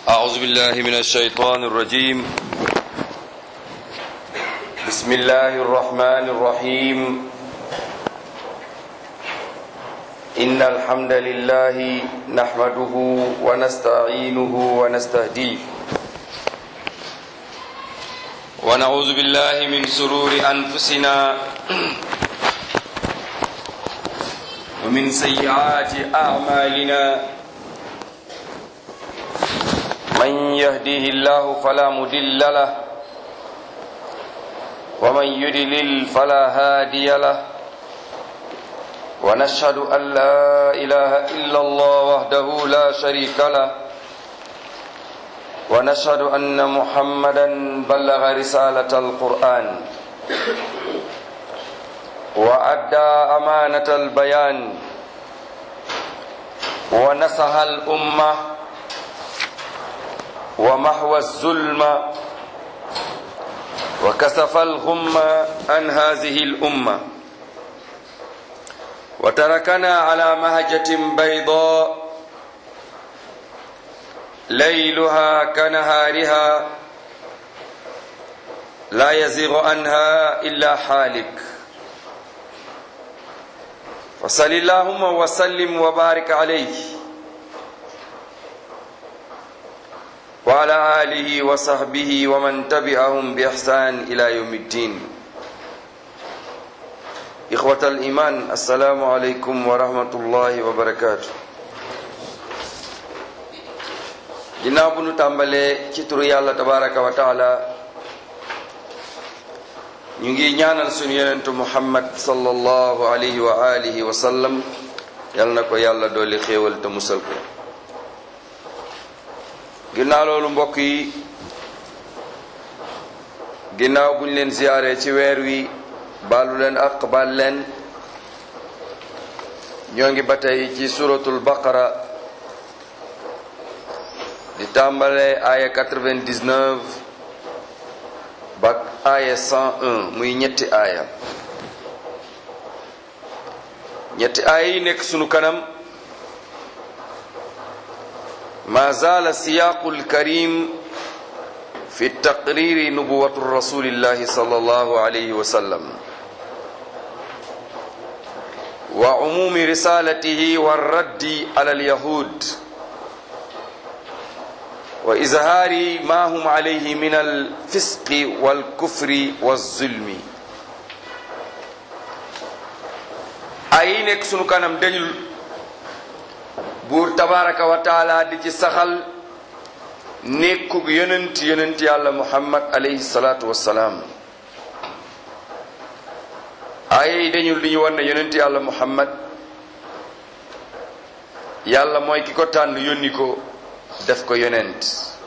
أعوذ بالله من الشيطان الرجيم بسم الله الرحمن الرحيم إن الحمد لله نحمده ونستعينه ونستهديه ونعوذ بالله من سرور أنفسنا ومن سيئات أعمالنا من يهديه الله فلا مدل له ومن يدلل فلا هادي له ونشهد أن لا إله إلا الله وحده لا شريك له ونشهد أن محمدا بلغ رسالة القرآن وأدى أمانة البيان ونصح الأمة ومحو الظلم وكسف الغم عن هذه الأمة وتركنا على مهجة بيضاء ليلها كنهارها لا يزيغ عنها إلا حالك وصل اللهم وسلم وبارك عليه وعلى آله وصحبه ومن تبعهم بإحسان إلى يوم الدين إخوة الإيمان السلام عليكم ورحمة الله وبركاته ginnaaw bu nu tàmbalee ci turu yàlla tabaraka wa taala ñu ngi ñaanal sunu yonentu muhammad sallallahu alayhi wa alihi wa sallam yal na ko yàlla dooli xéewal te musal ko ginnaaw loolu mbokk yi ginnaaw buñ leen ziyaare ci weer wi baalu leen ak baal leen ñoo ngi ba tey ci suratul baqara di tàmbale aaya 99 ba aaya 101 muy ñetti aaya ñetti aaya yi nekk sunu kanam ما زال السياق الكريم في تقرير نبوة رسول الله صلى الله عليه وسلم وعموم رسالته والرد على اليهود وإظهار ما هم عليه من الفسق والكفر والظلم أين سنو كانم دنيل buur tabaraka wa taala di ci saxal nekkug yonent yonent yàlla muhammad alayhi salaatu wassalaam aaya yi dañu li ñu war ne yonent yàlla muhammad yàlla mooy ki ko tànn yónni ko def ko yonent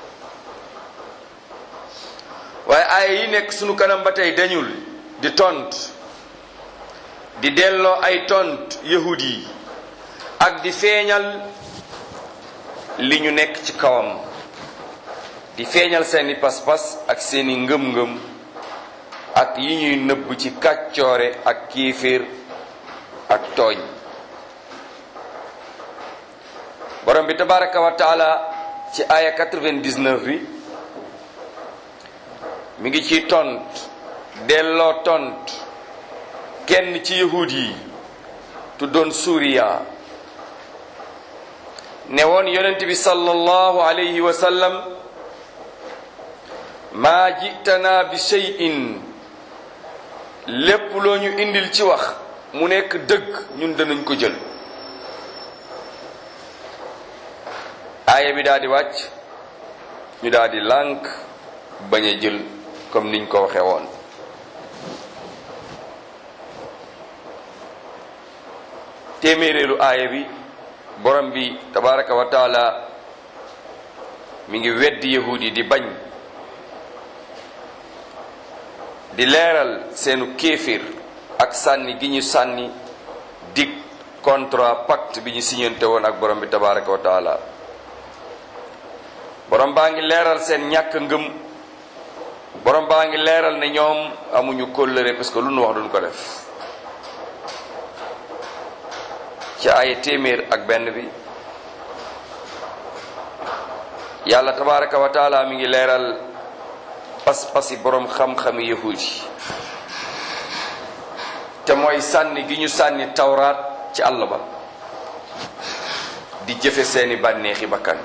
waaye aaya yi nekk sunu kanam ba tey dañul di tont di delloo ay tont yahud yi ak di feeñal li ñu nekk ci kawam di feeñal seeni pas-pas ak seeni ngëm-ngëm ak yi ñuy nëbb ci kàccoore ak kiifir ak tooñ borom bi tabaraka wa taala ci aya 99 bi mi ngi ci tont delloo tont kenn ci yahud yi tuddoon Suuriya ne woon yonent bi sallallahu alayhi wa sallam maa jitana bi shay'in lépp loo ñu indil ci wax mu nekk dëgg ñun danañ ko jël aaya bi daal di wàcc ñu daal di lànk bañ a jël comme niñ ko waxe woon téeméeréelu aaya bi borom bi tabaraka wa taala mi ngi weddi yahud yi di bañ di leeral seenu kéefir ak sànni gi ñu sànni dig contrat pacte bi ñu signante woon ak borom bi tabaraka wa taala borom baa ngi leeral seen ñàkk ngëm borom baa ngi leeral ne ñoom amuñu kóllëre parce que lu nu wax duñ ko def ci ay téeméer ak benn bi yàlla tabaraka wa taala mi ngi leeral pas-pasi boroom xam-xami yahud yi te mooy sànni gi ñu sànni tawraat ci àll ba di jëfe seeni bànneexi bakkan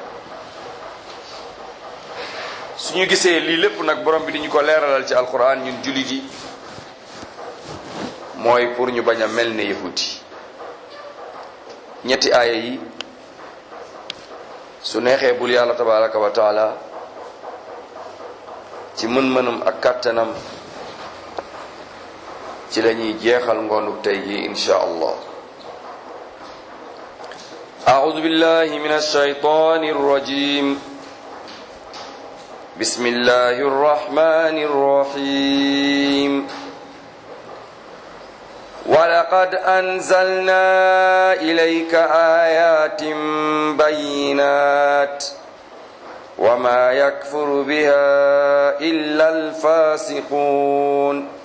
suñu gisee lii lépp nag borom bi di ñu ko leeralal ci alquran ñun jullit yi mooy pour ñu bañ a mel ne yahudi ñetti aaya yi su neexee bul yàlla tabaraka wa taala ci mën-mënam ak kàttanam ci la ñuy jeexal ngoonu tey gi insha allah أعوذ بالله من الشيطان الرجيم بسم الله الرحمن الرحيم ولقد أنزلنا إليك آيات بينات وما يكفر بها إلا الفاسقون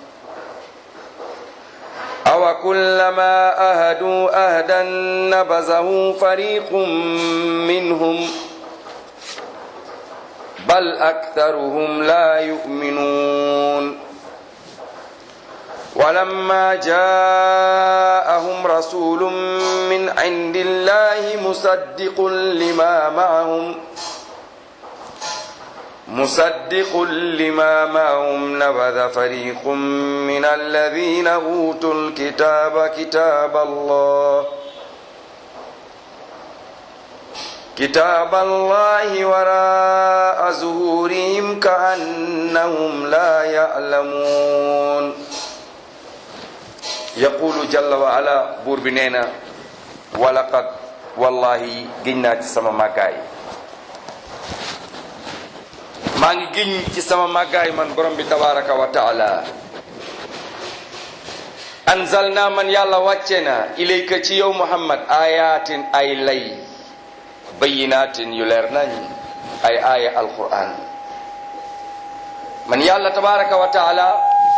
أوكلما أهدوا أهدا نبذه فريق منهم بل أكثرهم لا يؤمنون ولما جاءهم رسول من عند الله مصدق لما معهم مصدق لما معهم نبذ فريق من الذين أوتوا الكتاب كتاب الله كتاب الله وراء ظهورهم كأنهم لا يعلمون يقول جل وعلا بور بنينا ولقد والله جنات سما مكاي maa ngi giñ ci sama màggaay man borom bi tabaraka wa taala anzalna man yàlla wàcce na ilayka ci yow muhammad ayatin ay lay bayinatin yu leer nañ ay aaya alquran man yàlla tabaraka wa taala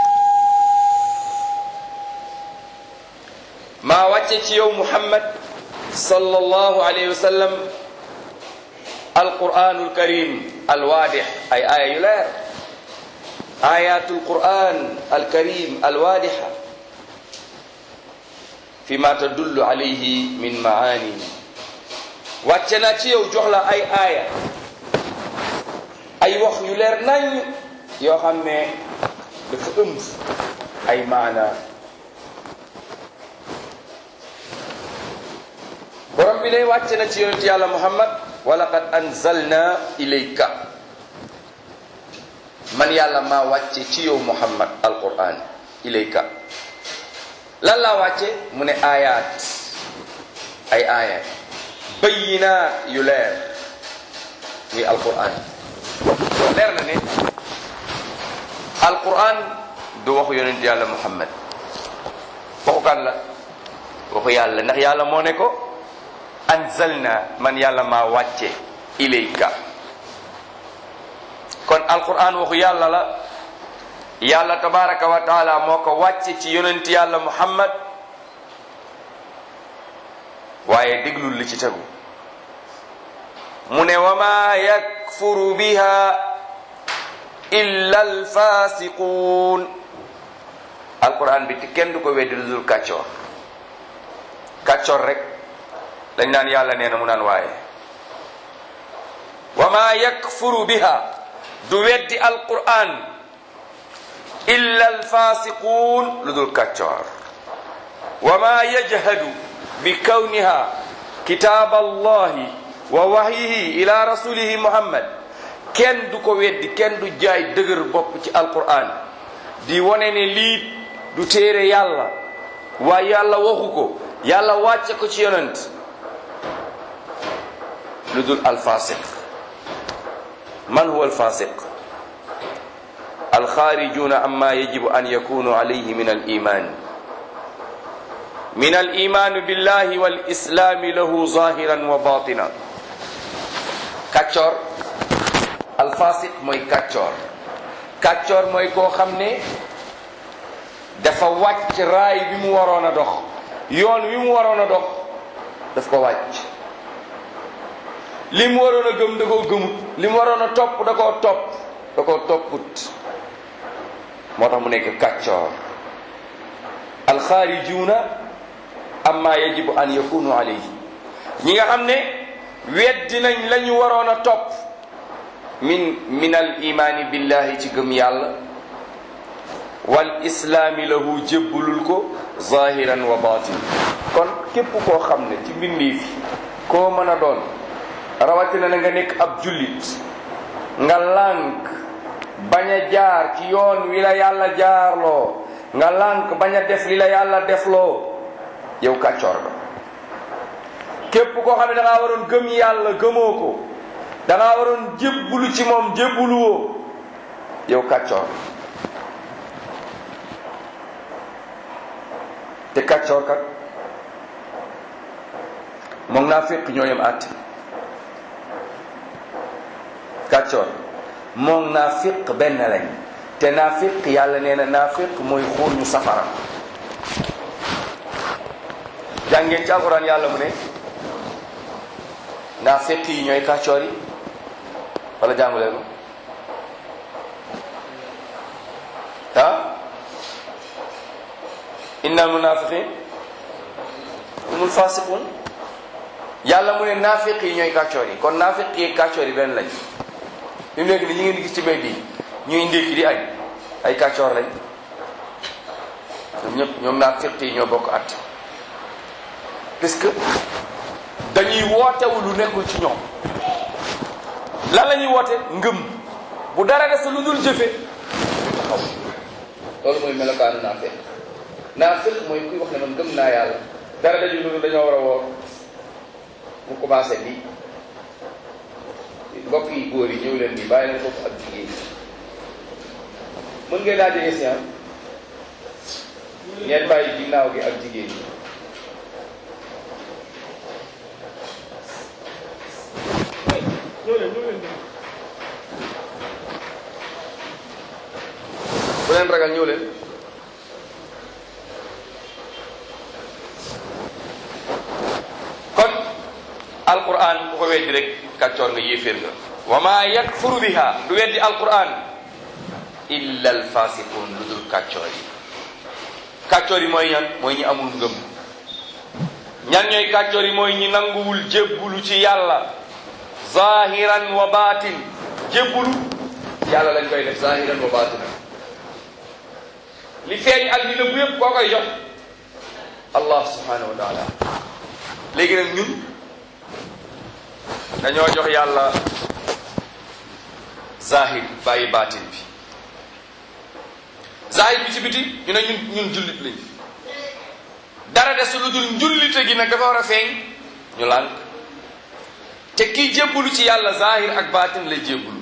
maa wàcce ci yow muhammad sallallahu alayhi wa sallam alquranul karim alwaadix ay aaya yu leer ayatul quran alkarim alwaadixa fi ma tadullu alayhi min maani wàcce naa ci yow jox la ay aaya ay wax yu leer nañ yoo xam ne dafa ëmb ay maana borom bi ne wàcce na ci yonent yàlla muhammad walaqad anzalna ilayka man yàlla maa wàcce ci yow muhammad alquran ilayka lan laa wàcce mu ne ayaat ay aaya bayinaat yu leer muy alquran leer na ne alquran du waxu yonent yàlla muhammad waxu kan la waxu yàlla ndax yàlla moo ne ko anzalna man yàlla maa wàcce ilayka kon alquran waxu yàlla la yàlla tabaraka wa taala moo ko wàcce ci yonent yàlla muhammad waaye déglul li ci tegu mu ne wa ma yakfuru biha illa alfasiquun alquran bi ti kenn du ko weddi lu dul kàccoor kàccoor rek dañ naan yàlla nee na mu naan waaye wa ma yakfuru biha du weddi alquran illa alfasiquun lu dul kàccoor wa ma yajhadu bi kawniha kitaab allahi wa wahyihi ila rasulihi muhammad kenn du ko weddi kenn du jaay dëgër bopp ci alquran di wone ne lii du téere yàlla waaye yàlla waxu ko yàlla wàcce ko ci yonent lu dul alfasiq man huwa alfasiq alxaarijuna amma yajibu an yakunu alayhi min aliman min aliman billahi walislami lahu zahiran wa batina kàccoor alfasiq mooy kàccoor kàccoor mooy koo xam ne dafa wàcc raay bi mu waroon a dox yoon wi mu waroon a dox daf ko wàcc li mu waroon a gëm da koo gëmut li mu waroon a topp da koo topp da koo topput moo tax mu nekk kàccoor alxaarijuuna amma yajibu an yakunu alayhi ñi nga xam ne weddi nañ la ñu waroon a topp min min al imaani billahi ci gëm yàlla wal islaami lahu jébbulul ko zahiran wa batin kon képp koo xam ne ci mbindeef yi koo mën a doon rawatina na nga nekk ab jullit nga lànk bañ a jaar ci yoon wi la yàlla jaarloo nga lànk bañ a def li la yàlla defloo yow kàccoor ba képp koo xam ne da ngaa waroon gëm yàlla gëmoo ko da ngaa waroon jébbulu ci moom jébbuluwoo yow kàccoor te kàccoor kat moom naa fekk ñoo yem àtte kàccoor moom naa fiq benn lañ te naa fiq yàlla nee na naa fiq mooy xuur ñu safara jàngeen ci alxuraan yàlla mu ne naa fiq yi ñooy kàccoor yi wala jànguleen ko ah innal munafiqin humul fasiqun yàlla mu ne naafiq yi ñooy kàccoor yi kon naafiq yi kàccoor yi benn lañ fi mu nekk ni ñi ngeen di gis ci mbedd yi ñuy ndékki di añ ay kàccoor lañ ñoom ñëpp ñoom naafiq yi ñoo bokk at puisque dañuy wootewu lu nekkul ci ñoom lan la ñuy woote ngëm bu dara des lu dul jëfe taxaw loolu mooy melokaanu naafiq naafiq mooy kuy wax ne man gëm naa yàlla dara dañu lu dul dañoo war a woor mu commencé bi mbokk yi góor yi ñëw leen bi bàyyi leen foofu ak jigéen mën ngeen laa jege si ah ngeen bàyyi ginnaaw gi ak jigéen ñi bu leen ragal ñëw leen kon alquran ku ko weddi rek kàccoor nga yéeféer nga wa ma yakfuru biha du weddi alquran illa alfasiqun lu dul kàccoor yi kàccoor yi mooy ñan mooy ñi amul ngëm ñan ñooy kàccoor yi mooy ñi nanguwul jébbulu ci yàlla zahiran wa batin jébbulu yàlla lañ koy def zahiran wa batin li feeñ ak li nëbbu yépp koo koy jox allah subhanahu wa taala léegi nag ñun dañoo jox yàlla zahir bàyyi baatin bi zahir bi ci biti ñu ne ñun ñun jullit lañ dara des lu dul njullite gi nag dafa war a feeñ ñu lànk te kii jébbulu ci yàlla zahir ak baatin lay jébbulu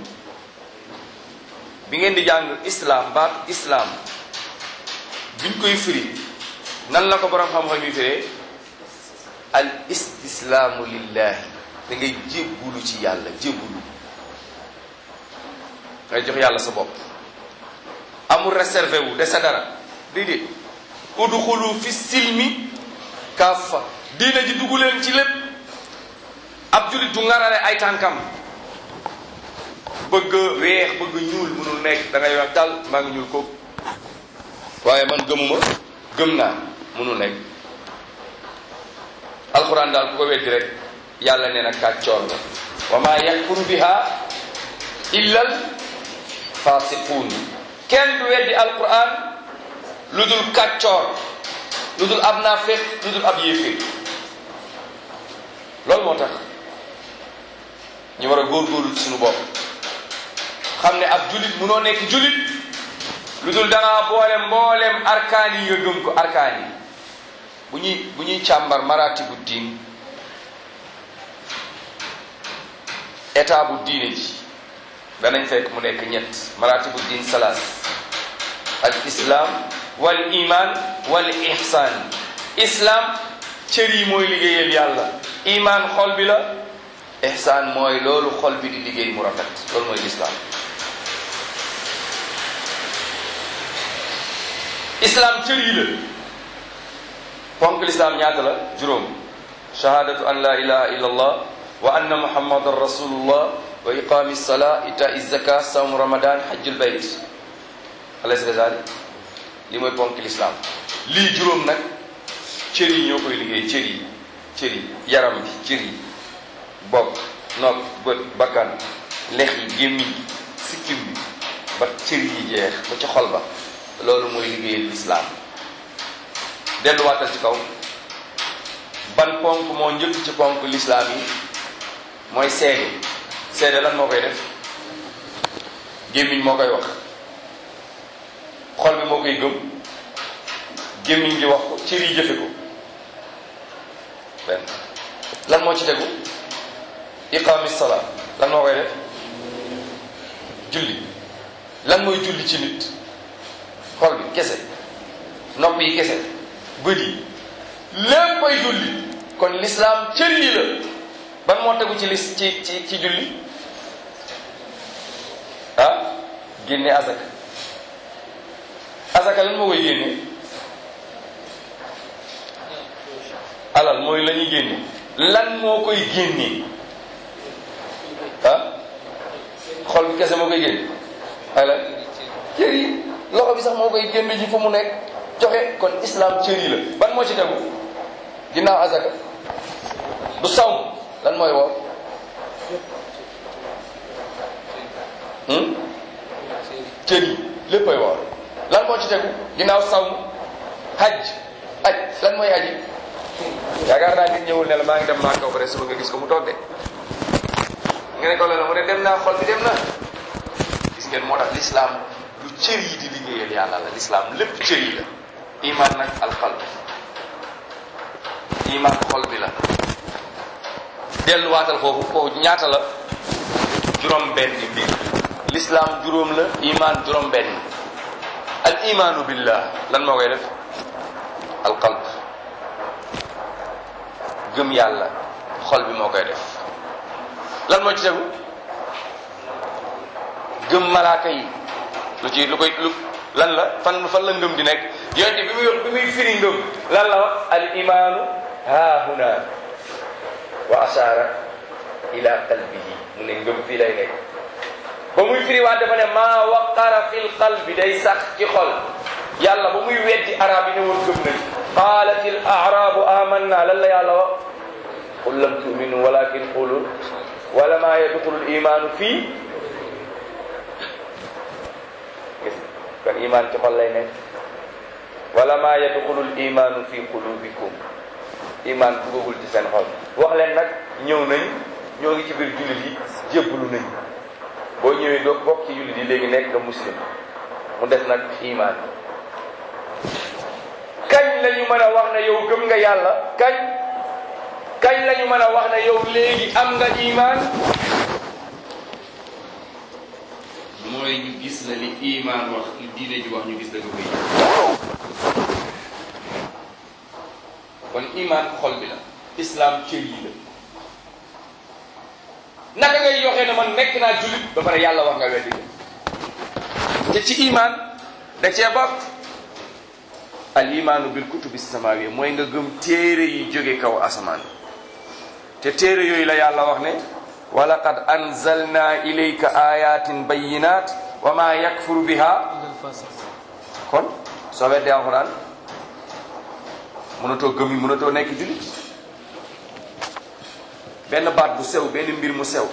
bi ngeen di jàng islam baatu islam biñ koy firi nan la ko borom xam-xam yi firee al istislaamu lillahi da ngay jébbulu ci yàlla jébbulu ngay jox yàlla sa bopp amul réservé wu de sa dara déedéet udxulu fi silmi kaffa diina ji dugg leen ci lépp ab julit du ngarale ay tànkam bëgg weex bëgg ñuul mënul nekk da ngay wax dal maa ngi ñuul ko waaye man gëmuma gëm naa mënul nekk alquran daal ku ko weddi rek yàlla nee na kàccoor la wa ma yakfuru biha illa al fasiqun kenn du weddi alquran lu dul kàccoor lu dul ab naafeq lu dul ab yéeféer loolu moo tax ñu war a góorgóorlu ci suñu bopp xam ne ab julit munoo nekk julit lu dul dangaa boole mbooleem arkaan yi nga gëm ko arkaan yi bu ñuy bu ñuy càmbar maratibu diin état bu diine ji danañ fekk mu nekk ñett maratibu diin salaas al islam wal iman wal ihsan islam cër yi mooy liggéeyal yàlla iman xol bi la ihsan mooy loolu xol bi di liggéey mu rafet loolu mooy l'islam islam cër yi la ponk l'islam ñaata la juróom shahadatu an la ilaha illa allah wa anna muhammadan rasulullah wa iqami salaa itaa zaka sawmu ramadan hajjul bayt alaysa kazalik li mooy ponk lislaam lii juróom nag cër yi ñoo koy liggéey cër yi cër yi yaram bi cër yi bopp nopp bët bakkan lex yi gémmiñ gi sikkim bi ba cër yi jeex ba ci xol ba loolu mooy liggéeyal lislaam delluwaatal ci kaw ban ponk moo njëkk ci ponk lislaam yi mooy seede seede lan moo koy def gémmiñ moo koy wax xol bi moo koy gëm gémmiñ gi wax ko cër yi jëfe ko benn lan moo ci tegu iqaami salaa lan moo koy def julli lan mooy julli ci nit xol bi kese nopp yi kese bët yi léppay julli kon lislaam cër yi la ban moo tegu ci lis ci ci ci julli ah génne azaka azaka lan moo koy génne alal mooy la ñuy génne lan moo koy génne ah xol bi kese moo koy génne ay la cër yi loxo bi sax moo koy génne ji fu mu nekk joxe kon islam cër yi la ban moo ci tegu ginnaaw azaka du sawm lan mooy woor cër yi léppay woor lan moo ci tegu ginnaaw sawm hajj aj lan mooy aji yaakaar naa nit ñëwul ne la maa ngi dem maa kaw pare suba nga gis ko mu toog de nga ne ko la mu ne dem naa xol bi dem na gis ngeen moo tax l'islam lu cër yi di liggéeyal yàlla la l'islam lépp cër yi la iman nag alxalb iman xol bi la delluwaatal foofu foofu ñaata la juróom benn mbir l'islam juróom la iman juróom benn al imanu billah lan moo koy def alqalb gëm yàlla xol bi moo koy def lan moo ci tegu gëm malaaka yi lu ci lu koy lu lan la fan fan la ngëm di nekk yonte bi muy wax bi muy firi ngëm lan la wax al imaanu haahuna wa ashaara ila qalbihi mu ne ngëm fii lay nekk ba muy firi waat dafa ne maa waqara fil qalbi day sax ci xol yàlla ba muy weddi arab yi ne woon gëm nañ qaalat al arabu amanna lan la yàlla wax qul lam tuminu walakin qulu wala maa yadxulu al imaanu fii gis kon iman ci xol lay nekk wala maa yadxulu al imaanu fi qulubikum iman duggagul ci seen xol wax leen nag ñëw nañ ñoo ngi ci biir jullit yi jébbalu nañ boo ñëwee doo bokk ci jullit yi léegi nekk nga muslim mu des nag iman kañ la ñu mën a wax ne yow gëm nga yàlla kañ kañ la ñu mën a wax ne yow léegi am nga iman mooy ñu gis la li iman wax li diine ji wax ñu gis la nga koy kon iman xol bi la islam cër yi la naka ngay yoxee ne man nekk naa jullit ba pare yàlla wax nga weddi te ci iman da cee bokk al imaanu bil kutubi samawiya mooy nga gëm téere yi jóge kaw asamaan te téere yooyu la yàlla wax ne wa laqad anzalna ilayka ayatin bayinat wa ma yakfuru biha kon soo weddee alxuraan mënatoo gëm yi mënatoo nekk jullit benn baat bu sew benn mbir mu sew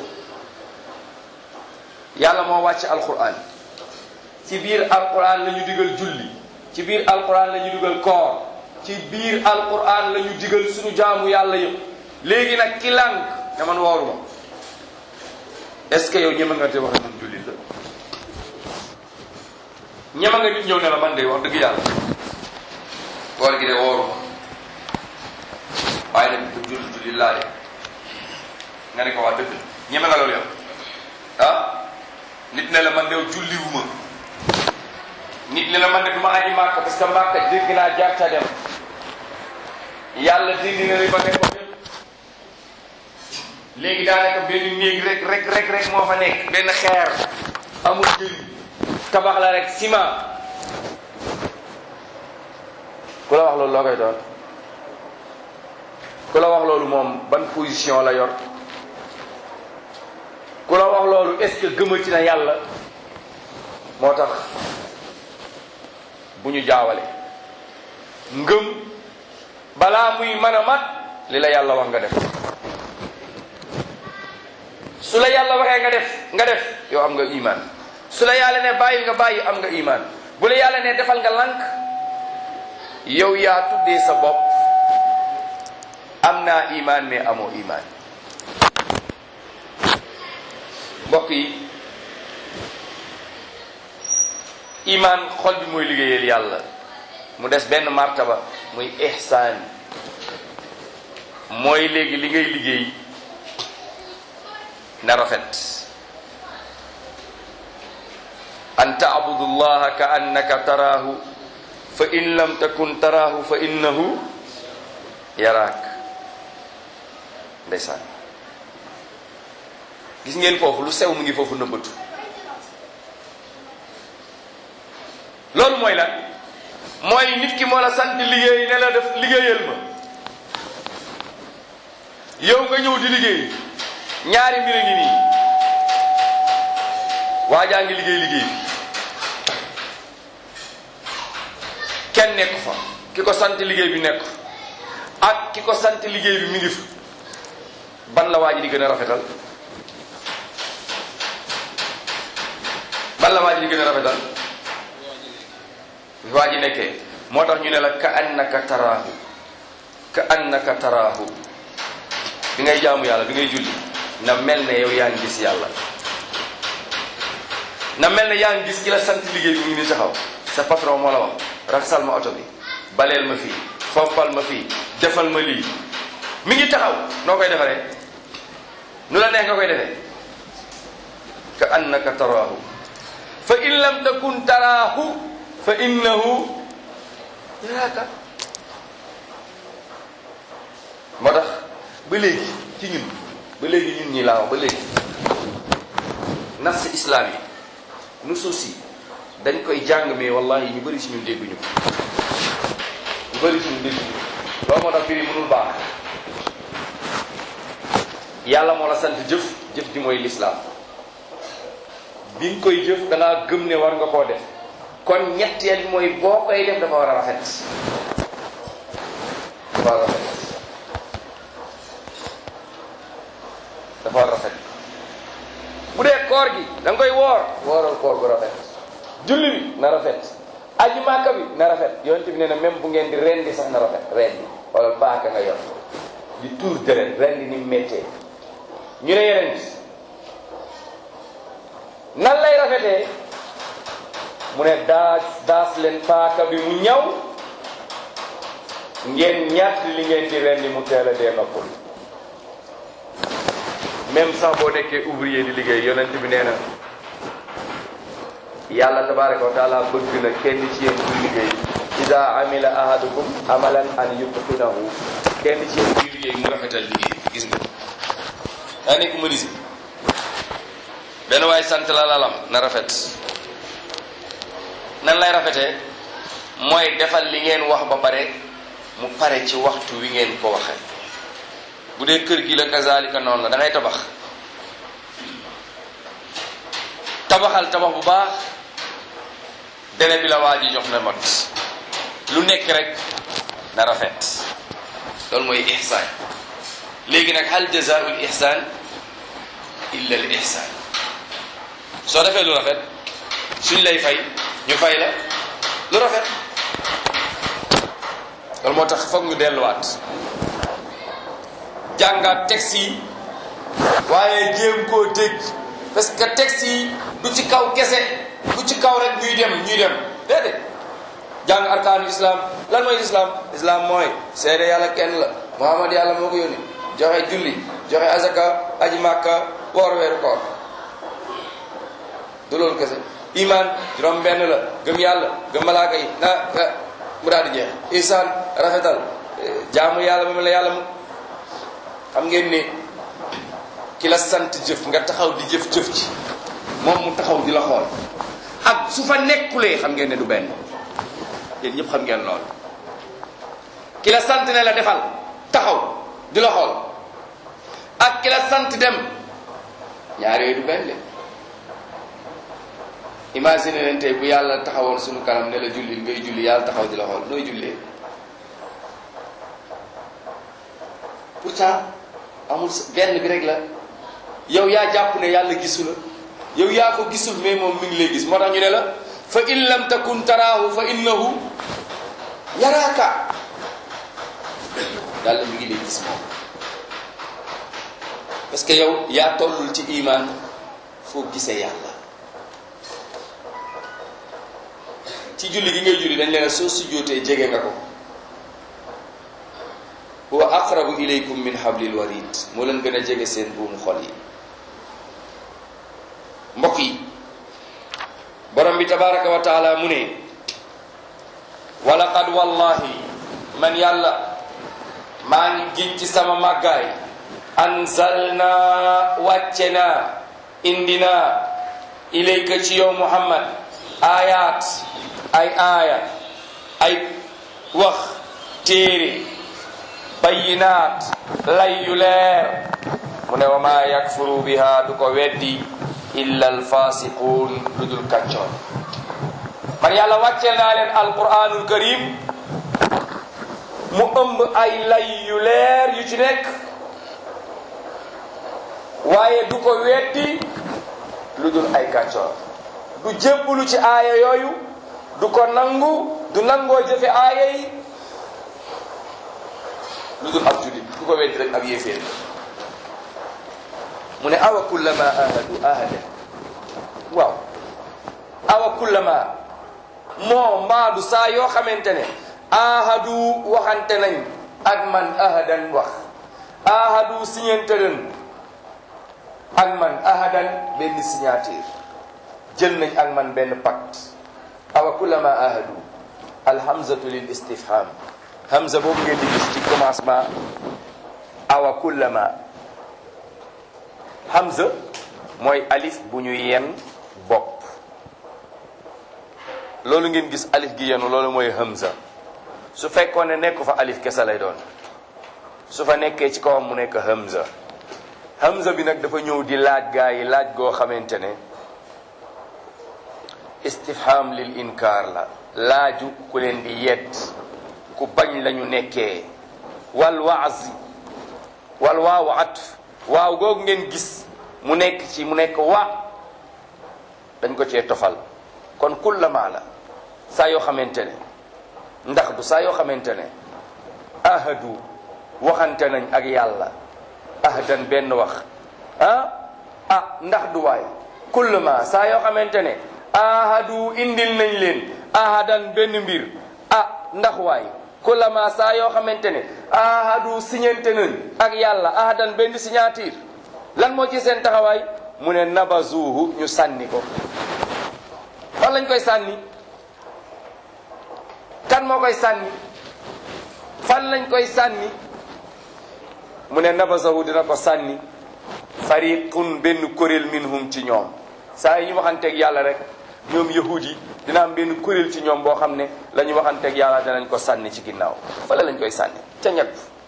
yàlla moo wàcc alquran ci biir alquran la ñu digal julli ci biir alquran la ñu digal koor ci biir alquran la ñu digal suñu jaamu yàlla yëpp léegi nag ki lànk ne man wooruma est-ce que yow ñeme nga te wax man jullit la ñeme nga nit ñëw ne la man de wax dëgg yàlla koor gi de wooruma waaye nag bu julli julli laa de nga ne ko waa dëgg ñeme nga loolu yow ah nit ne la man de julliwuma nit ne la man de du ma aji màkk parce que màkk dégg naa jaar ca dem yàlla dindi na li ba nekk yëpp léegi daanaka benn néeg rek rek rek rek moo fa nekk benn xeer amul njëriñ tabax la rek ciment ku la wax loolu loo koy doon ku la wax loolu moom ban position la yor ku la wax loolu est-ce que gëmati na yàlla moo tax bu ñu jaawale ngëm balaa muy mën a mat li la yàlla wax nga def su la yàlla waxee nga def nga def yow am nga iman su la yàlla ne bàyyi nga bàyyi am nga iman bu la yàlla ne defal nga lànk yow yaa tuddee sa bopp am naa iman mais amoo iman mbokk yi iman xol bi mooy liggéeyal yàlla mu des benn martaba muy ihsaan mooy léegi li ngay liggéey na rafet an taabudu llaha ka annaka taraahu fa in lam takun taraahu fa innahu yaraak ndeysaan gis ngeen foofu lu sew mu ngi foofu nëbbatu loolu mooy lan mooy nit ki moo la sant liggéey ne la def liggéeyal ma yow nga ñëw di liggéey ñaari mbir a ngi nii waajaa ngi liggéey liggéey bi kenn nekk fa ki ko sant liggéey bi nekk ak ki ko sant liggéey bi mi ngi fa ban la waa ji di gën a rafetal ban la waa ji di gën a rafetal waa ji nekkee moo tax ñu ne la ka annaka taraahu ka annaka taraahu bi ngay jaamu yàlla bi ngay julli na mel ne yow yaa ngi gis yàlla na mel ne yaa ngi gis ki la sant liggéey bi mu ngi ni taxaw sa patron moo la wax raxasal ma oto bi baleel ma fii fompal ma fii defal ma lii mi ngi taxaw noo koy defaree nu la neex nga koy defee ka annaka taraahu fa in lam takun taraahu fa innahu yaraaka moo tax ba léegi ci ñun ba léegi ñun ñi laa wax ba léegi nas islam yi nu suusi dañ koy jàng mais wallahi ñu bëri si ñun dégguñu ko ñu bëri si ñun dégguñu ko loolu moo tax mbir yi mënul baax yàlla moo la sant jëf jëf ji mooy lislaam bi nga koy jëf da ngaa gëm ne war nga koo def kon ñetteel mooy boo koy def dafa war a rafet dafa war a rafet dafa war a rafet bu dee koor gi da nga koy woor wooral koor gu rafet julli bi na rafet aji màkka bi na rafet yonent bi nee na même bu ngeen di rendi sax na rafet rendi wala paaka nga yor di tuur deret rendi ni méttee ñu ne yeneen nan lay rafetee mu ne daas daas leen paaka bi mu ñaw ngeen ñàtt li ngeen di rendi mu teel a dee noppul même sax boo nekkee ouvrier di liggéey yonent bi nee na yàlla tabaraka wa taala bëgg na kenn ci yéen buy liggéey ida amila ahadukum amalan an yutqinahu kenn ci yéen buy liggéey mu rafetal liggéey gis nga daa nekk mënisi benn waay sant la lalam na rafet nan lay rafetee mooy defal li ngeen wax ba pare mu pare ci waxtu wi ngeen ko waxe bu dee kër gi la kazalika noonu la da ngay tabax tabaxal tabax bu baax délai bi la waa ji jox na mat lu nekk rek na rafet loolu mooy ihsaan léegi nag hal jazaul ihsaan illa al ihsaan soo defee lu rafet suñ lay fay ñu fay la lu rafet loolu moo tax foog ñu delluwaat jàngaat texte yi waaye jéem koo dégg parce que texte yi du ci kaw kese du ci kaw rek ñuy dem ñuy dem déedéet jàng arkaanu islam lan mooy islam islam mooy seede yàlla kenn la muhammad yàlla moo ko yónni joxe julli joxe azaka aji màkka woor weeru koor du loolu kese iman juróom benn la gëm yàlla gëm malaaka yi na mu daal di jeex ihsaan rafetal jaamu yàlla moom la yàlla mu xam ngeen ne ki la sant jëf nga taxaw di jëf-jëf ci moom mu taxaw di la xool ak su fa nekkulee xam ngeen ne du benn yéen ñëpp xam ngeen lool ki la sant ne la defal taxaw di la xool ak ki la sant dem ñaar yooyu du benn de imagine leen tey bu yàlla taxawoon suñu kanam ne la julli ngay julli yàlla taxaw di la xool nooy jullee pourtant amul benn bi rek la yow yaa jàpp ne yàlla gisu la yow yaa ko gisul mais moom mi ngi lay gis moo tax ñu ne la fa in lam takun taraahu fa innahu yaraaka yàlla mi ngi lay gis moom parce que yow yaa tollul ci iman foo gisee yàlla ci julli gi ngay julli dañ leen soo sujjóotee jege nga ko huwa aqrabu ilaykum min hablil warid moo leen gën a jege seen buumu xol yi mbokk yi borom bi tabaraka wa taala mu ne walaqad wallahi man yàlla maa ngi giñ ci sama màggaay anzalna wàcce na indina ilayka ci yow muhammad ayat ay aaya ay wax téere bayinaat lay yu leer mu ne wa ma yakfuru biha du ko weddi illa alfasiqun lu dul kàccoon man yàlla wàcceel naa leen alquranul karim mu ëmb ay lay yu leer yu ci nekk waaye du ko weddi lu dul ay kàccoor du jébbalu ci aaya yooyu du ko nangu du nangoo jëfe aaya yi lu dul ab julit ku ko weddi rek ab yéeféer mu ne awa kullama ahadu ahada waaw awa kullama moo mbaadu saa yoo xamante ne ahadu waxante nañ ak man ahadan wax ahadu siñente leen ak man ahadan benn signature jël nañ ak man benn pacte awa kullama ahadu alhamzatu lil istifham hamza boobu ngeen di gis ci commencement awa kullama hamza mooy alif bu ñu yen bopp loolu ngeen gis alif gi yenu loolu mooy hamza su fekkoon ne nekku fa alif kese lay doon su fa nekkee ci kawam mu nekk hamza hamza bi nag dafa ñëw di laaj gaa yi laaj goo xamante ne istifham lil inkaar la laaju ku leen di yedd ku bañ lañu nekkee wal waaz wal waawu atf waaw googu ngeen gis mu nekk ci mu nekk wa dañ ko cee tofal kon kullama la saa yoo xamante ne ndax du saa yoo xamante ne ahadu waxante nañ ak yàlla ahadan benn wax ah ah ndax du waay kullama saa yoo xamante ne ahadu indil nañ leen ahadan benn mbir ah ndax waay kullama saa yoo xamante ne ahadu siñante nañ ak yàlla ahadan benn signature lan moo ci seen taxawaay mu ne nabazuhu ñu sànni ko fan lañ koy sànni kan moo koy sànni fan lañ koy sànni mu ne nabazahu dina ko sànni fariqun benn kuréel minhum ci ñoom saa yi ñu waxanteeg yàlla rek ñoom yahud yi dina am benn kuréel ci ñoom boo xam ne la ñu waxanteeg yàlla danañ ko sànni ci ginnaaw fale lañ koy sànni ca ñag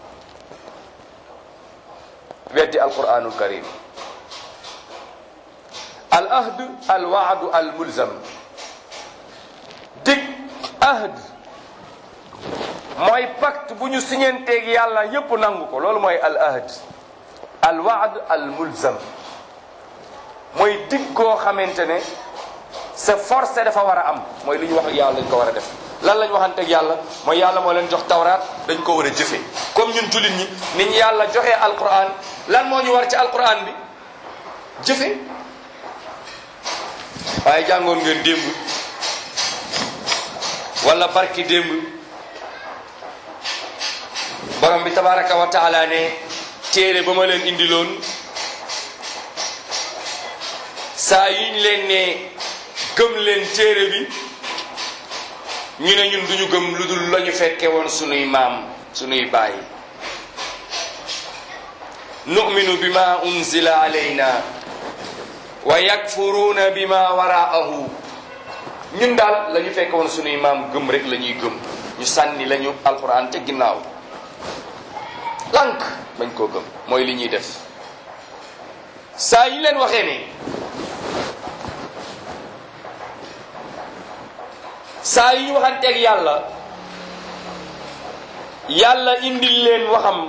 weddi alquranul karim al ahd al waadu al mulzam dig ahd mooy pacte bu ñu siñenteeg yàlla yépp nangu ko loolu mooy al ahd al waad al mulzam mooy dig koo xamante ne c'est forcé dafa war a am mooy li ñu wax ak yàlla lañ ko war a def lan lañ waxanteeg yàlla mooy yàlla moo leen jox tawraat dañ ko war a jëfe comme ñun jullit ñi ni ñu yàlla joxee alquran lan moo ñu war ci alquran bi jëfe waaye jàngoon ngeen démb wala barki démb borom bi tabaraka wa taala ne téere ba ma leen indiloon saa yiñ leen ne gëm leen téere bi ñu ne ñun duñu gëm lu dul la ñu fekke woon sunuy maam sunuy baay nu'minu bima unzila alayna wa yakfuruuna bima waraahu ñun daal la ñu fekke woon sunuy maam gëm rek la ñuy gëm ñu sànni lañu alquran ca ginnaaw lànk bañ koo gëm mooy li ñuy def saa yi leen waxee ne saa yi ñu waxanteeg yàlla yàlla indil leen waxam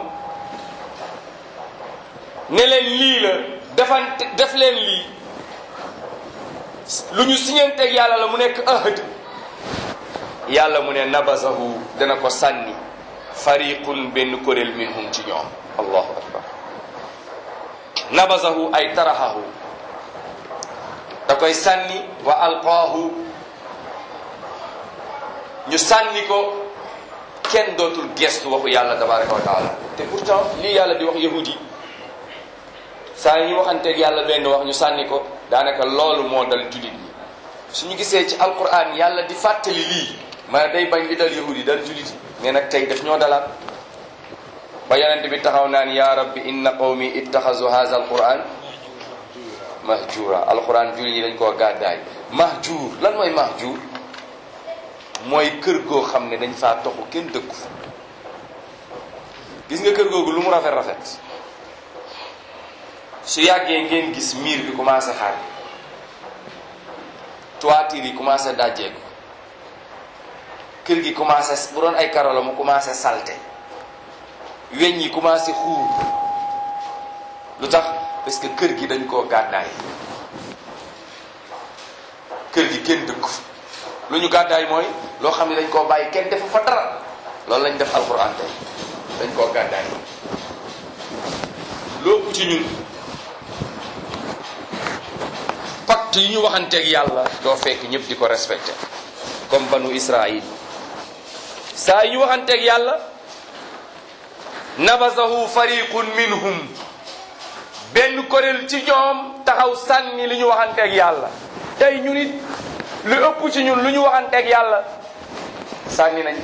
ne leen lii la defante def leen lii lu ñu siñanteeg yàlla la mu nekk ahad yàlla mu ne nabasahu dana ko sànni fariqun benn kuréel minhum ci ñoom allahu akbar nabasahu ay taraxahu da koy sànni wa alqaahu ñu sànni ko kenn dootul gestu waxu yàlla tabaraka wa taala te pourtant lii yàlla di wax yahudi saa yi ñu waxanteeg yàlla benn wax ñu sànni ko daanaka loolu moo dal jullit ñi suñu gisee ci alquran yàlla di fàttali lii ma day bañ li dal yahudi dal jullit yi mais nag tey daf ñoo dalaat ba yonent bi taxaw naan ya rabbi inna qawmi ittaxazu hadha alquran mahjura alquran jullit ñi dañ koo gàddaay mahjur lan mooy mahjur mooy kër goo xam ne dañ faa toxu kenn dëkku fa gis nga kër googu lu mu rafet rafet su yàggee ngeen gis miir bi commencé xaar toiture yi commencé dajjeeku kër gi commencé bu doon ay karo la mu commencé salte weñ yi commencé xuur lu tax parce que kër gi dañ koo gàddaay kër gi kenn dëkku fa lu ñu gàddaay mooy loo xam ne dañ koo bàyyi kenn defu fa dara loolu lañ def alxuraan tey dañ koo gàddaay loopu ci ñun pacte yi ñu waxanteeg yàlla doo fekk ñëpp di ko respecté comme banu Israël saa yi ñu waxanteeg yàlla nabasahu fariqun minhum benn kuréel ci ñoom taxaw sànni li ñu waxanteeg yàlla tey ñu nit lu ëpp ci ñun lu ñu waxanteeg yàlla sànni nañ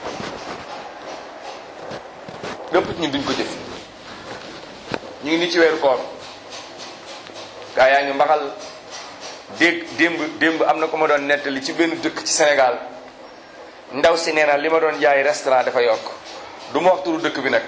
lu ëpp ci ñun duñ ko jëf ñu ngi ni ci weeru koor gaa yaa ngi mbaxal dégg démb démb am na ko ma doon nettali ci benn dëkk ci Sénégal ndaw si nee na li ma doon jaay restaurant dafa yokk du ma wax turu dëkk bi nag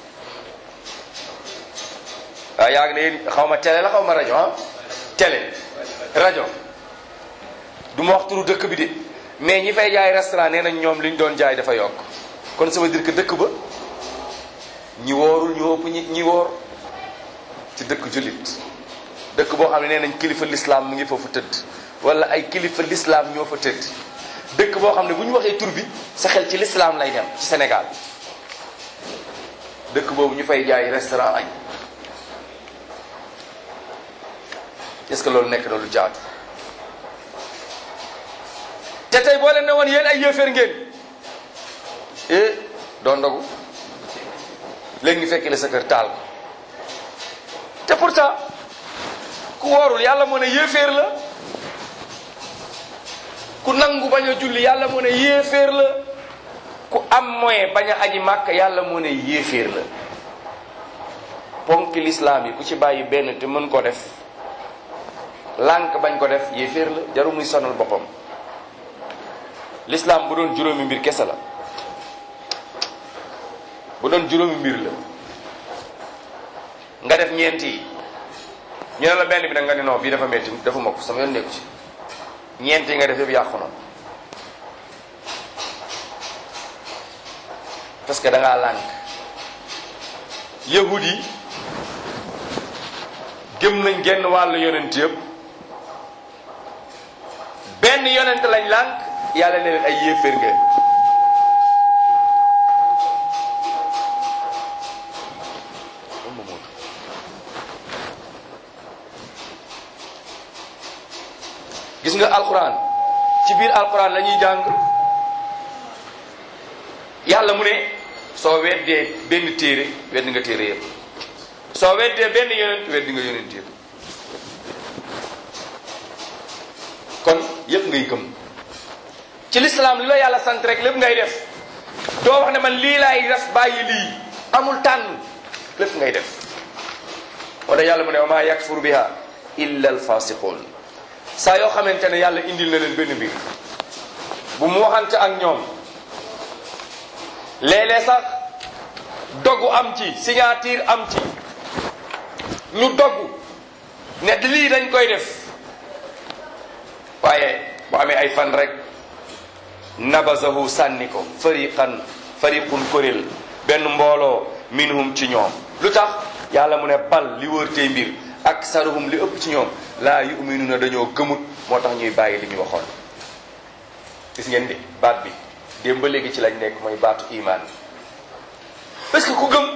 waaw yaa ngi ne xaw ma télé la xaw ma rajo ah télé rajo du ma wax turu dëkk bi de mais ñi fay jaay restaurant nee nañ ñoom li ñu doon jaay dafa yokk kon ça veut dire que dëkk ba ñi woorul ñu ëpp ñi ñi woor ci dëkk jullit dëkk boo xam ne nee nañ kilifa lislaam mu ngi foofu tëdd wala ay kilifa lislaam ñoo fa tëdd dëkk boo xam ne bu ñu waxee tur bi sa xel ci lislaam lay dem ci Sénégal dëkk boobu ñu fay jaay restaurant añ est-ce que loolu nekk na lu jaatu te tey boo leen ne woon yéen ay yéeféer ngeen eh doo ndogu léegi ñu fekk la sa kër taal ko te pourtant ku woorul yàlla moo ne yéeféer la ku nangu bañ a julli yàlla moo ne yéeféer la ku am moyen bañ a aji màkk yàlla moo ne yéeféer la ponk lislaam yi ku ci bàyyi benn te mën ko def lànk bañ ko def yéeféer la jaru muy sonal boppam lislaam bu doon juróomi mbir kese la bu doon juróomi mbir la nga def ñeenti yi ñu ne la benn bi nag nga ne non bii dafa metti dafa mokk sama yoon nekku ci ñeenti yi nga def yëpp yàqu na parce que da ngaa lànk yahud yi gëm nañ genn wàllu yonent yëpp benn yonent lañ lànk yàlla ne leen ay yéeféer ngeen gis nga alquran ci biir alquran la ñuy jàng yàlla mu ne soo weddee benn téere weddi nga téere yëpp soo weddee benn yonent weddi nga yonent yëpp kon yëpp ngay gëm ci lislaam li la yàlla sant rek lépp ngay def doo wax ne man lii laay def bàyyi lii amul tànn lépp ngay def wala yàlla mu ne wa maa yakfur biha illa alfasiqun saa yoo xamante ne yàlla indil na leen benn mbir bu mu waxante ak ñoom léeg-léeg sax dogu am ci signature am ci ñu dogu ne lii dañ koy def waaye bu amee ay fan rek nabazahu sànni ko fariqan fariqun kuréel benn mbooloo minhum ci ñoom lu tax yàlla mu ne bal li wër tey mbir ak saruhum li ëpp ci ñoom laa yuminuna dañoo gëmut moo tax ñuy bàyyi li ñu waxoon gis ngeen di baat bi démb ba léegi ci lañ nekk mooy baatu iman parce que ku gëm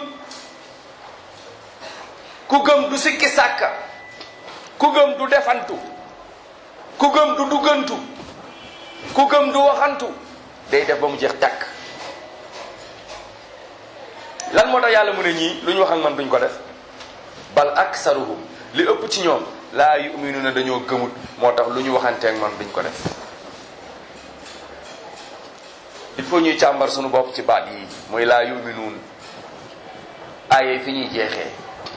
ku gëm du sikki sàkka ku gëm du defantu ku gëm du duggantu ku gëm du waxantu day def ba mu jeex tàkk lan moo tax yàlla mu ne ñii lu ñu wax ak man duñ ko def bal aksaruhum li ëpp ci ñoom laa yuminuna dañoo gëmut moo tax lu ñu waxanteeg man duñ ko def il faut ñuy càmbar suñu bopp ci baat yi mooy laa yuminuun aaye fi ñuy jeexee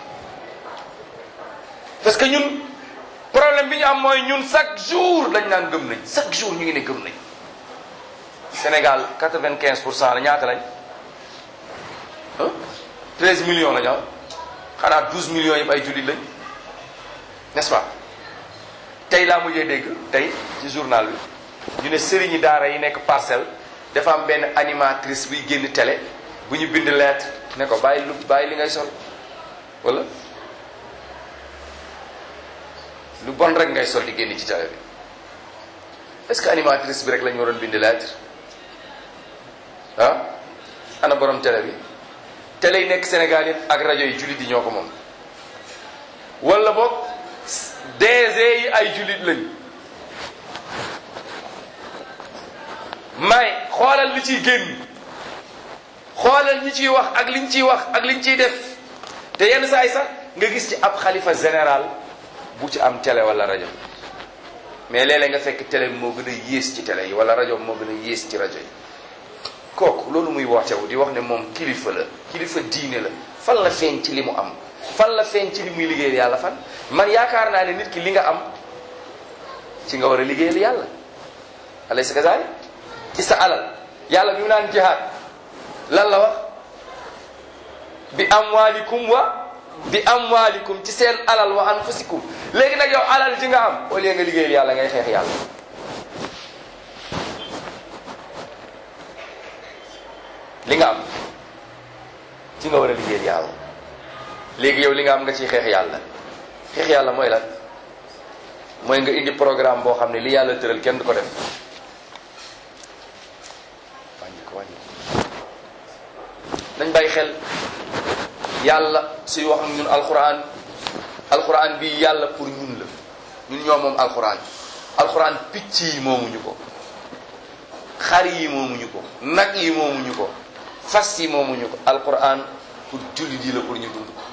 parce que ñun problème bi ñu am mooy ñun chaque jour lañ naan gëm nañ chaque jour ñu ngi ne gëm nañ Sénégal quatre-vingt-quinze pour cent la ñaata lañ ah treize millions la ñu am xanaa douze millions yëpp ay jullit lañ n'est-ce pas tey laa mujjee dégg tey ci journal bi ñu ne sëriñi daara yi nekk parcelle dafa am benn animatrice buy génn télé bu ñu bind lettre ne ko bàyyi lu bàyyi li ngay sol wala lu bon rek ngay sol di génn ci télé bi est-ce que animatrice bi rek la ñu waroon bind lettre ah ana borom télé bi télé yi nekk Sénégal yëpp ak rajo yi jullit yi ñoo ko moom wala boog DG yi ay jullit lañ may xoolal li ciy génn xoolal ñi ciy wax ak liñ ciy wax ak liñ ciy def te yenn saa yi sax nga gis ci ab xalifa général bu ci am télé wala rajo mais léeg-léeg nga fekk télé bi moo gën a yées ci télé yi wala rajo moo gën a yées ci rajo yi kooku loolu muy wootewu di wax ne moom kilifa la kilifa diine la fan la feeñ ci li mu am fan la feeñ ci li muy liggéeyal yàlla fan man yaakaar naa ne nit ki li nga am ci nga war a liggéeyal yàlla alaysa kazalik ci sa alal yàlla bi mu naan jihaad lan la wax bi amwalikum wa bi amwalikum ci seen alal wa anfusikum léegi nag yow alal ji nga am au lieu nga liggéeyal yàlla ngay xeex yàlla li nga am ci nga war a liggéeyal yàlla léegi yow li nga am nga ciy xeex yàlla xeex yàlla mooy lan mooy nga indi programme boo xam ne li yàlla tëral kenn du ko def wàññi ko wàññi nañ bàyyi xel yàlla suy wax ak ñun alquran alquran bi yàlla pour ñun la ñun ñoo moom alquran alquran picc yi moomuñu ko xar yi moomuñu ko nag yi moomuñu ko fas yi moomuñu ko alquran pour jullit yi la pour ñu dund ko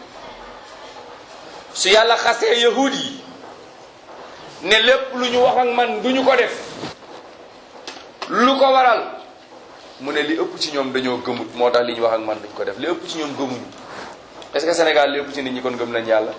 su yàlla xasee yahud yi ne lépp lu ñu wax ak man du ñu ko def lu ko waral mu ne li ëpp ci ñoom dañoo gëmut moo tax li ñu wax ak man duñ ko def li ëpp ci ñoom gëmuñu est-ce que Sénégal li ëpp ci nit ñi kon gëm nañ yàlla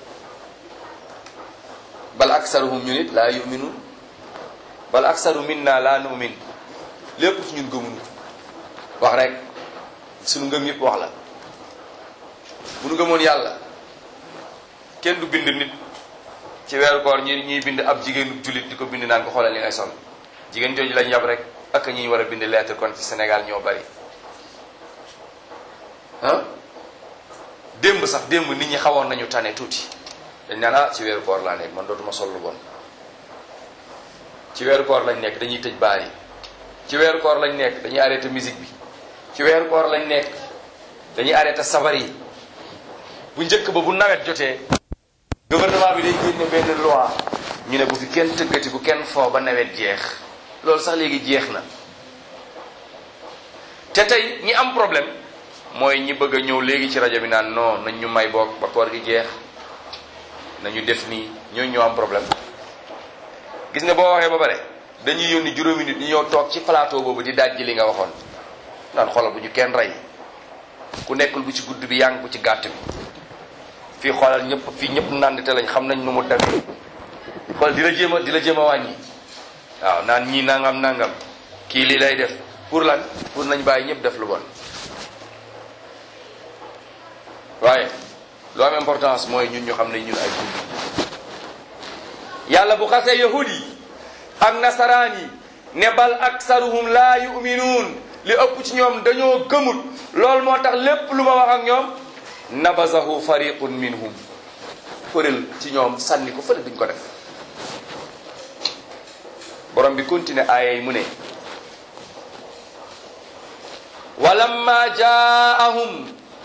bal aksaruhum ñu nit laa yuminun bal aksaru minna laa numin li ëpp ci ñun gëmuñu wax rek suñu ngëm yëpp wax la bu nu gëmoon yàlla kenn du bind nit ci weeru koor ñi ñuy bind ab jigéenu jullit di ko bind naan ko xoolal li ngay sol jigéen jooju lañ yab rek ak ñi war a bind lettre kon ci Sénégal ñoo bari ah démb sax démb nit ñi xawoon nañu tane tuuti dañ naan ah ci weeru koor laa nekk man dootuma sol lu bon ci weeru koor lañ nekk dañuy tëj baar yi ci weeru koor lañ nekk dañuy arrêté musique bi ci weeru koor lañ nekk dañuy arrêté sabar yi bu njëkk ba bu nawet jotee gouvernement bi day génne benn loi ñu ne bu fi kenn tëggati bu kenn foo ba nawet jeex loolu sax léegi jeex na te tey ñi am problème mooy ñi bëgg a ñëw léegi ci rajo bi naan non nañ ñu may boog ba koor gi jeex nañu def nii ñooñu ñoo am problème gis nga boo waxee ba pare dañuy yónni juróomi nit ñu ñëw toog ci plateau boobu di dajji li nga waxoon naan xoolal bu ñu kenn rey ku nekkul bu ci gudd bi yaa ngi bu ci gàtt bi fii xoolal ñëpp fii ñëpp nandite lañ xam nañ nu mu demee xool di la jéem a di la jéem a wàññi waaw naan ñii nangam nangam kii lii lay def pour lan pour nañ bàyyi ñëpp def lu bon waaye lu am importance mooy ñun ñu xam ne ñun ay jullit yàlla bu xasee yahud yi ak nasaraan yi ne bal aksaruhum laa yuminuun li ëpp ci ñoom dañoo gëmut loolu moo tax lépp lu ma wax ak ñoom nabazahu fariqun minhum fëril ci ñoom sànni ko fële duñ ko def borom bi continue aaya yi mu ne walamma jaahum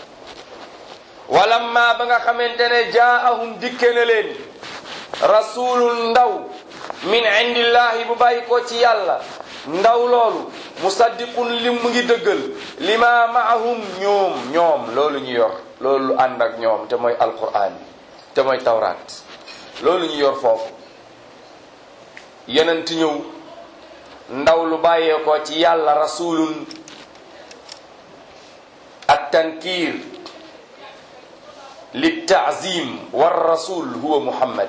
walamma ba nga xamante ne jaahum dikke na leen rasulun ndaw min indillahi bu bàyyi ko ci yàlla ndaw loolu musaddiqun li mu ngi dëggal lima maahum ñoom ñoom loolu ñu yor loolu ànd ak ñoom te mooy alquran te mooy tawraat loolu ñu yor foofu yonent ñëw ndaw lu bàyyee ko ci yàlla rasulun at tankiir li taazim war rasul huwa muhammad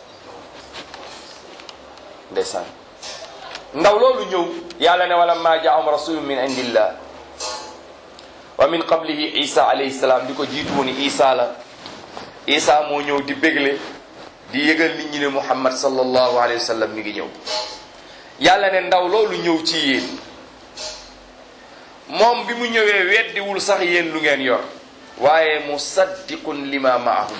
ndeysaan ndaw loolu ñëw yàlla ne wala ma jaahum rasulun min indillah wa min qablihi isa alayhi salaam di ko jiitu woon isa la isa moo ñëw di bégle di yëgal nit ñi ne muhammad sallallahu alayhi wa sallam mi ngi ñëw yàlla ne ndaw loolu ñëw ci yéen moom bi mu ñëwee weddiwul sax yéen lu ngeen yor waaye musaddiqun lima maahum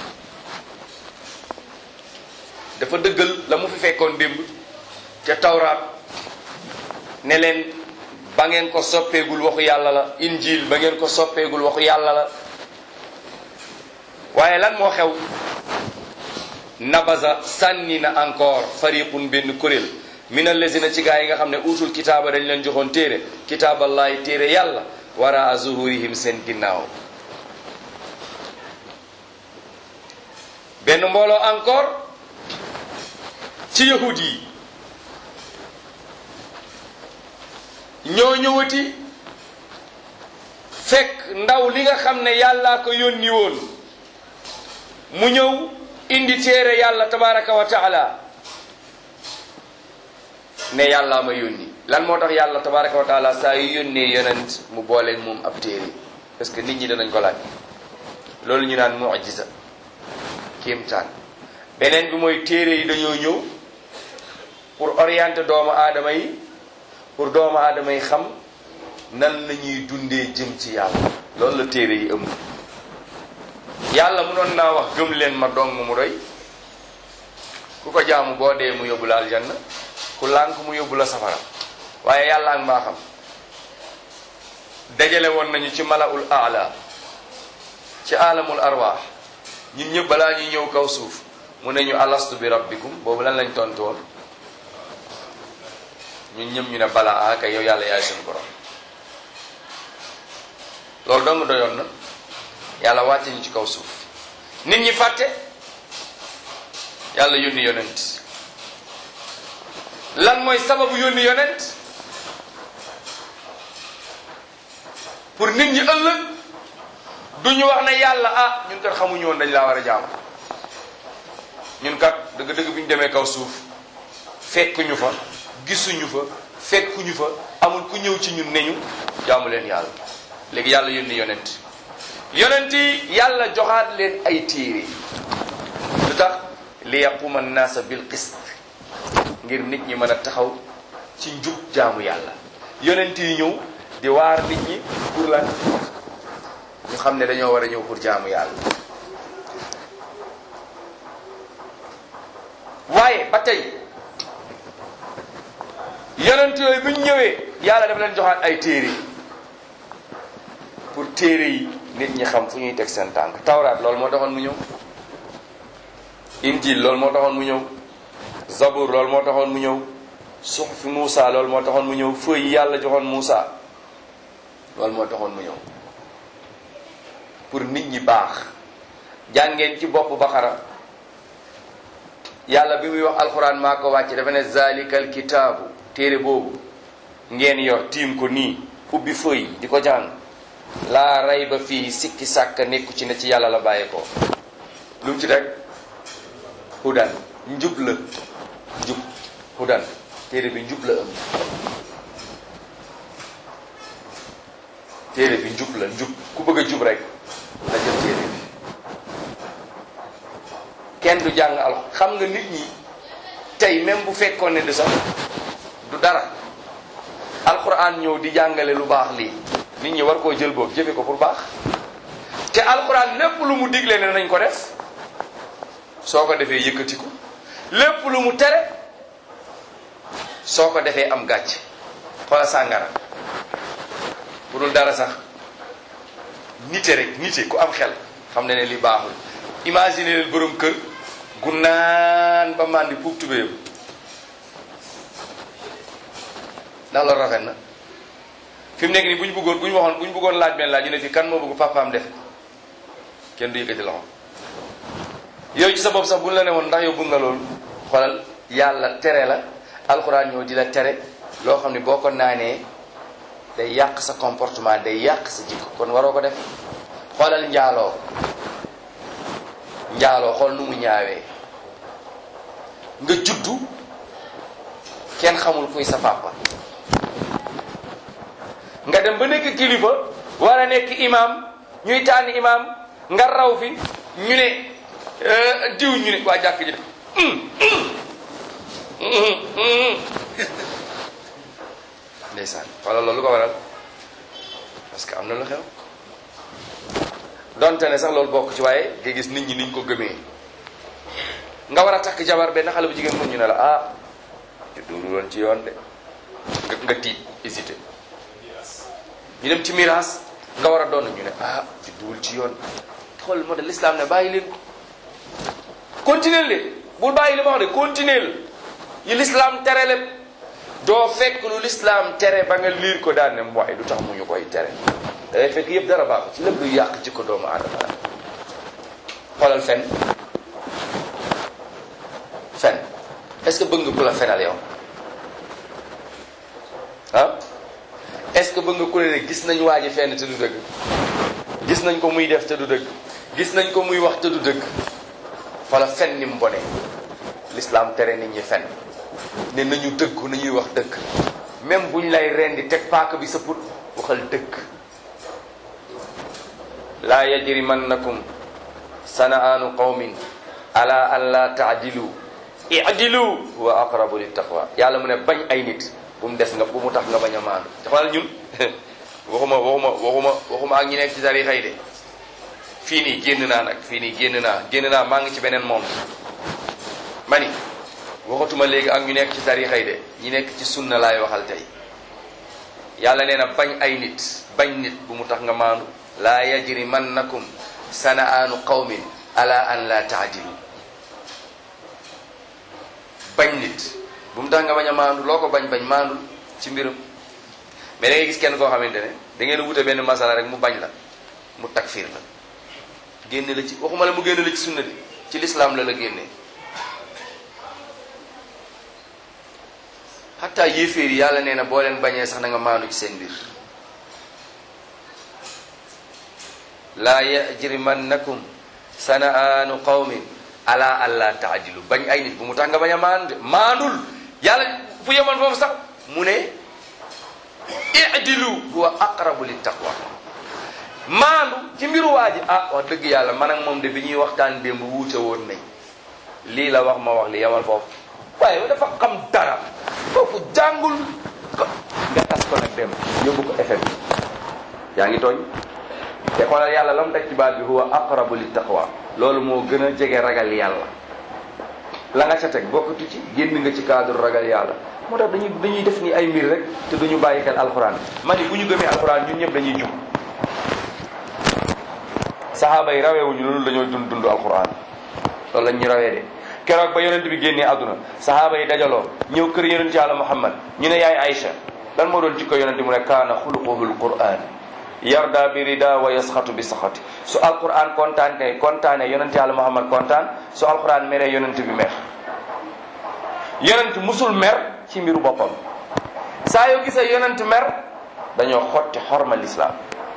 dafa dëggal la mu fi fekkoon démb ca tawraat ne leen ba ngeen ko soppeegul waxu yàlla la injil ba ngeen ko soppeegul waxu yàlla la waaye lan moo xew nabaza sànni na encore fariqun benn kuréel min allazina ci gaa yi nga xam ne utul kitaaba dañ leen joxoon téere kitaaballahi téere yàlla wara zuhurihim seen ginnaaw benn mbooloo encore ci yahud yi ñoo ñëwati fekk ndaw li nga xam ne yàllaa ko yónni woon mu ñëw indi téere yàlla tabaraka wa taala ne yàllaa ma yónni lan moo tax yàlla tabaraka wa taala saa yu yónnee yonent mu booleeg moom ab téere parce que nit ñi danañ ko laaj loolu ñu naan mujiza kéemtaan beneen bi mooy téere yi dañoo ñëw pour orienter doomu aadama yi pour doomu aadama yi xam nan la ñuy dundee jëm ci yàlla loolu la téere yi ëmb yàlla munoon naa wax gëm leen ma dong mu doy ku ko jaamu boo dee mu yóbbu la aljanna ku lànk mu yóbbu la safara waaye yàlla ak mbaa xam dajale woon nañu ci malaul aala ci alamul arwaax ñun ñëpp balaa ñuy ñëw kaw suuf mu ne ñu alastu bi rabbikum boobu lan lañ tontu woon ñun ñëpp ñu ne balaa ah kay yow yàlla yaay suñu borom loolu dong doyoon na yàlla wàcce ñu ci kaw suuf nit ñi fàtte yàlla yónni yonent lan mooy sababu yónni yonent pour nit ñi ëllëg du ñu wax ne yàlla ah ñun kat xamuñu woon dañ laa war a jaamu ñun kat dëgg-dëgg bi ñu demee kaw suuf fekkuñu fa gisuñu fa fekkuñu fa amul ku ñëw ci ñun ne ñu jaamu leen yàlla léegi yàlla yónni yonent yonent yi yàlla joxaat leen ay téere lu tax li yaquma naasa bil qist ngir nit ñi mën a taxaw ci njub jaamu yàlla yonent yi ñëw di waar nit ñi pour lan ñu xam ne dañoo war a ñëw pour jaamu yàlla waaye ba tey yonent yooyu bu ñu ñëwee yàlla dafa leen joxaat ay téere pour téere yi nit ñi xam fu ñuy teg seen tànk tawraat loolu moo taxoon mu ñëw injil loolu moo taxoon mu ñëw zabur loolu moo taxoon mu ñëw suxfi Muusa loolu moo taxoon mu ñëw fëy yi yàlla joxoon Muusa loolu moo taxoon mu ñëw pour nit ñi baax jàngeen ci bopp Baqara yàlla bi muy wax alxuraan maa ko wàcce dafa ne zalikal kitaabu téere boobu ngeen yor tiim ko nii ubbi fëy di ko jàng laa rayba fii sikki sàkk nekku ci ne ci yàlla la bàyyee ko lu mu ci rek hudan njub la njub hudan téere bi njub la ëm téere bi njub la njub ku bëgg a jub rek la jël téere bi kenn du jàng al xam nga nit ñi tey même bu fekkoon ne du sax du dara alquran ñëw di jàngale lu baax lii nit ñi war koo jël boobu jëfe ko pour baax te alquran lépp lu mu digle ne nañ ko def soo ko defee yëkkatiku lépp lu mu tere soo ko defee am gàcc xoola sàngara bu dul dara sax nite rek nite ku am xel xam ne ne li baaxul imagine leen borom kër gu naan ba màndi puub tubéyam ndax loolu rafet na fi mu nekk nii bu ñu bëggoon bu ñu waxoon bu ñu bëggoon laaj benn laaj ñu ne fii kan moo bëgg papaam def kenn du yëkkati loxo yow ci sa bopp sax bu ñu la ne woon ndax yow bëgg nga loolu xoolal yàlla tere la alxuraan ñëw di la tere loo xam ne boo ko naanee day yàq sa comportement day yàq sa jikko kon waroo ko def xoolal njaaloo njaaloo xool nu mu ñaawee nga juddu kenn xamul kuy sa papa nga dem ba nekk kilifa war a nekk imam ñuy tànn imam nga raw fi ñu ne diw ñu ne waa jàkk ji ndeysaan wala loolu ko waral parce que am na lu xew donte ne sax loolu bokk ci waaye nga gis nit ñi niñ ko gëmee nga war a takk jabar benn xale bu jigéen mun ñu ne la ah judduwul woon ci yoon de nga nga tiit hésité ñu dem ci miraas nga war a doon ñu ne ah judduwul ci yoon xool moo de l'islam ne bàyyi leen ko continuer leen bul bàyyi li ma wax de continuer yi l'islam tere lépp doo fekk lu l'islam tere ba nga liir ko daan ne waaye du tax mu ñu koy tere dafay fekk yëpp dara baaxu ci lépp lu yàq ci ko doomu aadama la xoolal fen fen est-ce que bëgg nga ku la fenal yow ah est-ce que bëgg nga ku ne gis nañ waa ji fenn te du dëgg gis nañ ko muy def te du dëgg gis nañ ko muy wax te du dëgg wala fen ni mu bone l'islam tere nit ñi fen ne nañu dëgg nañuy wax dëgg même buñ lay rendi teg paaka bi sa put waxal dëgg laa yajrimannakum sana'aanu qawmin ala an la taadilu idilu huwa aqrabu littaqwa yàlla mu ne bañ ay nit bu mu des nga bu mu tax nga bañ a maandu te xoolal ñun waxuma waxuma waxuma waxuma ak ñi nekk ci tarixa yi de fii nii génn naa nag fii nii génn naa génn naa maa ngi ci beneen monde mani waxatuma léegi ak ñu nekk ci tarixa yi de ñi nekk ci sunna laay waxal tey yàlla nee na bañ ay nit bañ nit bu mu tax nga maandu laa yajrimannakum sana'aanu qawmin ala an la taadilu bañ nit bu mu tax nga bañ a maandu loo ko bañ bañ maandul ci mbiram mais da ngay gis kenn koo xamante ne da ngeen wute benn masala rek mu bañ la mu takfir la génne la ci waxuma la mu génne la ci sunna bi ci lislaam la la génnee xataa yéeféer yi yàlla nee na boo leen bañee sax na nga maandu ci seen mbir laa yajrimannakum sana'aanu qawmin ala alla taadilu bañ ay nit bu mu tax nga bañ a maandu maandul yàlla fu yemoon foofu sax mu ne idilu huwa aqrabu littaqwa maandu ci mbiru waa ji ah wax dëgg yàlla man ak moom de bi ñuy waxtaan démb wuute woon nañ lii la wax ma wax li yemal foofu waaye dafa xam dara foofu jàngul nga tas ko nag dem yóbbu ko effet bi yaa ngi tooñ te xoolal yàlla la mu teg ci baat bi huwa aqrabu littaqwa loolu moo gën a jege ragal yàlla la nga ca teg bokkatu ci génn nga ci cadre ragal yàlla moo tax dañuy dañuy def ni ay mbir rek te duñu bàyyi xel alxuraan ma ni bu ñu gëmee alxuraan ñun ñëpp dañuy jub saxaaba yi raweewuñu loolu dañoo dund dund alxuraan loolu lañ ñu rawee de keroog ba yonent bi génnee àdduna saxaaba yi dajaloo ñëw kër yonent yàlla muhammad ñu ne yaay Aïcha lan moo doon jikko yonent mu ne kaana xuluquhul qur'an yarda bi rida wa yasxatu bi saxati su alquran kontaan kay kontaane yonent yàlla muhammad kontaan su alquran meree yonent bi mer yonent musul mer ci mbiru boppam saa yoo gisee yonent mer dañoo xotti xorma lislaam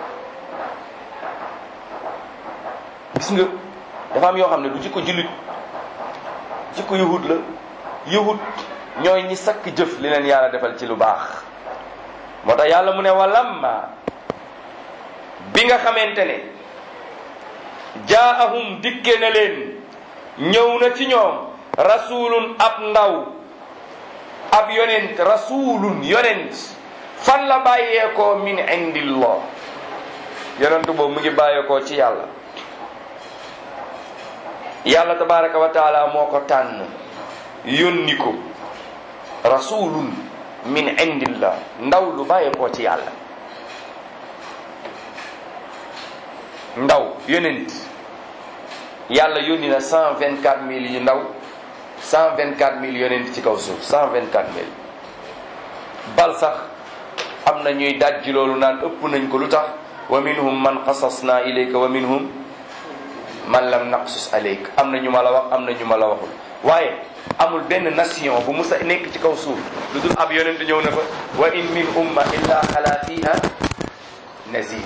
gis nga dafa am yoo xam ne du jikko jullit jikko yahud la yahud ñooy ñi sakk jëf li leen yàlla defal ci lu baax moo tax yàlla mu ne walamma bi nga xamante ne jaahum dikke na leen ñëw na ci ñoom rasulun ab ndaw ab yonent rasulun yonent fan la bàyyeekoo min indillah yonent boobu mu ngi bàyyeekoo ci yàlla yàlla tabaraka wa taala moo ko tànn yónni ko rasulun min indillah ndaw lu bàyyeekoo ci yàlla ndaw yonent yàlla yónni na cent vingt quatre mille yu ndaw cent vingt quatre mille yonent ci kaw suuf cent vingt quatre mille bal sax am na ñuy dajji loolu naan ëpp nañ ko lu tax wa minhum man qasasna ilayka wa minhum man lam naqsus alayk am na ñu ma la wax am na ñu ma la waxul waaye amul benn nation bu musa nekk ci kaw suuf lu dul ab yonent ñëw na fa wa in min umma illa xala fiha nazir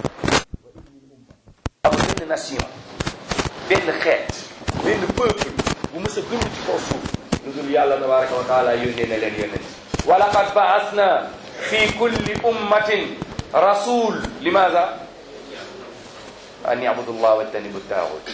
amul benn nation benn xeet benn peuple bu mës a dund ci kaw suuf lu dul yàlla tabaraka wa taala yónnee na leen yónnee wa laqad baasna fi kulli ummatin rasul limaada an yabudu llah wajtanibu taaxut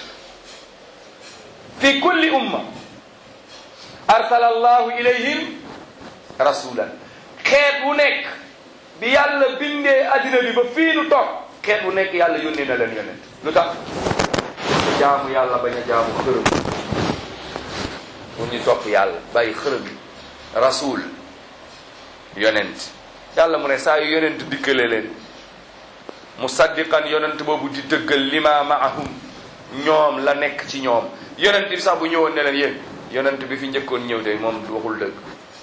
fi kulli umma arsala allahu ilayhim rasulan xeet wu nekk bi yàlla bindee addina bi ba fii nu toog xeet wu nekk yàlla yónnee na leen yónnee lu tax jaamu yàlla bañ a jaamu xërëm pour ñu topp yàlla bàyyi xërëm yi rasul yonent yàlla mu ne saa yu yonent dikkale leen musaddiqan yonent boobu di dëggal lima maahum ñoom la nekk ci ñoom yonent bi sax bu ñëwoon ne leen yéen yonent bi fi njëkkoon ñëw de moom waxul dëgg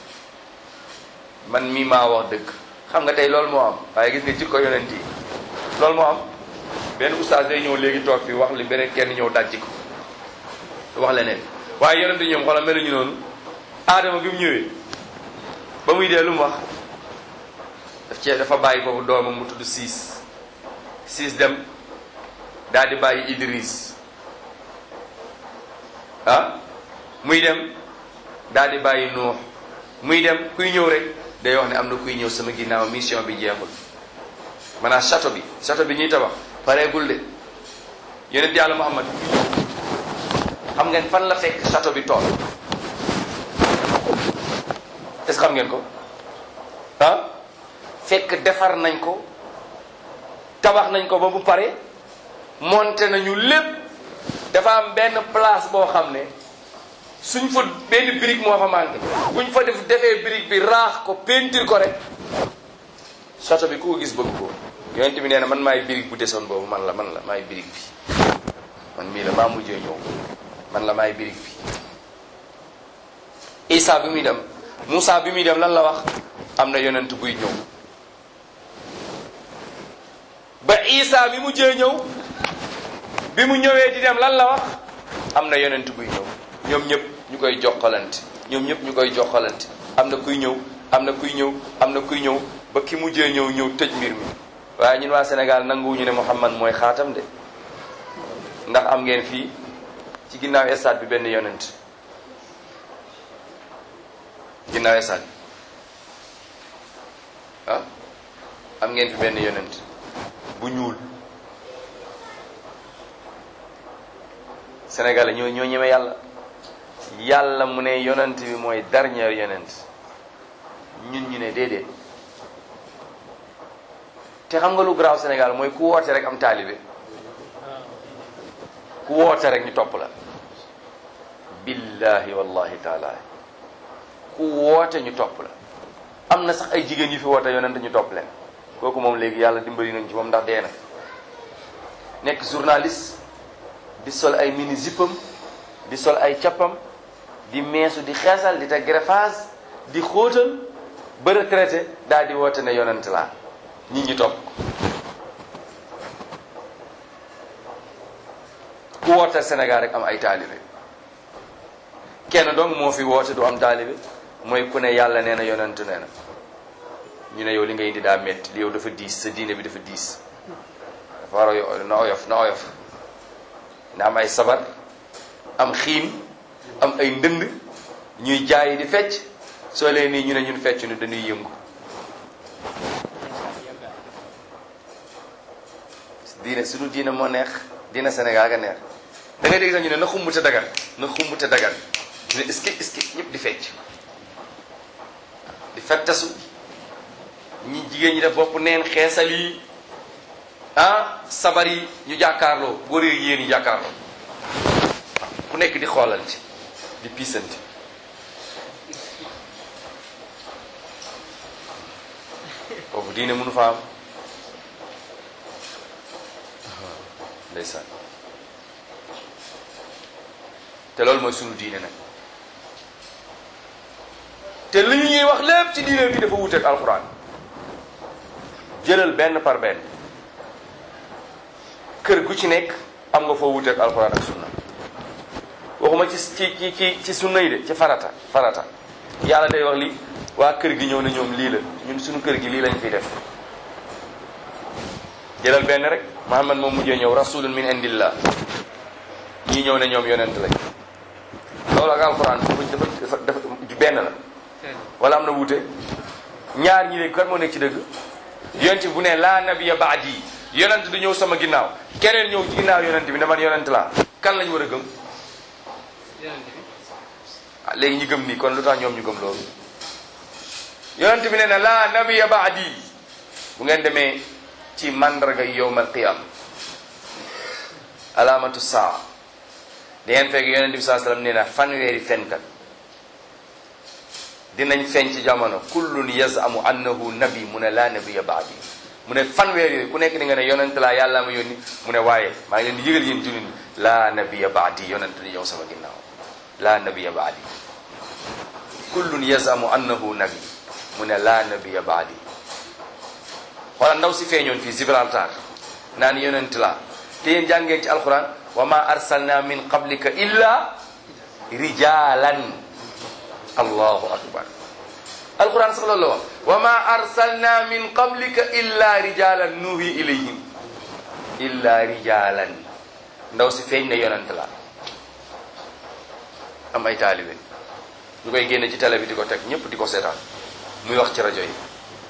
man mii maa wax dëgg xam nga tey loolu moo am waaye gis nga jikko yonent yi loolu moo am benn oustaz day ñëw léegi toog fi wax li beneen kenn ñëw dajji ko wax leneen waaye yonent ñoom xoolal meluñu noonu aadama bi mu ñëwee ba muy dee lu mu wax daf cee dafa bàyyi foofu doomam mu tudd siis siis dem daal di bàyyi Idris ah muy dem daal di bàyyi Nuux muy dem kuy ñëw rek day wax ne am na kuy ñëw sama ginnaaw mission bi jeexul maanaam château bi château bi ñuy tabax pareegul de yonent yàlla Muhammad xam ngeen fan la fekk château bi tool est-ce que xam ngeen ko ah fekk defar nañ ko tabax nañ ko ba bu pare monté nañu lépp dafa am benn place boo xam ne suñ fa benn brique moo fa manqué buñ fa def defee brique bi raax ko peinture ko rek château bi ku ko gis bëgg ko yonent bi nee na man maay brique bu desoon boobu man la man la maay brique bi man mii la maa mujjee ñëw man la maay brique bi Isa bi muy dem Moussa bi muy dem lan la wax am na yonent buy ñëw ba Isa bi mujjee ñëw bi mu ñëwee di dem lan la wax am na yonent buy ñëw ñoom ñëpp ñu koy jokkalante ñoom ñëpp ñu koy jokkalante am na kuy ñëw am na kuy ñëw am na kuy ñëw ba ki mujjee ñëw ñëw tëj mbir mi waaye ñun waa Sénégal nanguwuñu ne Muhammad mooy xaatam de ndax am ngeen fii ci ginnaaw stade bi benn yonent ginnaaw stade bi ah am ngeen fi benn yonent bu ñuul Sénégal ñoo ñoo ñeme yàlla yàlla mu ne yonent bi mooy dernier yonent ñun ñu ne déedéet te xam nga lu garaaw Sénégal mooy ku woote rek am taalibe ku woote rek ñu topp la billahi wallahi taala ku woote ñu topp la am na sax ay jigéen yu fi woote yonent ñu topp leen kooku moom léegi yàlla dimbali nañ ci moom ndax dee na nekk journaliste di sol ay mini zippam di sol ay cappam di meesu di xeesal di teg greffage di xóotal ba retraité daal di woote ne yonent laa nit ñi topp ku woote Sénégal rek am ay taalibe kenn donc moo fi woote du am taalibe mooy ku ne yàlla nee na yonent nee na ñu ne yow li nga indi daa métti li yow dafa diis sa diine bi dafa diis dafa war a na oyof na oyof na am ay sabar am xiin am ay ndënd ñuy jaayi di fecc soo leen nii ñu ne ñun fecc nu dañuy yëngu diine suñu diine moo neex diine Sénégal ga neex da ngay dégg sax ñu ne na xumb te dagan na xumb te dagan ne est-ce que est-ce que ñëpp di fecc di fettasu ñi jigéen ñi def bopp neen xeesal yi ah sabar yi ñu jàkkaarloo góor yi yéen yi jàkkaarloo ku nekk di xoolante di piisanti foofu diine mënu fa am ndeysaan te loolu mooy sunu diine nag te li ñuy wax lépp ci diine bi dafa wuteek alxuraan jëlal benn par benn kër gu ci nekk am nga foo wuteek alxuraan ak sunna waxuma ci ci ci ci ci sunna yi de ci farata farata yàlla day wax li waa kër gi ñëw na ñoom lii la ñun suñu kër gi lii lañ fiy def jëlal benn rek Muhammad moom mujjee ñëw rasulun min indillah ñii ñëw ne ñoom yonent lañ loolu ak alxuraan dafa dafa dafa benn la wala am na wuute ñaar ñi ne kan moo nekk ci dëgg yonent bu ne laa nabiya baadi yonent du ñëw sama ginnaaw keneen ñëw ci ginnaaw yonent bi ne man yonent laa kan lañ war a gëm ah léegi ñu gëm nii kon lu tax ñoom ñu gëm loolu yonent bi ne na laa nabiya baadi bu ngeen demee ci mandarga yowm al qiyam alaamatu saa da ngeen fekk yonent bi saa sallam nee na fanweeri fenkat dinañ feeñ ci jamono kullun yazamu annahu nabi mu ne laa nabiya baadi mu ne fanweer yooyu ku nekk di nga ne yonent laa yàlla ma yónni mu ne waaye maa ngi leen di yëgal yéen jullit ñi laa nabiya baadi yonent di ñëw sama ginnaaw laa nabiya baadi kullun yazamu annahu nabi mu ne laa nabiya baadi wala ndaw si feeñoon fii Gibraltar naan yonent laa te yéen jàngeen ci alquran wa ma arsalna min qablika illa rijalan allahu akbar alquran sax loolu la wax wa ma arsalna min qablika illa rijalan nuhi ilayhim illa rijalan ndaw si feeñ ne yonent la am ay taalibe ñu koy génne ci télé bi di ko teg ñëpp di ko seetaan muy wax ci rajo yi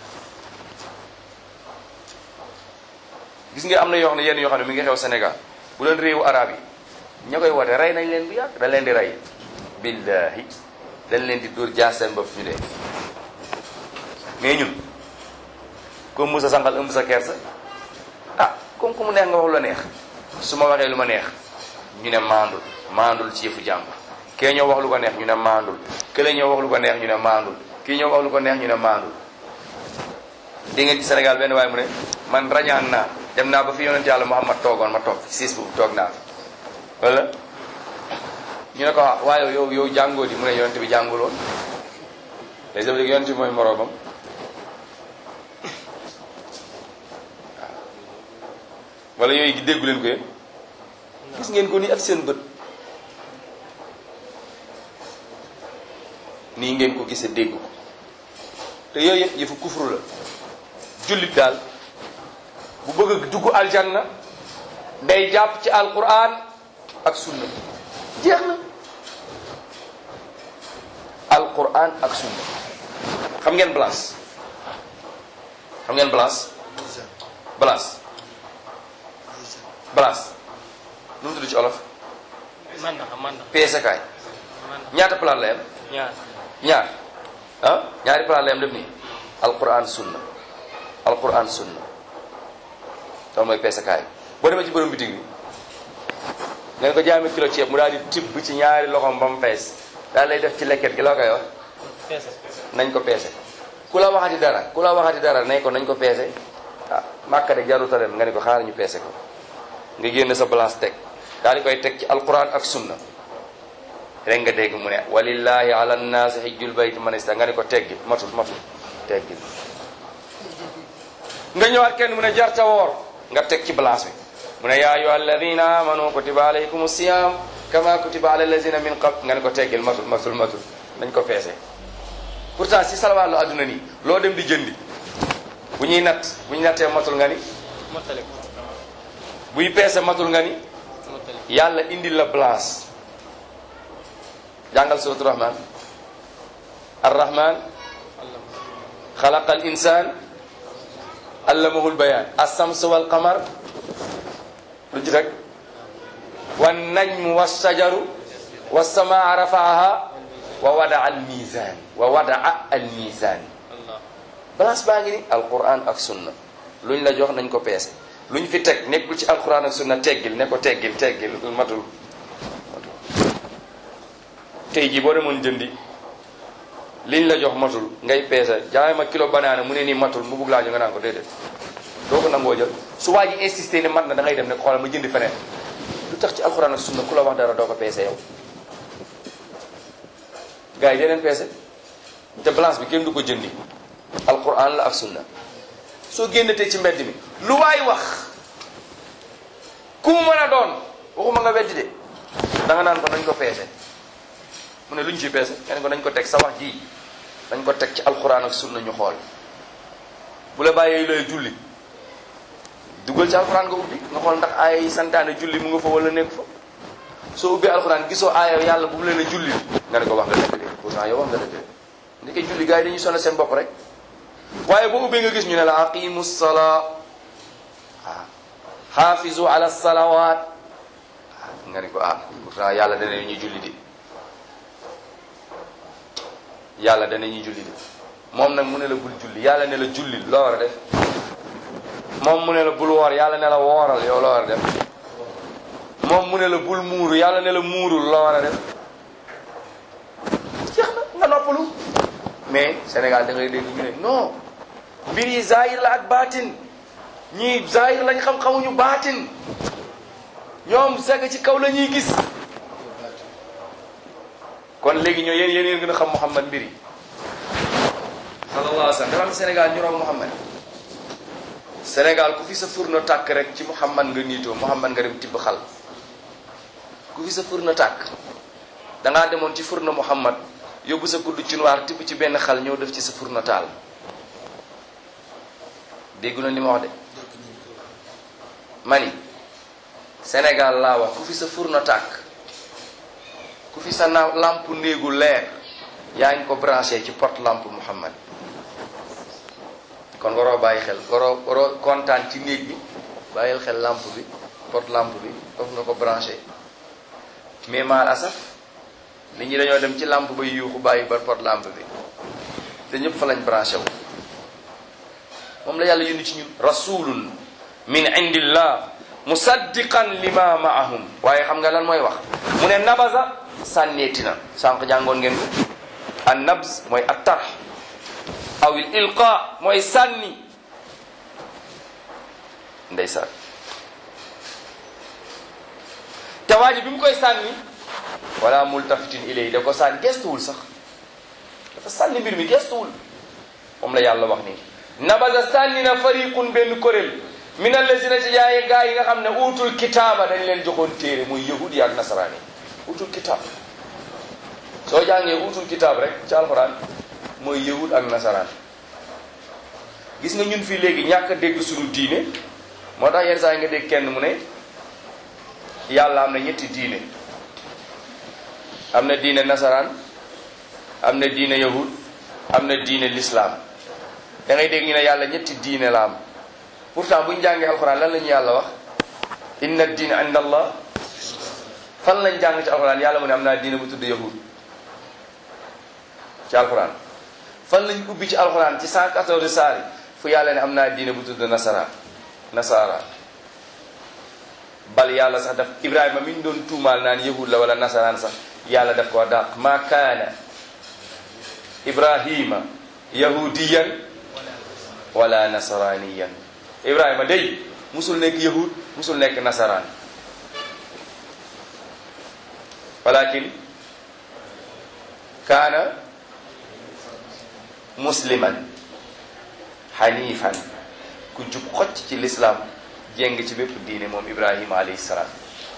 gis nga am na yoo xam ne yenn yoo xam ne mi ngi xew Sénégal bu leen réewu arab yi ña koy woote rey nañ leen bu yàgg dañ leen di rey billahi dañ leen di dóor jaar seen bopp ñu dee mais ñun comme Moussa Sangal ëmb sa kersa ah comme ku mu neex nga wax lu la neex su ma waxee lu ma neex ñu ne maandul maandul ci yëfu jàmbur kee ñëw wax lu ko neex ñu ne maandul kële ñëw wax lu ko neex ñu ne maandul kii ñëw wax lu ko neex ñu ne maandul di ngeen ci Sénégal benn waaye mu ne man rañaan naa dem naa ba fi yonent yàlla Muhammad toogoon ma toog siis bu toog naa wala ñu ne ko waaye yow yow jàngoo di mu ne yonent bi jànguloon les def léegi yonent bi mooy moroomam wala yooyu gi déggu leen ko yéen gis ngeen ko nii ak seen bët nii ngeen ko gisee dégg ko te yooyu yëpp yëfu kufru la jullit daal bu bëgg a dugg aljanna day jàpp ci alquran ak sunna jeex na alquran ak sunna xam ngeen place xam ngeen place place place nu mu tudd ci olof man na man na peese kaay man ñaata place la yam ñaar ñaar ah ñaari place la yam def nii alquran sunna alquran sunna loolu mooy peese kaay boo demee ci borom bitig bi nga ko jaami kilo ceeb mu daal di tibb ci ñaari loxoom ba mu fees daal lay def ci lekket gi loo koy wax peese nañ ko peese ku la waxati dara ku la waxati dara ne ko nañ ko peese ah màkka de jaruta dem nga ne ko xaar ñu peese ko nga génn sa balance teg daal di koy teg ci alquran ak sunna rek nga dégg mu ne walillahi ala nnaasi hijjul bayti man ista nga ne ko teggi matul matul teggi nga ñëwaat kenn mu ne jarta woor nga teg ci balance bi mu ne yaa ayyuha alladina amanu kutiba alaykum siyam kama kutiba ala alladina min qabl nga ne ko teggil matul matul matul nañ ko peese pourtant si salwaalu adduna nii loo dem di jëndi bu ñuy natt bu ñu nattee matul nga ni mottali ko buy peese matul nga ni mottali yàlla indil la balance jàngal suratu rahman arrahman allah xalaqa al insan allamahu lbayan alsams walqamar lu ci rek wan najmu wassajaru wassamaa rafaaha wa wadaa al mizan wa wadaa al mizan Allah balance baa ngi ni alquran ak sunna luñ la jox nañ ko peese luñ fi teg nekkul ci alquran ak sunna teggil ne ko teggil teggil matul matul tey jii boo demoon jëndi liñ la jox matul ngay peese jaay ma kilo banaana mu ne nii matul mu bugg laa jo nga naan ko déedéet doo ko nangoo jël su waa ji insisté ne mat na da ngay dem ne ko xoolal ma jëndi feneen lu tax ci alquran ak sunna ku la wax dara doo ko peese yow gars yi deneen peese te balance bi kenn du ko jëndi alquran la ak sunna soo génnatee ci mbedd mi lu waay wax ku mu mën a doon waxuma nga weddi de da nga naan ko nañ ko peese mu ne lu ñu ci peese nga ne ko nañ ko teg sa wax ji dañ ko teg ci alquran ak sunna ñu xool bu la bàyyee looy julli dugal ci alquran nga ubbi nga xool ndax aaya yi santaane julli mu nga fa wala nekk fa soo ubbee alquran gisoo aaya yàlla bu mu leen a julli nga ne ko wax nga dëgg de pourtant yow wax nga dëgg de ndeke julli gars yi dañuy sonal seen bopp rek waaye boo ubbee nga gis ñu ne la aqimu salaa ah xaafizu ala salawat ah nga ne ko ah pourtant yàlla dana ñu julli di yàlla dana ñu julli di moom nag mu ne la bul julli yàlla ne la julli loo war a def moom mu ne la bul woor yàlla ne la wooral yow loo war a def moom mu ne la bul muuru yàlla ne la muurul loo war a def jeex na nga noppalu mais Sénégal da ngay dégg ñu ne non mbir yi zahir la ak baatin ñii zahir lañ xam xamuñu baatin ñoom segg ci kaw la ñuy gis kon léegi ñoo yéen yéen yéen gën a xam Muhammad mbir yi sallallahu alayhi wa sallam dafa am Sénégal ñu raw Muhammad Sénégal ku fi sa furno tàkk rek ci Muhammad nga niitoo Muhammad nga dem tibb xal ku fi sa furno tàkk dangaa demoon ci furno Muhammad yóbbu sa kudd ci noir tibb ci benn xal ñëw def ci sa furno taal déggu na li ma wax de mani Sénégal laa wax ku fi sa furno tàkk ku fi sa na lampe néegu leer yaa ngi ko branché ci porte lampe Muhammad kon waroo bàyyi xel waroo waroo kontaan ci néeg bi bàyyil xel lampe bi porte lampe bi foofu nga ko branché mais maal asaf nit ñi dañoo dem ci lampe bay yuuxu bàyyi ba porte lampe bi te ñëpp fa lañ branché wu moom la yàlla yónni ci ñun rasulun min indillah musaddiqan lima maahum waaye xam nga lan mooy wax mu ne nabaza sànneeti na sànq jàngoon ngeen ko an nabz mooy at tarx aw il ilqa mooy sànni ndeysaan te waa ji bi mu koy sànni wala multafitin ilay da ko sànni gestuwul sax dafa sànni mbir mi gestuwul moom la yàlla wax nii nabaza sànni na fariqun benn kuréel min allazina ci jaaye gaa yi nga xam ne utul kitaaba dañ leen joxoon téere muy yahudi ak nasaraan yi utul kitaab soo jàngee utul kitaab rek ci alxuraan mooy yahud ak nasaraan gis nga ñun fii léegi ñàkk a dégg suñu diine moo tax yenn saa yi nga dégg kenn mu ne yàlla am na ñetti diine am na diine nasaraan am na diine yahud am na diine lislaam da ngay dégg ñu ne yàlla ñetti diine la am pourtant bu ñu jàngee alxuraan lan la ñu yàlla wax inna diine inda allah fan lañ jàng ci alxuraan yàlla mu ne am naa diine bu tudd yahud ci alxuraan fan lañ ubbi ci alxuraan ci 114 saari fu yàlla ne am naa diine bu tudd nasara nasara bal yàlla sax daf ibrahima mi ñu doon tuumaal naan yahud la wala nasaraan sax yàlla daf ko dàq ma kaana ibrahima yahudiyan wala nasaraniyan ibrahima day musul nekk yahud musul nekk nasaraan walakin kaana musliman xanifan ku jub xocc ci lislaam jéng ci bépp diine moom ibrahima alayhi salaam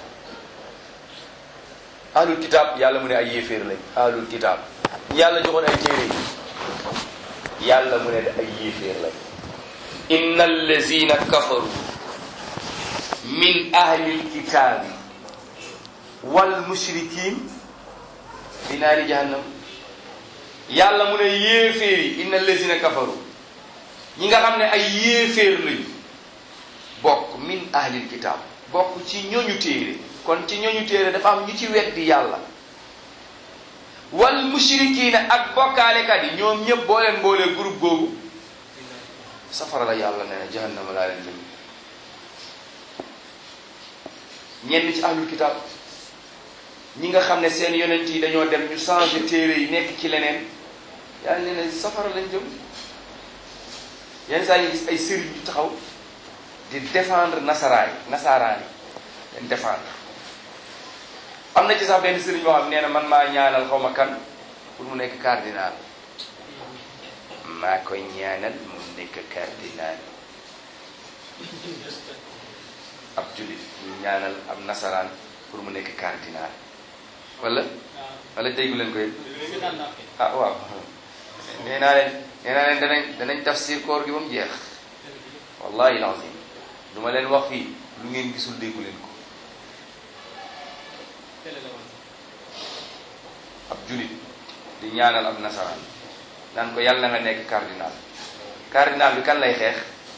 ahlul kitaab yàlla mu ne ay yéeféer lañ ahlul kitaab yàlla joxoon ay téere yi yàlla mu ne ay yéeféer lañ inna allazina kafaru min ahlil kitaabi wal mushrikin fi naari jahannam yàlla mu ne yéeféer yi inna allazina kafaru ñi nga xam ne ay yéeféer lañu bokk min ahlil kitaab bokk ci ñooñu téere kon ci ñooñu téere dafa am ñu ci weddi yàlla wal mushrikiina ak bokkaalekat yi ñoom ñëpp boo leen boolee groupe googu safara la yàlla nee na jahannama laa leen jëm ñenn ci ahlul kitab ñi nga xam ne seen yonent yi dañoo dem ñu changé téere yi nekk ci leneen yàlla nee na safara lañ jëm yenn saa yi gis ay sëriñ yu taxaw di défendre nasaraay nasaraan yi leen défendre am na ci sax benn sëriñ boo xam nee na man maa ñaanal xaw ma kan pour mu nekk cardinal maa koy ñaanal mu nekk cardinal ab jullit ñu ñaanal ab nasaraan pour mu nekk cardinal wala wala déggu leen koy ah waaw nee naa leen nee naa leen danañ danañ tafsir koor gi ba mu jeex wallahi lazim du ma leen wax fii lu ngeen gisul déggu leen ko ab julit di ñaanal ab nasaraan naan ko yàlla na nga nekk cardinal cardinal bi kan lay xeex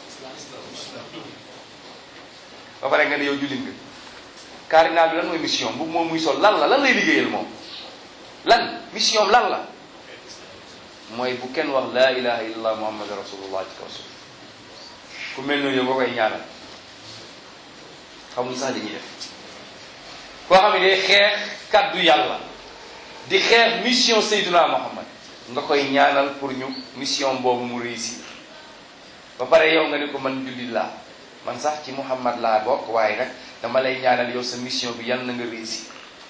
ba pare nga ne yow julit nga cardinal bi lan mooy mission bu moom muy sol lan la lan lay liggéeyal moom lan mission lan la mooy bu kenn wax laa ilaha illallah muhammad rasulullah ci kaw suuf ku mel noonu yow boo koy ñaanal xamuñ sax li ñuy def koo xam ne day xeex kaddu yàlla di xeex mission Seydina Muhammad nga koy ñaanal pour ñu mission boobu mu réussir ba pare yow nga ne ko man jullit laa man sax ci Muhammad laa bokk waaye nag dama lay ñaanal yow sa mission bi yal na nga réussir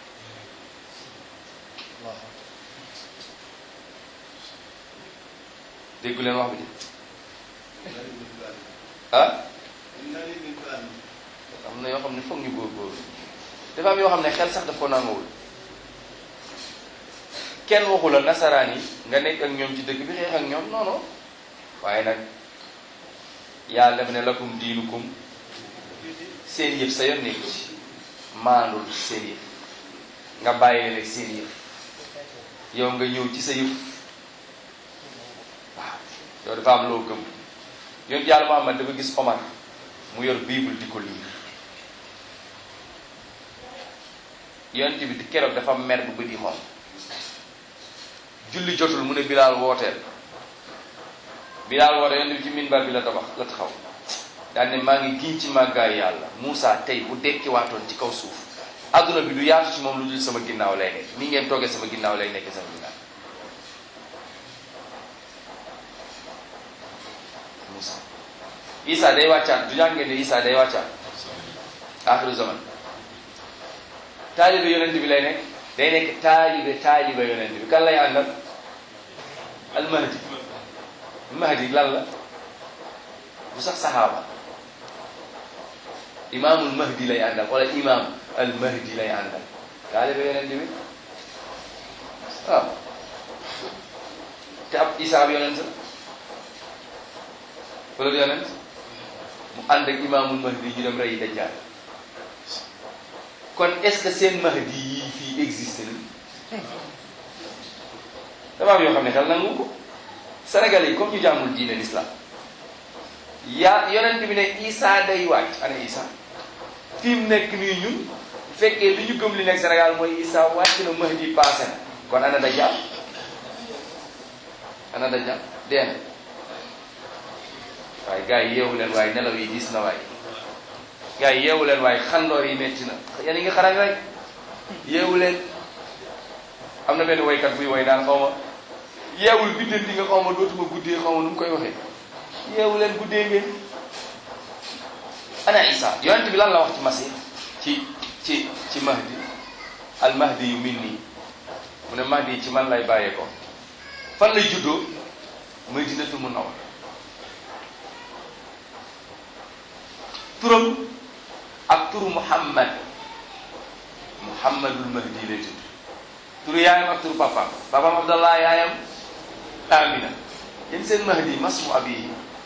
déggu leen wax bi de ah am na yoo xam ne foog ñu góorgóorlu dafa am yoo xam ne xel sax daf ko nanguwul kenn waxu la nasaraan yi nga nekk ak ñoom ci dëkk bi xeex ak ñoom non non waaye nag yàlla def ne lakum diinukum seen yëf sa yoon nekk ci maandul seen yëf nga bàyyee leen seen yëf yow nga ñëw ci sa yëf waaw yow dafa am loo gëm yonent yàlla Muhammad dafa gis Omar mu yor bible di ko liir yonent bi di keroog dafa mer bu bëdi moom julli jotul mu ne bilaal wooteel bilaal woote yonent bi ci minbar bi la tabax la taxaw daal ne maa ngi giñ ci màggaay yàlla Moussa tey bu dekki waatoon ci kaw suuf adduna bi du yaatu ci moom lu dul sama ginnaaw lay nekk ni ngeen toogee sama ginnaaw lay nekk sama ginnaaw Moussa Isa day wàccaat du jàng ngeen ne Isa day wàccaat axiru zaman taalibe yonent bi lay nekk day nekk taalibe taalibe yonent bi kan lay àndal al mahdi mahdi lan la bu sax saxaaba imaamul mahdi lay àndal wala imaam al mahdi lay àndal taalibe yonent bi waaw te ab isa bi yonent la wala du yonent mu ànd ak imaamul mahdi ñu dem rey dajjaal kon est-ce que seen mahdi yii fii existe na dafa am yoo xam ne xel nangu ko Sénégalais yi comme ñu jàngul diine l'islam yaa yonent bi ne Isa day wàcc ana Isa fi mu nekk nii ñun bu fekkee li ñu gëm li nekk Sénégal mooy Isa wàcc na mahdi passé na kon ana dajjal ana dajjal dee na waaye gars yi yeewu leen waaye nelaw yi diis na waaye gars yi yeewu leen waaye xandoor yi metti na yéen a ngi xarañ rek yeewu leen am na benn woykat buy woy naan xaw ma yeewul biddanti nga xaw ma dootuma guddee xaw ma nu mu koy waxee yeewu leen guddee ngeen ana isa yonent bi lan la wax ci masih ci ci ci mahdi al mahdi yu min nii mu ne mahdi ci man lay bàyyee ko fan lay juddoo Madinatul Munawwara turam ak turu Muhammad Muhammadul Mahdi lay tudd turu yaayam ak turu papaam papaam Abdallah yaayam Amina yéen seen Mahdi masmu abi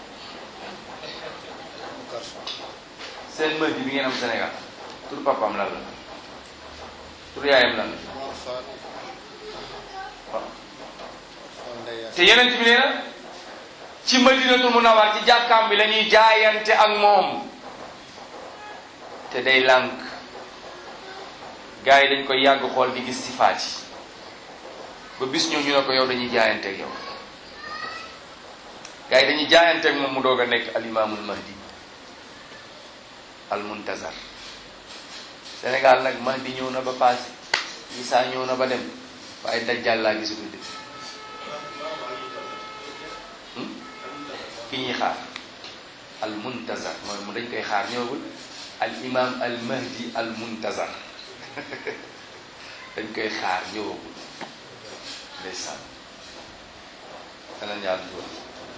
seen Mahdi bi ngeen am Sénégal turu papaam lan la turu yaayam lan la waaw te yeneen bi nee na ci Madinatul Munawwar ci jàkkaam bi la ñuy jaayante ak moom te day lànk gars yi dañ koy yàgg xool di gis sifaat yi ba bis ñëw ñu ne ko yow dañuy jaayanteeg yow gars yi dañuy jaayanteeg moom mu doog a nekk al imaamul mahdi al muntazar Sénégal nag mahdi ñëw na ba passé Isa ñëw na ba dem waaye dajjal laa gisul de ki ñuy xaar al muntazar mooy mu dañ koy xaar ñëwagul al imam al mahdi al muntazar dañ koy xaar ñëwagul ndeysaan danañ yàlla dugal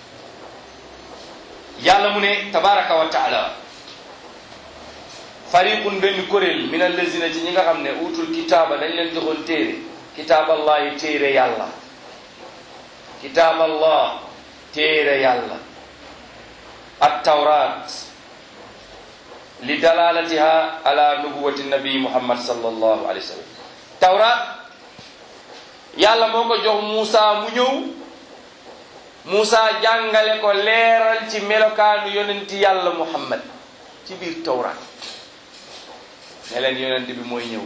yàlla mu ne tabaraka wa taala fariqun benn kuréel min allazina ci ñi nga xam ne utul kitaaba dañ leen joxoon téere kitaab allahi téere yàlla kitaab allah téere yàlla at tawrat li dalalatiha ala nubuwati nabi muhammad sallallahu alayhi wa sallam tawrat yàlla moo ko jox Muusa mu ñëw Muusa jàngale ko leeral ci melokaanu yonenti yàlla muhammad ci biir tawrat ne leen yonent bi mooy ñëw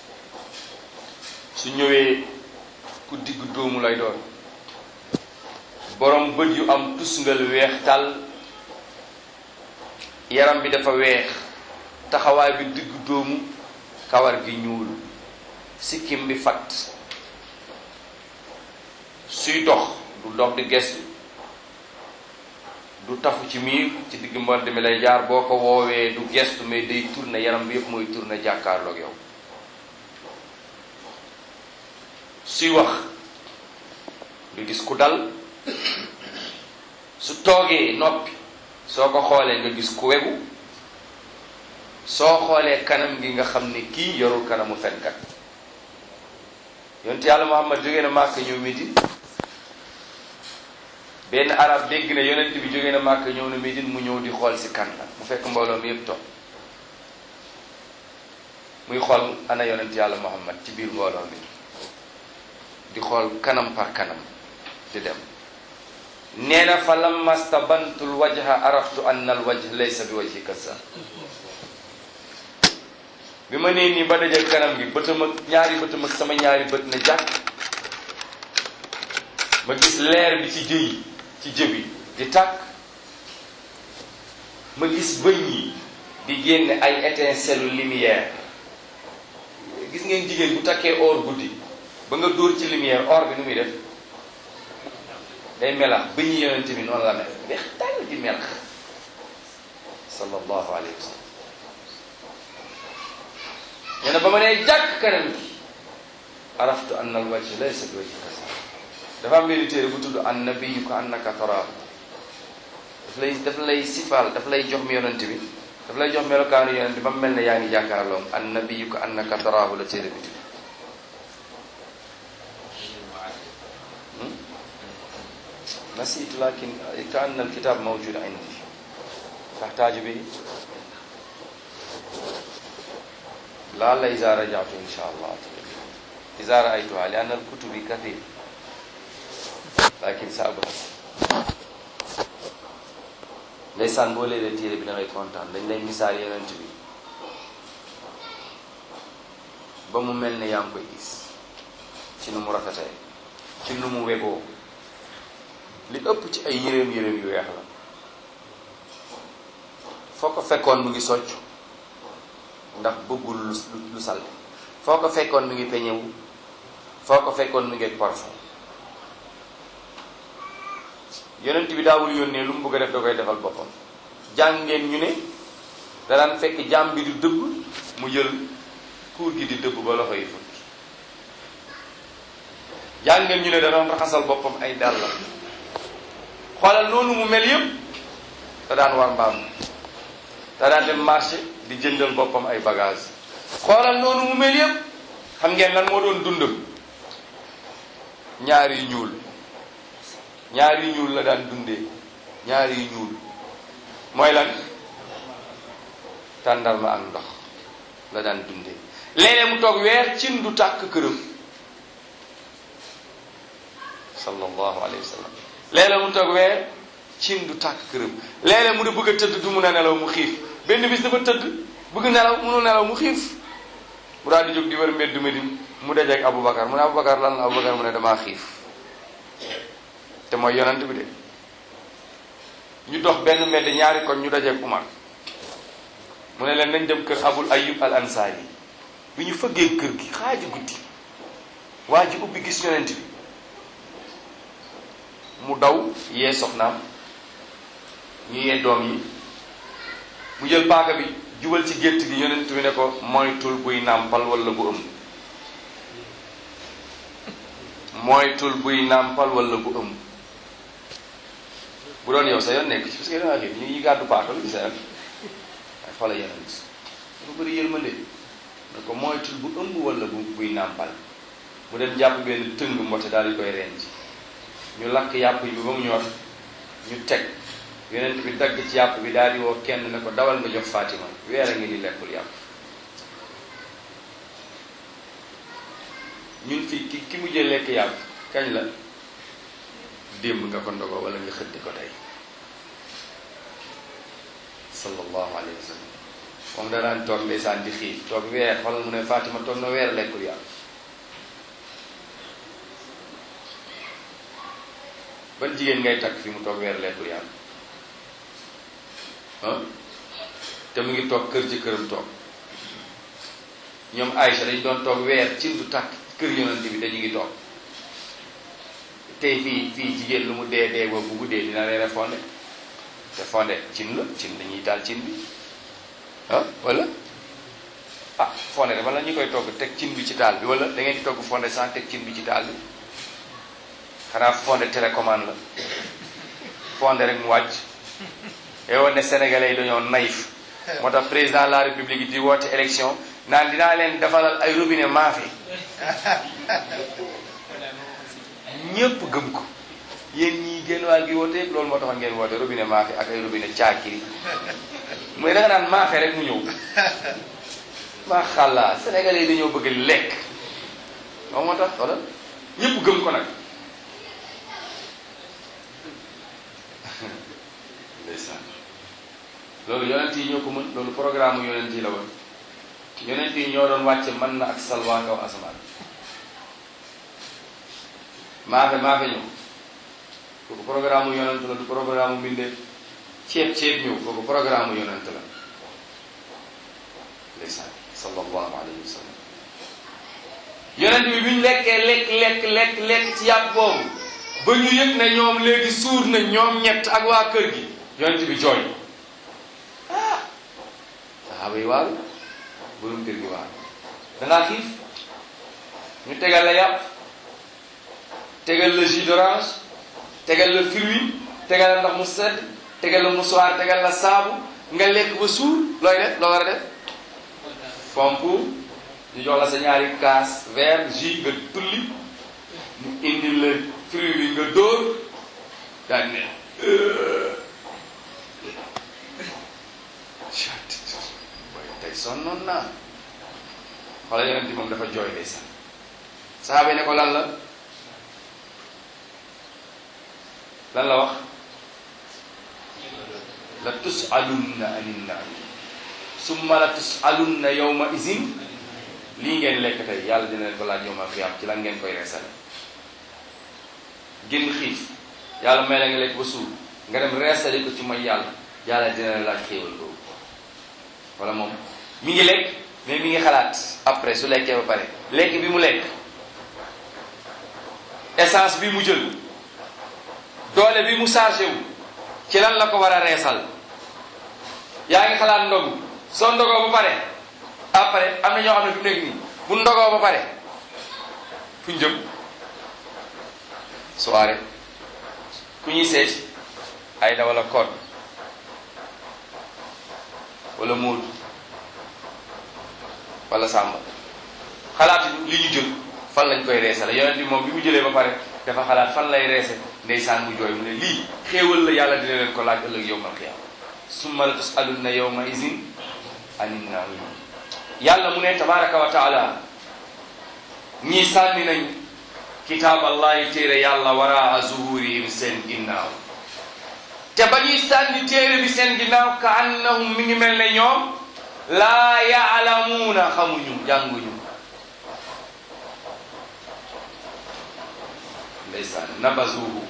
su ñëwee ku diggu dóomu lay doon borom bët yu am tusngal weex tàll yaram bi dafa weex taxawaay bi diggu dóomu kawar gi ñuul sikkim bi fatt suy dox du dox di gestu du tafu ci miir ci digg mbond mi lay jaar boo ko woowee du gestu mais day tourné yaram bi yëpp mooy tourné jàkkaarloog yow suy wax du gis ku dal su toogee noppi soo ko xoolee nga gis ku wegu soo xoolee kanam gi nga xam ne kii yorul kanamu fenkat yonent yàlla Muhammad jógee na Màkka ñëw Médine benn arab dégg na yonent bi jógee na Màkka ñëw na Médine mu ñëw di xool si kan la mu fekk mbooloo mi yëpp toog muy xool ana yonent yàlla Muhammad ci biir mbooloo mi di xool kanam par kanam di dem nee na fa lamma stabantul wajha araftu anna al wajh laysa bi wajhi kasa bi ma nee nii ba dajal kanam gi bëtam ak ñaari bëtam ak sama ñaari bët na jàkk ma gis leer bi ci jëyi ci jëbi di tàkk ma gis bëñ yi di génne ay étincelle lumière gis ngeen jigéen bu takkee or guddi ba nga dóor ci lumière or bi nu muy def day melax bëñ yi yonente bi noonu la mel weex tàll di melax sallallahu alayhi wa sallam nee na ba ma nee jàkk kanam gi araftu anna al wajh laysa bi wajhi kasa dafa am benn téere bu tudd an nabiyu ko annaka taraahu daf lay daf lay sifaal daf lay jox mi yonent bi daf lay jox melokaanu yonent bi ba mu mel ne yaa ngi jàkkaarloom an nabiyu ko annaka taraahu la téere bi tudd nasiitu lakin ka anna al kitab mawjud indi taxtaaju bi laalla iza rajatu insha allah iza raaytuha li anna al kutubi kathir lakin sa abhas ndeysaan boo léeg téere bi da ngay kontaan dañ lay misaal yonent bi ba mu mel ne yaa ngi koy gis ci nu mu rafetee ci nu mu wegoo li ëpp ci ay yëreem yëreem yu weex la foo ko fekkoon mu ngi socc ndax bëggul lu lu salte foo ko fekkoon mu ngi peñewu foo ko fekkoon mu ngi parfum yonent bi daawul yónnee lu mu bëgg a def da koy defal boppam jàngeen ñu ne da daan fekk jàmm bi di dëbb mu jël kuur gi di dëbb ba loxo yi fut jàngeen ñu ne da doon raxasal boppam ay dàllam xoolal noonu mu mel yépp da daan war mbaam da daan dem marché di jëndal boppam ay bagage xoolal noonu mu mel yépp xam ngeen lan moo doon dundam ñaar yu ñuul ñaar yu ñuul la daan dundee ñaar yu ñuul mooy lan tàndarma ak ndox la daan dundee léeg-léeg mu toog weer cin du tàkk këram sallallahu alayhi wa sallam léeg-léeg mu toog weer cin du tàkk këram léeg-léeg mu di bëgg a tëdd du mun a nelaw mu xiif benn bis dafa tëdd bëgg nelaw munu nelaw mu xiif mu daal di jóg di wër mbeddu Medine mu dajeeg Aboubacar mu ne Aboubacar lan la Aboubacar mu ne damaa xiif te mooy yonent bi de ñu dox benn mbedd ñaari kon ñu dajeeg Umar mu ne leen nañ dem kër Abul Ayyub al Ansari bi ñu fëggee kër gi xaaju guddi waa ji ubbi gis yonent bi mu daw yee soxnaam ñu yee doom yi mu jël paaka bi jubal ci gétt gi yonent bi ne ko moytul buy nàmpal wala bu ëmb moytul buy nàmpal wala bu ëmb bu doon yow sa yoon nekk ci parce que dangaa xiif ñu ngi gàddu paaka bi sa yoon ay xoola yonent bu bëri yërmande ne ko moytul bu ëmb wala bu buy nàmpal mu dem jàpp benn tëng mbote daal di koy renj ñu lakk yàpp yi bi ba mu ñor ñu teg yonent bi dagg ci yàpp bi daal di woo kenn ne ko dawal nga jox Fatima weer a ngi ni lekkul yàpp ñun fii ki ki mujjee lekk yàpp kañ la démb nga ko ndogoo wala nga xëddi ko tey sallallahu alayhi wa sallam moom danaan toog ndeysaan di xiif toog weer xoolal mu ne Fatima toog na weer lekkul yàpp ban jigéen ngay takk fi mu toog weer lekkul yàpp ah te mu ngi toog kër ci këram toog ñoom Aïcha dañu doon toog weer cin du tàkk kër yonent bi dañu ngi toog tey fii fii jigéen lu mu dee dee ba bu guddee dina reere fonde te fonde cin la cin dañuy taal cin bi ah wala ah fonde dafa la ñu koy togg teg cin bi ci taal bi wala da ngeen di togg fonde sans teg cin bi ci taal bi xanaa fonde télécommande la fonde rek mu wàcc yow ne sénégalais yi dañoo naïf moo tax président de la république di woote élection naan dinaa leen defalal ay robinet maafe ñëpp gëm ko yéen ñii génn wàll gi woote yëpp loolu moo taxoon ngeen woote robinet maafe ak ay robinet caakiri mooy da nga naan maafe rek mu ñëw maa xàllaa sénégalais yi dañoo bëgg lekk moom moo tax wala ñëpp gëm ko nag ndeysaan loolu yonent yi ñoo ko mën loolu programme yonent yi la woon yonent yi ñoo doon wàcce mën na ak salwa kaw asamaan maafe maafe ñëw kooku programme yonent la du programme mbindeef ceeb ceeb ñëw kooku programme yonent la ndeysaan sallallahu alayhi wa sallam yonent bi bi ñu lekkee lekk lekk lekk lekk ci yàpp boobu ba ñu yëg ne ñoom léegi suur na ñoom ñett ak waa kër gi yonent bi jooy ah saxaaba yi waaru borom kër gi waaru dangaa xiif ñu tegal la yàpp tegal la jus d'orange tegal la fruit tegal la ndox mu sedd tegal la musuwaar tegal la saabu nga lekk ba suur looy def loo war a def fomp ñu jox la sa ñaari kaas verre jus nga tulli mu indi la fruit bi nga dóor daal ne tey sonnoon naa xoola yonent bi moom dafa jooy day sax saxaaba yi ne ko lan la lan la wax la tusalunna anin naim summa la tusalunna yawma izin lii ngeen lekk tey yàlla dina leen ko laaj yawma xiyaam ci lan ngeen koy reesale génn xiif yàlla may la nga lekk ba suur nga dem reesale ko ci mooy yàlla yàlla dina leen laaj xéewal boobu wala moom mi ngi lekk mais mi ngi xalaat après su lekkee ba pare lekk bi mu lekk essence bi mu jël doole bi mu chargé wu ci lan la ko war a reesal yaa ngi xalaat ndogu soo ndogoo ba pare après am na ñoo xam ne fi mu nekk nii bu ndogoo ba pare fu ñu jëm soirée ku ñuy seet ay da wala code wala móodu wala sàmba xalaat li ñu jël fan lañ koy reesale yonent bi moom bi mu jëlee ba pare dafa xalaat fan lay reese ndeysaan mu jooy mu ne lii xéewal la yàlla dina leen ko laaj ëllëg yowmal qiyaama summa la tusalunna yawma izin anin naim yàlla mu ne tabaraka wa taala ñii sànni nañ kitaab allahi téere yàlla waraa zuhurihim seen ginnaaw te ba ñuy sànni téere bi seen ginnaaw ka annahum mi ngi mel ne ñoom laa yaalamuuna xamuñu jànguñu ndeysaan nabazuhu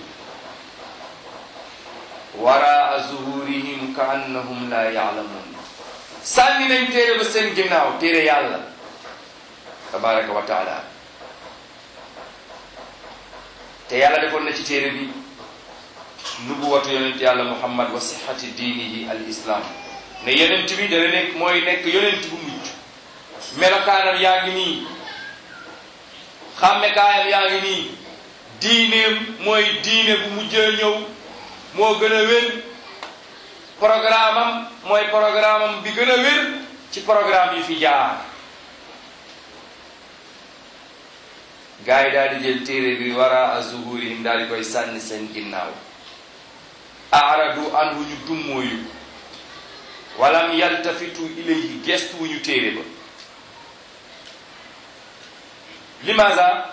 waraa zuhurihim ka annahum la yaalamun sànni nañ téere ba seen ginnaaw téere yàlla tabaraka wa taala te yàlla defoon na ci téere bi nubuwatu yonent yàlla muhammad wa sixati diinihi al islam ne yonent bi dana nekk mooy nekk yonent bu mujj melokaanam yaa ngi nii xàmmekaayam yaa ngi nii diineem mooy diine bu mujjee ñëw moo gën a wér programme am mooy programme am bi gën a wér ci programme yi fi jaar gars yi daal di jël téere bi wara a zuhurihim daal di koy sànni seen ginnaaw aaradu anhu ñu dummóoyu walam yaltafitu ilayhi gestu wu ñu téere ba limaza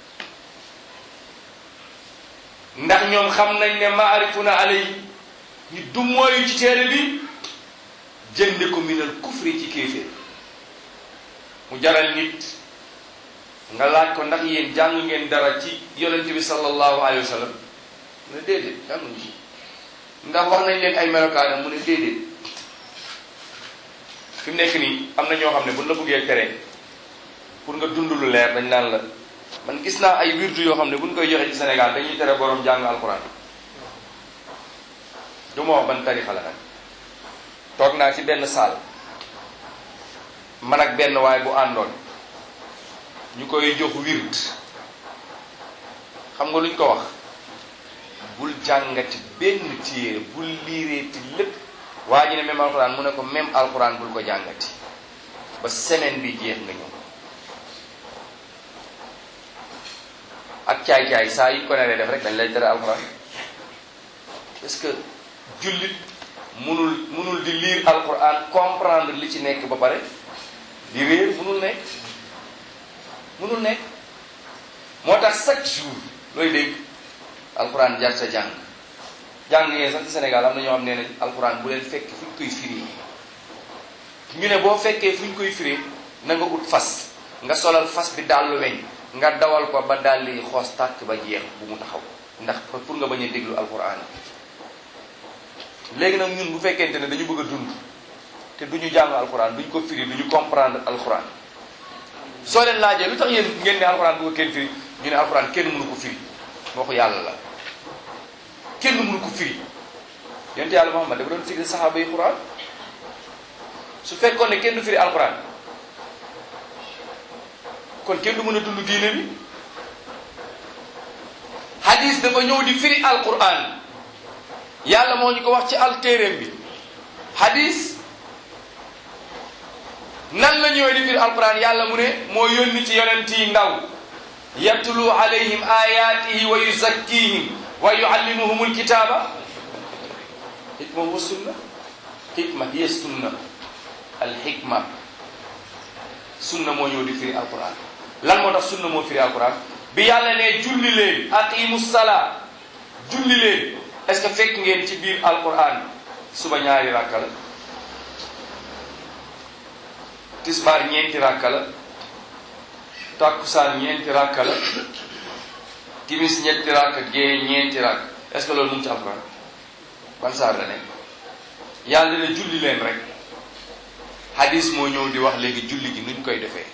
ndax ñoom xam nañ ne maarifuna alay ñu dummóoyu ci téere bi jënde ko minal kufri ci kéeféer mu jaral nit nga laaj ko ndax yéen jàng ngeen dara ci yonent bi sallallahu alayhi wa sallam mu ne déedéet jànguñu ci ndax wax nañ leen ay melokaanam mu ne déedéet fi mu nekk nii am na ñoo xam ne buñ la bëggee tere pour nga dund lu leer dañ naan la man gis naa ay wirdu yoo xam ne buñ koy joxe ci Sénégal dañuy tere borom jàng alquran du ma wax ban tarixa la nag toog naa ci benn saal man ak benn waay bu àndoon ñu koy jox wird xam nga luñ ko wax bul jàngati benn téere bul liireeti lépp waa ji ne même alxuraan mu ne ko même alxuraan bul ko jàngati ba semaine bi jeex nga ñëw ak caay-caay saa yi ko neree def rek dañ lay tere alxuraan parce que jullit munul munul di lire alxuraan comprendre li ci nekk ba pare di réer munul nekk munul nekk moo tax chaque jour looy dégg alxuraan jaar sa jàng jàng ngeen sax ci Sénégal am na ñoo xam ne ne alxuraan bu leen fekk fu ñu koy firi ñu ne boo fekkee fu ñu koy firi na nga ut fas nga solal fas bi dàllu weñ nga dawal ko ba dàll yi xoos tàkk ba jeex bu mu taxaw ndax pour nga bañ a déglu alxuraan léegi nag ñun bu fekkente ne dañu bëgg a dund te duñu jàng alxuraan duñ ko firi duñu comprendre alxuraan soo leen laajee lu tax yéen ngeen ne alxuraan bu ko kenn firi ñu ne alxuraan kenn mënu ko firi waxu yàlla la kenn mënu ko firi yonent yàlla Muhammad dafa doon firi saxaaba yi xuraan su fekkoon ne kenn du firi alxuraan kon kenn du mën a dund diine bi hadis dafa ñëw di firi alxuraan yàlla moo ñu ko wax ci altéeréem bi hadis nan la ñëwee di firi alquran yàlla mu ne moo yónni ci yonent yi ndaw yatlu alayhim ayatihi wa yuzakkihim wa yuallimuhum alkitaba hikma huwa sunna hikma hiya sunna alhikma sunna moo ñëw di firi alquran lan moo tax sunna moo firi alquran bi yàlla ne julli leen aqimu salaa julli leen est ce que fekk ngeen ci biir alquran suba ñaari rakka la tisbaar ñeenti rakka la takkusaan ñeenti rakka la timis ñetti rakka gée ñeenti rakka est ce que loolu mu ngi ci alquran ban saar la nekk yàlla ne julli leen rek hadis moo ñëw di wax léegi julli gi nuñ koy defee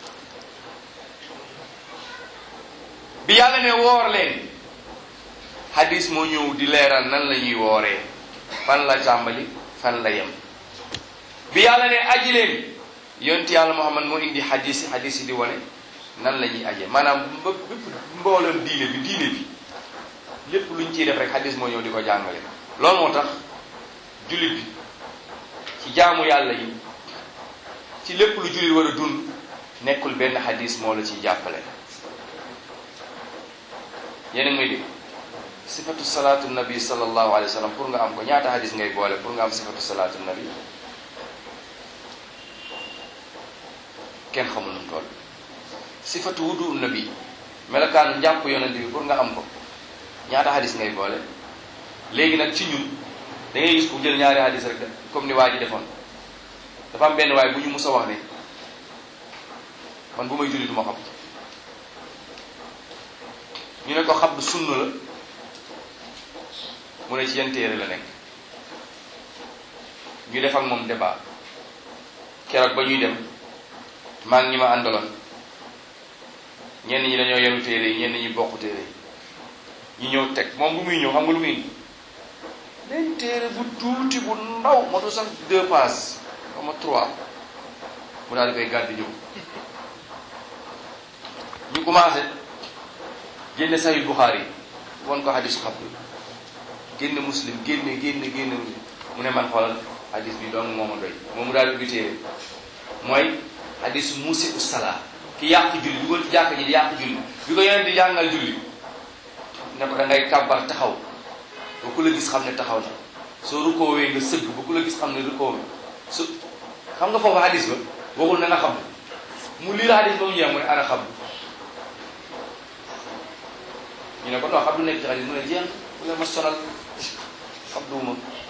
bi yàlla ne woor leen hadis moo ñëw di leeral nan la ñuy wooree fan la tàmbali fan la yem bi yàlla ne aji leen yonti yàlla Muhammad moo indi hadis yi hadis yi di wane nan la ñuy ajee maanaam ba bépp mbooleem diine bi diine bi lépp luñ ciy def rek hadis moo ñëw di ko jàngale loolu moo tax jullit bi ci jaamu yàlla yi ci lépp lu jullit war a dund nekkul benn hadis moo la ciy jàppale yéen a ngi may dégg sifatu salaatu nabi sallallahu alayhi wa sallam pour nga am ko ñaata hadis ngay boole pour nga am sifatu salaatu nabi kenn xamul nu mu toll sifatu wudu nabi melokaanu njàpp yonent bi pour nga am ko ñaata hadis ngay boole léegi nag ci ñun da ngay gis ku jël ñaari hadis rek comme ni waa ji defoon dafa am benn waay bu ñu mus a wax ne man bu may julli du ma xam ñu ne ko xabdu sunna la mu ne ci yan téere la nekk ñu def ak moom débat keroog ba ñuy dem maa ngi ñi ma àndaloon ñenn ñi dañoo yenu téere yi ñenn ñi bokk téere yi ñu ñëw teg moom bu muy ñëw xam nga lu muy indi benn téere bu tuuti bu ndaw motu sax deux pages xama trois mu daal di koy gàddi ñëw ñu commencé génne sahih Bukhari won ko hadis xabdu génne muslim génne génne génne mu ne man xoolal hadis bi doon moo ma doy moom mu daal di ubbi téere mooy hadis musi usala ki yàq julli dugal ci jàkk ji di yàq julli bi ko yeneen di jàngal julli ne ko da ngay kàbbar taxaw ba ku la gis xam ne taxaw na soo rukoowee nga sëgg ba ku la gis xam ne rukoowee su xam nga foofu hadis ba waxul na nga xam mu lii la hadis ba mu ñëw mu ne ana xam ñu ne ko non xam du nekk ci hadis mu ne jeex mu ne ma sonal xam duuma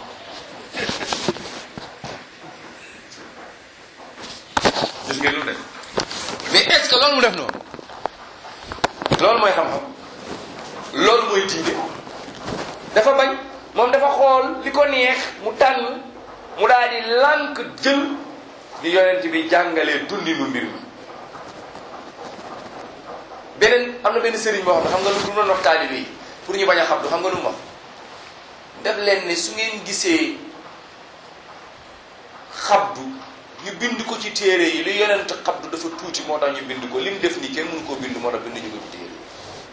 gis ngeen lu def mais est-ce que loolu mu def noonu loolu mooy xam-xam loolu mooy diine dafa bañ moom dafa xool li ko neex mu tànn mu daal di lànk jël li yonent bi jàngalee dundinu mbir mi beneen am na benn sëriñ boo xam ne xam nga lu du doon wax taalibe yi pour ñu bañ a xam du xam nga lu mu wax def leen ne su ngeen gisee xabdu ñu bind ko ci téere yi li yonent xabdu dafa tuuti moo tax ñu bind ko li mu def nii kenn mënu koo bind moo tax bind ñu ko ci téere yi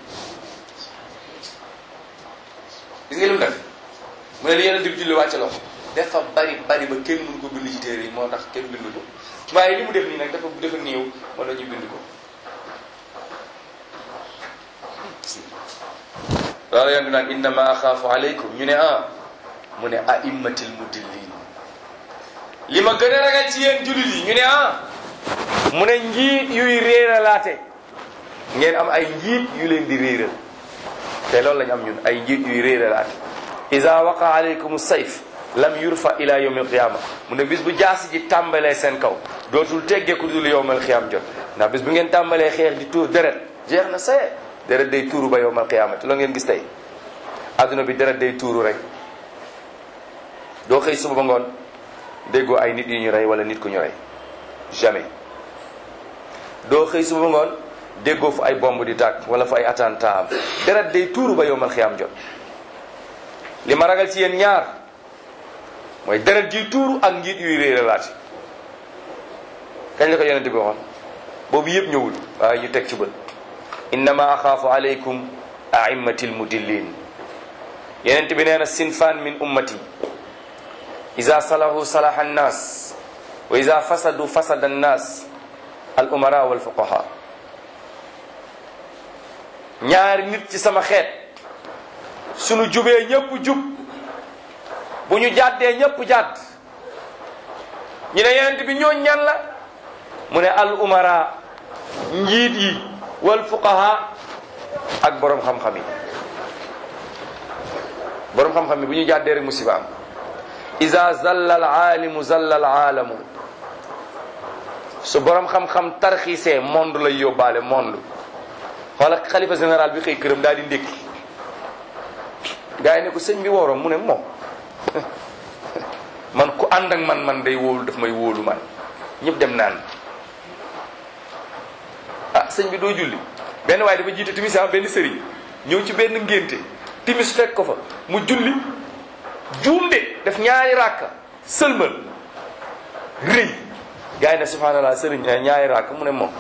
gis nga li mu def mu ne li yonent bi julli wàcce loxo dafa bari bari ba kenn mënu ko bind ci téere yi moo tax kenn bindu ko waaye li mu def nii nag dafa dafa néew moo tax ñu bind ko loolu yonent bi naan innama axaafu aleykum ñu ne ah mu ne aimmatil mudillin li ma gën a ragal ci yéen jullit yi ñu ne ah mu ne njiit yuy réeralaate ngeen am ay njiit yu leen di réeral te loolu lañu am ñun ay njiit yuy réeralaate ida waqa aleykum sayf lam yurfa ila yawm alqiyama mu ne bis bu jaasi ji tàmbalee seen kaw dootul teggeeku dul yowm alqiyama jot ndax bis bu ngeen tàmbalee xeex di tuur deret jeex na saye deret day tuuru ba yowm alqiyama te loolu ngeen gis tey adduna bi deret day tuuru rek doo xëy suba ba ngoon déggoo ay nit yu ñu rey wala nit ku ñu rey jamais doo xëy suba ba ngoon déggoo fu ay bomb di tàkk wala fu ay attentat am deret day tuuru ba yowmal xiyaam jot li ma ragal ci yéen ñaar mooy deret ji tuuru ak njiit yuy réeralaati kañ la ko yonente bi waxoon boobu yëpp ñëwul waaye ñu teg ci bët innama axaafu aleykum aimmatil mudillin yonente bi nee na sinfaan min ummati ida salahu salaha annas wa ida fasadu fasada annas al umara wal fuqaha ñaari nit ci sama xeet sunu jubee ñëpp jub bu ñu jàddee ñëpp jàdd ñu ne yonent bi ñoo ñan la mu ne al umara njiit yi wal fuqaha ak borom xam-xam yi borom xam-xam yi bu ñu jàddee rek musiba am iza zalla al aalimu zalla al aalamu su borom xam-xam tarxiisee monde lay yóbbaale monde xoola xalifa général bi xëy këram daal di ndékki gars yi ne ko sëñ bi wooroom mu ne moom man ku ànd ak man man day wóolu daf may wóolu man ñëpp dem naan ah sëñ bi doo julli benn waaye dafa jiite timis am benn sëriñ ñëw ci benn ngénte timis fekk ko fa mu julli juum de def ñaari ràkka sëlmal rëy gars yi ne subhanallah sëriñ ñaari ràkk mu ne moom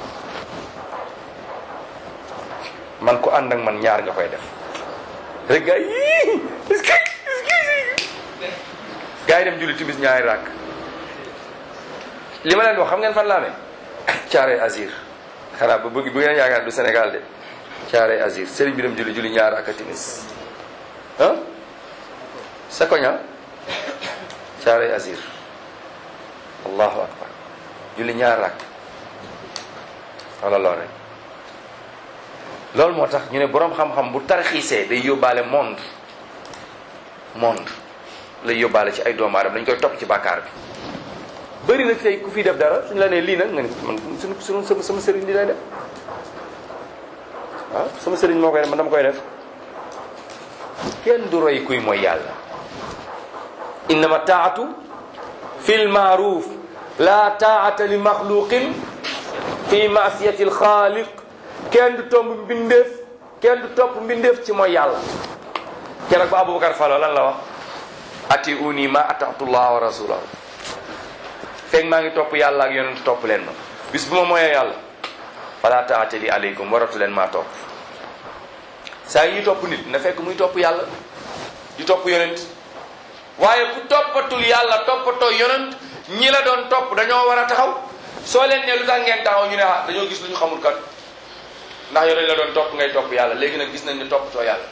man ko ànd ak man ñaar nga koy def rek gars yi est-ce que est-ce que gars yi dem julli timis ñaari ràkk li ma leen wax xam ngeen fan laa ne caare azir xanaa ba bëgg bu ngeen yaakaar du Sénégal de caare azir sëriñ bi dem julli julli ñaari ràkk timis ah sa koña caare azir allahu akbar julli ñaar rakk wala lool rek loolu moo tax ñu ne boroom xam-xam bu tarxiisee day yóbbaale monde monde lay yóbbaale ci ay doomu aadama dañ koy topp ci bàkkaar bi bëri na tey ku fi def dara suñu la nee lii nag nga ni man suñu suñu sama sama sëriñ di lay def ah sama sëriñ moo koy def man dama koy def kenn du roy kuy mooy yàlla innama taatu fi lmaaruf la taata li maxluqin fi maasiyati alxaaliq kenn du tomb mbindeef kenn du topp mbindeef ci mooy yàlla keroog ba aboubacar falo lan la wax ati uni ma atatu llah wa rasulahu fekk maa ngi topp yàlla ak yonent topp leen ma bis bu ma mooyee yàlla fala taata li aleykum waratu leen maa topp saa yi ñuy topp nit na fekk muy topp yàlla di topp yonent waaye ku toppatul yàlla toppatoo yonent ñi la doon topp dañoo war a taxaw soo leen ne lu tax ngeen taxaw ñu ne ah dañoo gis lu ñu xamul kat ndax yow dañ la doon topp ngay topp yàlla léegi nag gis nañ ne toppatoo yàlla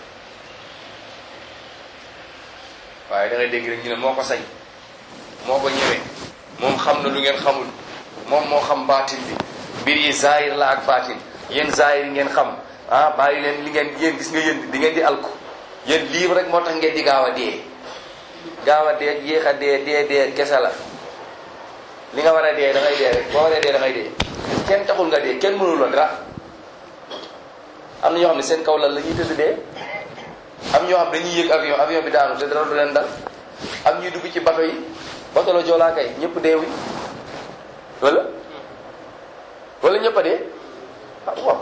waaye da ngay dégg rek ñu ne moo ko sañ moo ko ñëwee moom xam na lu ngeen xamul moom moo xam baatin bi mbir yi zaahir la ak baatin yéen zaahir yi ngeen xam ah bàyyi leen li ngeen yéen gis nga yéen di ngeen di alku yéen lii rek moo tax ngeen di gaaw a dee gaaw a dee yéex a dee dee dee kese la li nga war a dee da ngay dee rek boo waree dee da ngay dee kenn taxul nga dee kenn mënul la dara am na ñoo xam ne seen kaw lal la ñuy tëdd dee am ñoo xam dañuy yéeg avion avion bi daanu te dara du leen dal am ñuy dugg ci bato yi bato la joolaa kay ñëpp deewuñ wala wala ñëpp a dee ah waaw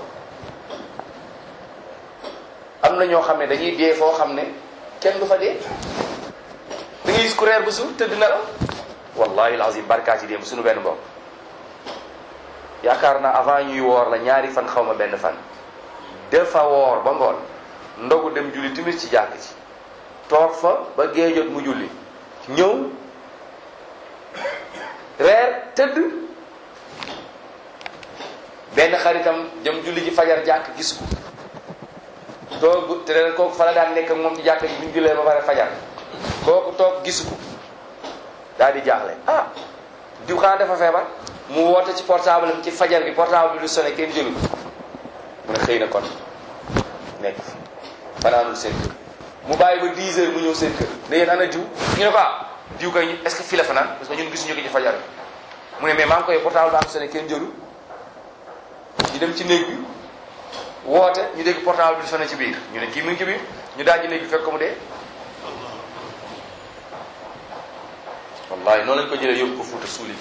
am na ñoo xam ne dañuy dee foo xam ne kenn du fa dee da ngay gis ku reer ba suur tëdd na la wallahi alazim barkaati démb suñu benn mbokk yaakaar naa avant ñuy woor la ñaari fan xaw ma benn fan dafa woor ba ngoon ndogu dem julli timis ci jàkk ci toog fa ba géejot mu julli ñëw reer tëdd benn xaritam jëm julli ji fajar jàkk gis ko toog te leen kooku fa la daan nekk ak moom ci jàkk ji bu ñu jullee ba pare fajar kooku toog gisu ko daal di jaaxle ah diw xanaa dafa feebar mu woote ci portable am ci fajar bi portable bi lu sonné kenn jëlu ko mu ne xëy na kon nekk fi fanaanul seen kër mu bàyyi ba 10 heures mu ñëw seen kër ne yéen ana diw ñu ne ko ah diw kay est-ce que fii la fanaan parce que ñun gisuñu ko ci fajar bi mu ne mais maa ngi koy portable baa ko sonné kenn jëlu ñu dem ci néeg bi woote ñu dégg portable bi sonné ci biir ñu ne kii mu ngi ci biir ñu daal di néeg bi fekk ko mu dee wallahi noonu lañ ko jëlee yóbbu ko fuuta suuli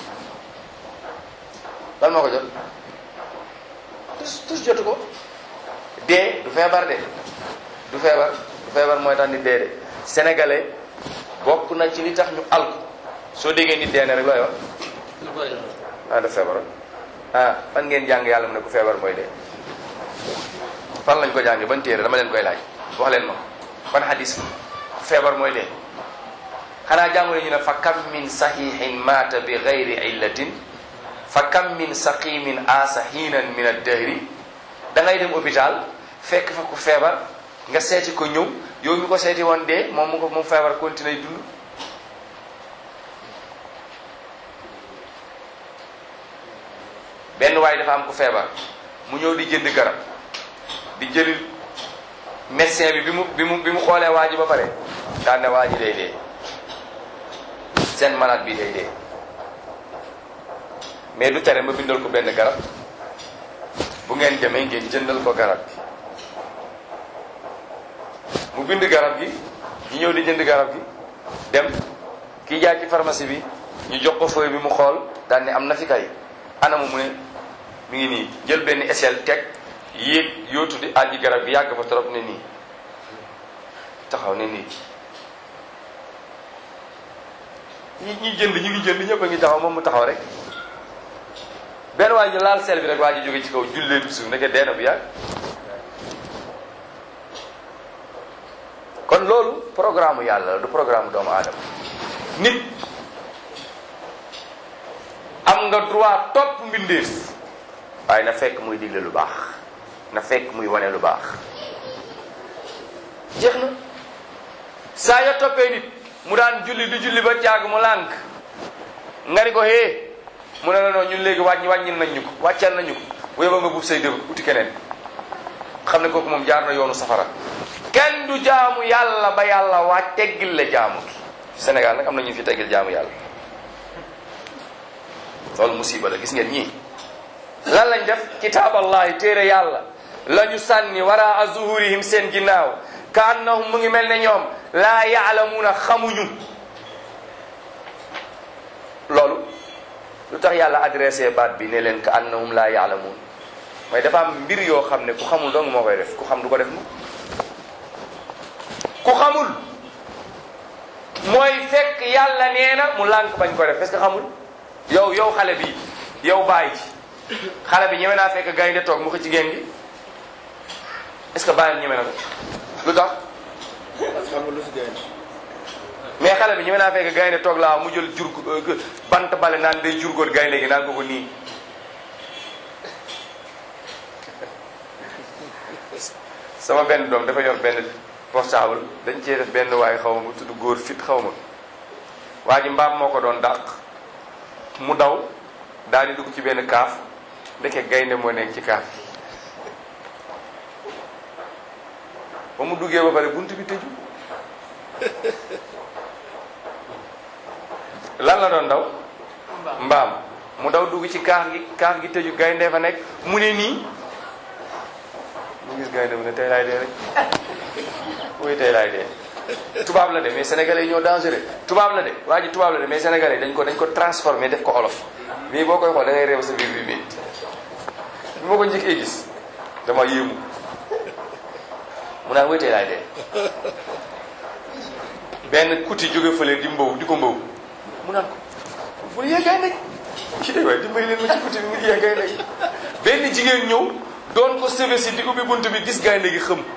lan moo ko jot tus tus jotu ko dee du feebar de du feebar du feebar mooy tax nit dee de sénégalais bokk na ci li tax ñu alku soo déggee nit dee ne rek looy wax ah daf feebaroon ah fan ngeen jàng yàlla mu ne ku feebar mooy dee fan lañ ko jàngee ban téere dama leen koy laaj wax leen ma ban hadis ku feebar mooy dee xanaa jàngu ne ñu ne fa kam min saxiixin maata bi gayri illatin fa kam min saqimin aasa hiinan min addahri da ngay dem hôpital fekk fa ku feebar nga seeti ko ñëw yow mi ko seeti woon dee moom mu ko moom feebar continuer dund benn waay dafa am ku feebar mu ñëw di jënd garab di jëli médecin bi bi mu bi mu bi mu xoolee waa ji ba pare daan ne waa ji day dee seen malade bi day dee mais du tere ma bindal ko benn garab bu ngeen demee ngeen jëndal ko garab gi mu bind garab gi ñu ñëw di jënd garab gi dem kii jaay ci pharmacie bi ñu jox ko feuille bi mu xool daan ne am na fi kay anamu mu ne mi ngi nii jël benn échelle teg yéeg yootu di àjji garab gi yàgg fa trop ne nii taxaw ne nii ñi ñi jënd ñu ngi jënd ñëpp a ngi taxaw moom mu taxaw rek benn waa ji laal sel bi rek waa ji jóge ci kaw jullee bi suuf nekk dee na bu yàgg kon loolu programme yàlla la du programme doomu aadama nit am nga droit topp mbindeef waaye na fekk muy digle lu baax na fekk muy wane lu baax jeex na saa yo toppee nit mu daan julli du julli ba caag mu lànk nga ni ko hee mu ne la noonu ñun léegi wàññi wàññil nañ ñu ko wàccal nañu ko bu yóbba nga buub say dëb uti keneen xam ne kooku moom jaar na yoonu safara kenn du jaamu yàlla ba yàlla waa teggil la jaamu gi Sénégal nag am na ñu fi teggil jaamu yàlla loolu musiba la gis ngeen ñii lan lañ def kitaaballahi téere yàlla la ñu sànni wara zuhurihim seen ginnaaw ka annahum mu ngi mel ne ñoom laa yaalamuuna xamuñu loolu lu tax yàlla adressé baat bi ne leen ka annahum laa yaalamuun mooy dafa am mbir yoo xam ne ku xamul dong moo koy def ku xam du ko def mu ku xamul mooy fekk yàlla nee na mu lànk bañ ko def parce que xamul yow yow xale bi yow bàyyi ci xale bi ñeme naa fekk gaynde toog mu ko ci génn gi est-ce que bàyyam ñeme na ko lu tax xamul lu si gaynde mais xale bi ñeme naa fekk gaynde toog laa mu jël jur bant bale naan day jurgóot gaynde gi naan ko ko nii sama benn doom dafa yor benn portable dañ cee def benn waay xaw ma bu tudd góor fit xaw ma waa ji mbaam moo ko doon dàq mu daw daal di dugg ci benn kaaf ndeke gaynde moo nekk ci kaaf ba mu duggee ba pare bunt bi tëju lan la doon daw mbaam mu daw dugg ci kaaf gi kaaf gi tëju gaynde fa nekk mu ne nii mu gis gaynde mu ne tey laay dee rek oui tey laay dee tubaab la de mais sénégalais yi ñoo dangereux tubaab la de waa ji tubaab la de mais sénégalais yi dañ ko dañ ko transformé def ko olof mii boo koy xool da ngay réew sa biir bi mii bi ma ko njëkkee gis dama yéemu mu naan oui tey laay dee benn kuti jóge fële di mbow di ko mbow mu naan ko bul yee gaynde ci de waaye dimbali leen ma ci kuti bi mu yee gaynde gi benn jigéen ñëw doon ko sebe si di ubbi bunt bi gis gaynde gi xëm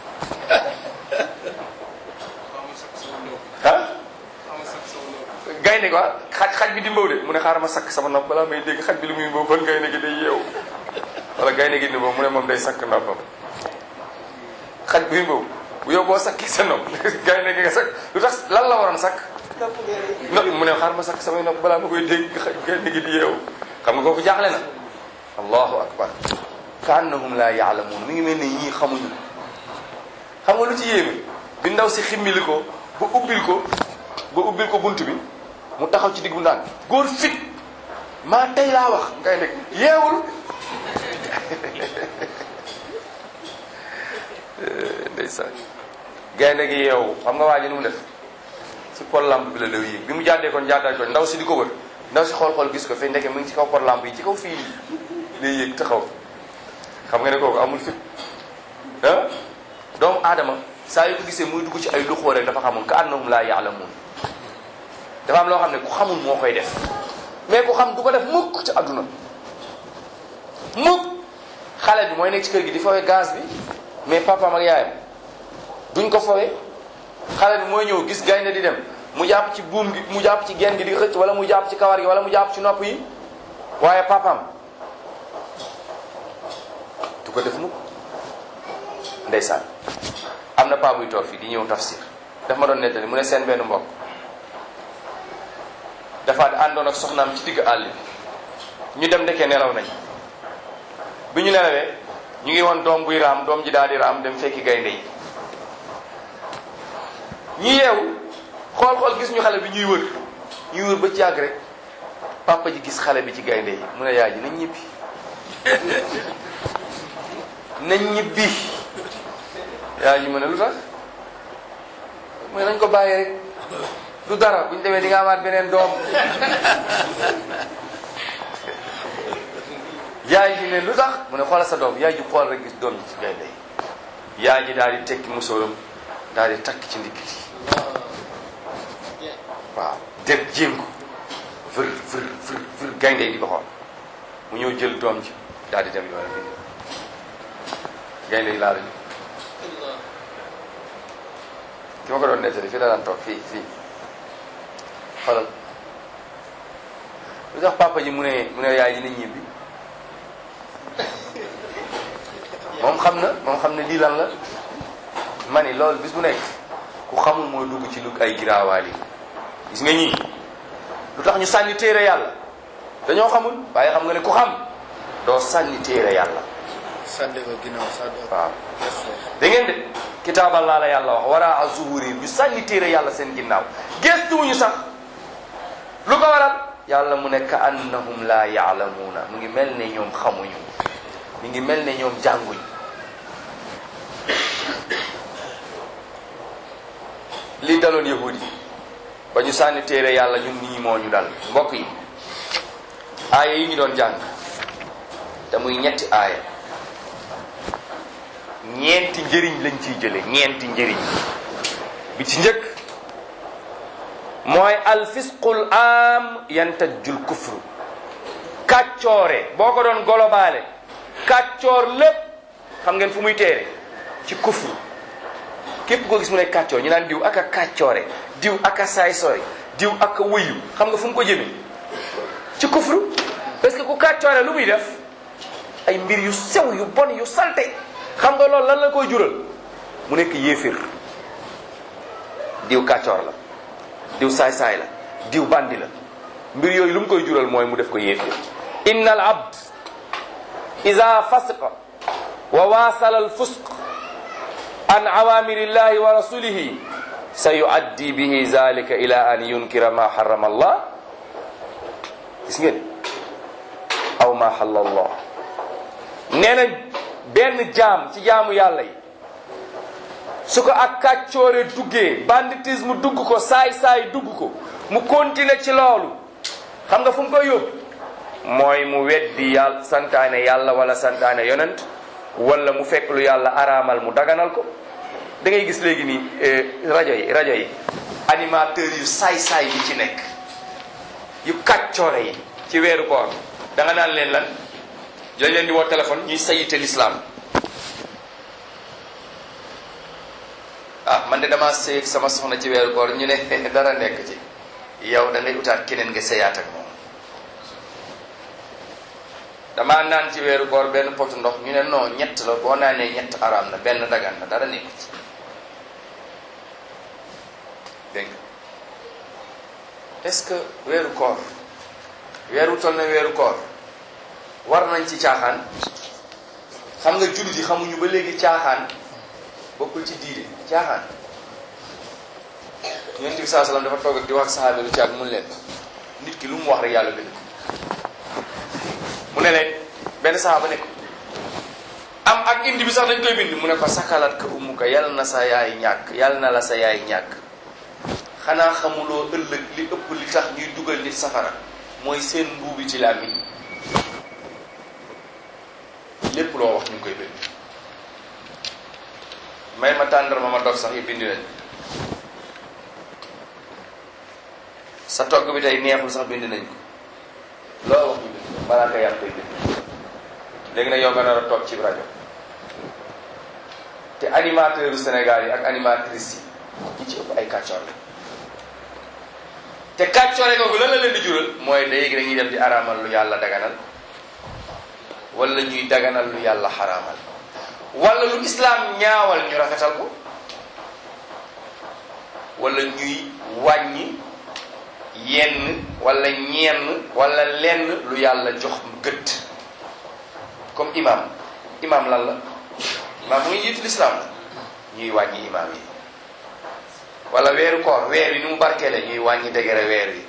ah gaynde gi waa xaj xaj bi di mbaw de mu ne xaaral ma sakk sama nopp balaa may dégg xaj bi lu muy mbaw kon gaynde gi day yeewu wala gaynde gi di mbaw mu ne moom day sakk noppam xaj buy mbaw bu yow boo sakkee sa nopp gaynde gi nga sakk lu tax lan la waroon sakk no mu ne xaaral ma sakk samay nopp balaa ma koy dégg xaj gaynde gi di yeewu xam nga kooku jaaxle na allahu akbar ka annahum laa yaalamuun mi ngi mel ne ñii xamuñu xam nga lu ci yéeme bi ndaw si ximmili ko ba ubbil ko ba ubbil ko bunt bi mu taxaw ci digg bu naan góor fit maa tey laa wax ngay nekk yeewul ndeysaan gaynde gi yeewu xam nga waa ji nu mu def si pol lampe bi la lew yéeg bi mu jàddee kon jàddaay ko ndaw si di ko wër ndaw si xool-xool gis ko fe ndeke mu ngi ci kaw pol lampe yi ci kaw fii lay yéeg taxaw xam nga ne kooku amul fit ah doomu aadama saa yu ko gisee muy dugg ci ay luxoo rek dafa xamul ka annahum laa yaalamuun dafa am loo xam ne ku xamul moo koy def mais ku xam du ko def mukk ci àdduna mukk xale bi mooy nekk ci kër gi di fawee gaz bi mais papaam ak yaayam duñ ko fawee xale bi mooy ñëw gis gaynde di dem mu jàpp ci buum gi mu jàpp ci genn gi di xëcc wala mu jàpp ci kawar gi wala mu jàpp ci nopp yi waaye papaam du ko def mukk ndeysaan am na paa buy toog fii di ñëw tafsir daf ma doon nettali mu ne seen benn mbokk dafa àndoon ak soxnaam ci digg àll bi ñu dem ndekee nelaw nañ bi ñu nelawee ñu ngi woon doom buy raam doom ji daal di raam dem fekki gaynde yi ñu yeewu xool xool gis ñu xale bi ñuy wër ñuy wër ba ci yàgg rek papa ji gis xale bi ci gaynde yi mu ne yaay ji nañ ñibbi nañ ñibbi yaay ji mu ne lu tax mu ne nañ ko bàyyi rek du dara buñ demee di nga amaat beneen doom yaay ji ne lu tax mu ne xoolal sa doom yaay ji xool rek gis doom ji ci gaynde yi yaay ji daal di tekki musóoram daal di takk ci ndikkit yi waaw dem jéem ko vër vër vër vër gaynde yi di ko xool mu ñëw jël doom ji daal di dem yoonam bi gaynde yi laa lañu ki ma ko doon nettali fii la daan toog fii fii xoolal lu tax papa ji mu ne mu ne yaay ji nañ ñibbi moom xam na moom xam ne lii lan la ma ni loolu bis bu nekk ku xamul mooy dugg ci lu ay giraawaal yi gis nga ñii lu tax ñu sànni téere yàlla dañoo xamul waaye xam nga ne ku xam doo sànni téere yàlla sànni ko ginnaaw sànni ko waaw da ngeen de kitaaballaa la yàlla wax wara a zuhuri ñu sànni téere yàlla seen ginnaaw gestuwuñu sax lu ko waral yàlla mu ne ka annahum laa yaalamuuna mu ngi mel ne ñoom xamuñu mi ngi mel ne ñoom jànguñ li daloon yahudi ba ñu sànni téere yàlla ñun nii moo ñu dal mbokk yi aaya yi ñu doon jàng te muy ñetti aaya ñeenti njëriñ lañ ciy jële ñeenti njëriñ bi ci njëkk mooy alfisqul am yantajul kufru kàccoore boo ko doon golobaale kàccoor lépp xam ngeen fu muy téere ci kufru képp koo gis mu ne kàccoor ñu naan diw ak a kàccoore diw ak a saay sooy diw ak a wëyu xam nga fu mu ko jëme ci kufru parce que ku kàccoore lu muy def ay mbir yu sew yu bon yu salte xam nga loolu lan la koy jural mu nekk yéefir diw kàccoor la diw saay-saay la diw bandi la mbir yooyu lu mu koy jural mooy mu def ko yéefir inna al abd ida fasqa wa wasala al fusq an awamirillahi wa rasulihi sa yuaddi bihi zalika ila an yunkira ma harrama allah gis ngeen aw ma xalla allah nee na benn jaam ci jaamu yàlla yi su ko ak kàccoore duggee banditisme dugg ko saay-saay dugg ko mu continuer ci loolu xam nga fu mu koy yóbbu mooy mu weddi yàlla santaane yàlla wala santaane yonent wala mu fekk lu yàlla araamal mu daganal ko da ngay gis léegi nii rajo yi rajo yi animateurs yu saay-saay yi ci nekk yu kàccoore yi ci weeru koor da nga naan leen lan dañ leen di woo téléphone ñuy sayite l'islam ah man de damaa sëy ak sama soxna ci weeru koor ñu ne dara nekk ci yow da ngay utaat keneen nga sëyaat ak moom damaa naan ci weeru koor benn potu ndox ñu ne non ñett la boo naanee ñett araam na benn dagan na dara nekku ci dégg nga est-ce que weeru koor weeru toll na weeru koor war nañ ci caaxaan xam nga jullit yi xamuñu ba léegi caaxaan bokkul ci diine caaxaan yonent bi saa salaam dafa toog ak di wax saxaabi lu caag mun leen nit ki lu mu wax rek yàlla bind ko mu ne leen benn saxaaba ne ko am ak indi bi sax dañ koy bind mu ne ko sakalat ka ummuka yàlla na sa yaay ñàkk yàlla na la sa yaay ñàkk xanaa xamuloo ëllëg li ëpp li tax ñuy dugal nit safara mooy seen mbuubi ci làmmiñ lépp loo wax ñu ngi koy bind may ma tàndarma ma dog sax yi bind nañ sa togg bi tey neexul sax bind nañ ko loo wax ñu bind balaa nga yàlla koy bind léegi nag yow nga nar a toog ci rajo te animateur u Sénégal yi ak animatrice yi ñi ci ëpp ay kàccoor la te kàccoore googu lan la leen di jural mooy léegi dañuy dem di araamal lu yàlla daganal wala ñuy daganal lu yàlla xaraamal wala lu islaam ñaawal ñu rafetal ko wala ñuy wàññi yenn wala ñenn wala lenn lu yàlla jox gëdd comme imam imam lan la imam mu ngi jiitu lislaam la ñuy wàññi imam yi wala weeru koor weer yi ni mu barkeele ñuy wàññi degere weer yi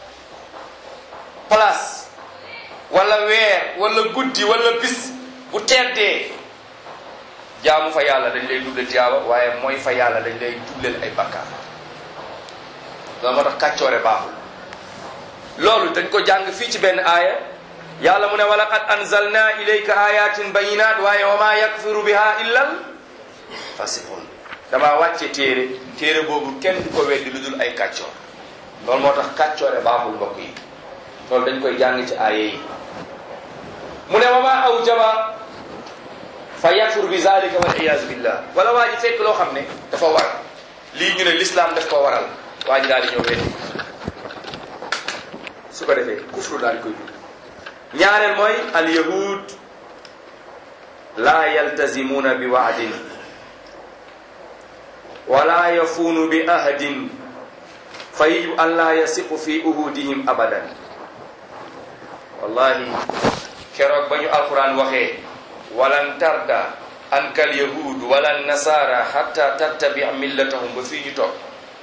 place wala weer wala guddi wala bis bu teddee jaamu fa yàlla dañ lay dubleel tiyaaba waaye mooy fa yàlla dañ lay dubleel ay bakkaar loolu moo tax kàccoore baaxul loolu dañ ko jàng fii ci benn aaya yàlla mu ne wa laqad anzalna ilayka ayatin bayinat waaye wa ma yakfiru biha illal fasiqun damaa wàcce téere téere boobu kenn du ko weddi lu dul ay kàccoor loolu moo tax kàccoore baaxul mbokk yi loolu dañ koy jàng ci aaya yi mu ne wa ma awjaba fa yakfur bi zalika wal iyaazu billah wala waa ji fekk loo xam ne dafa war lii ñu ne l'islam daf ko waral waa ji daal di ñëw weddi su ko defee kufru daal di koy dugg ñaareel mooy al yahud la yaltazimuuna bi waadin wala yafuunu bi ahadin fa yajibu an la yasiqu fi uhudihim abadan wallahi keroog ba ñu alquran waxee walan tarda anka al yahud wala nasara hatta tattabi millatahum ba fii ñu toog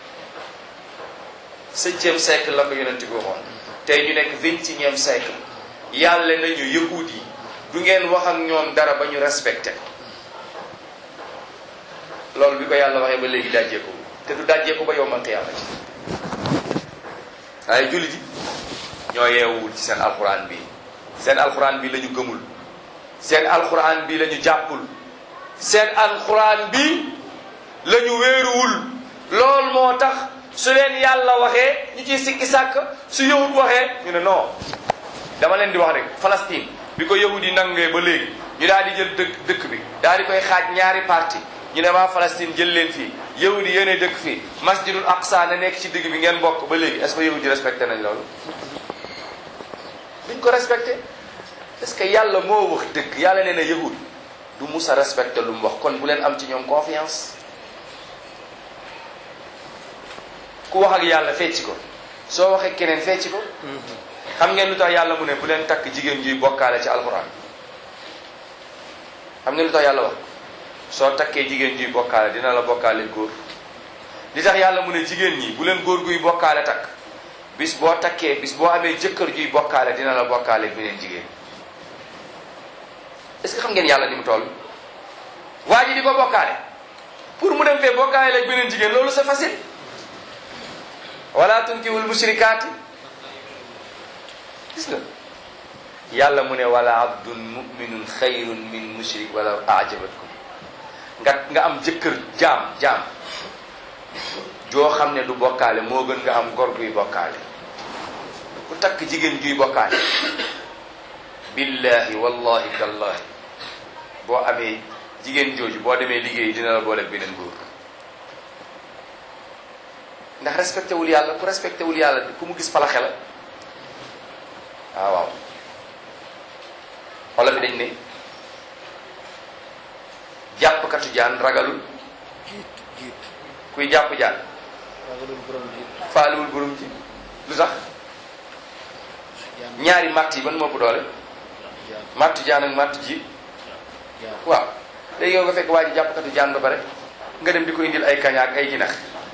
septième siècle la ko yonent bi waxoon tey ñu nekk vingt-et-unième siècle yàlla nañu yahud yi du ngeen wax ak ñoom dara ba ñu respecté loolu bi ko yàlla waxee ba léegi dajee ko te du dajjee ko ba yowmal qiyaamati waaye jullit yi ñoo yeewul ci seen alxuraan bi seen alxuraan bi la ñu gëmul seen alxuraan bi la ñu jàppul seen alxuraan bi la ñu wéeruwul loolu moo tax su leen yàlla waxee ñu ciy sikki sàkk su yahud waxee ñu ne non dama leen di wax rek Palestine bi ko yahud yi nangee ba léegi ñu daal di jël dëkk dëkk bi daal di koy xaaj ñaari parti ñu ne waa Palestine jël leen fii yahud yi yéene dëkk fii masjidul aqsa na nekk ci digg bi ngeen bokk ba léegi est-ce que yahud yi respecté nañ loolu duñ ko respecté est-ce que yàlla moo wax dëgg yàlla nee na yahud du musa respecté lu mu wax kon bu leen am ci ñoom confiance ku wax ak yàlla fecci ko soo waxee keneen fecci ko xam ngeen lu tax yàlla mu ne bu leen takk jigéen juy bokkaale ci alxuraan xam ngeen lu tax yàlla wax soo takkee jigéen juy bokkaale dina la bokkaale góor li tax yàlla mu ne jigéen ñi bu leen góor guy bokkaale takk bis boo takkee bis boo amee jëkkër juy bokkaale dina la bokkaale beneen jigéen est-ce que xam ngeen yàlla ni mu toll waa ji di ko bokkaale pour mu dem fee bokkaale ak beneen jigéen loolu c'est facile wala tunkihul mushrikaati gis nga yàlla mu ne wala abdun muminun xayrun min mushrik wala ajabatkum nga nga am jëkkër jaam jaam joo xam ne du bokkaale moo gën nga am gor guy bokkaale ku takk jigéen juy bokkaale billahi wallahi tallahi boo amee jigéen jooju boo demee liggéey dina la boole beneen góor ndax respecté wul yàlla ku respecté wul yàlla ku mu gis falaxe la waaw waaw xoolal bi dañ ne jàppkatu jaan ragalul jiit jiit kuy jàpp jaan ragalul borom jiit faaliwul borom ji lu tax jaan ñaari matt yi ban moo ëpp doole jaan mattu jaan ak mattu ji jaan waaw léegi yow nga fekk waa ji jàppkatu jaan ba pare nga dem di ko indil ay kaña ak ay jinax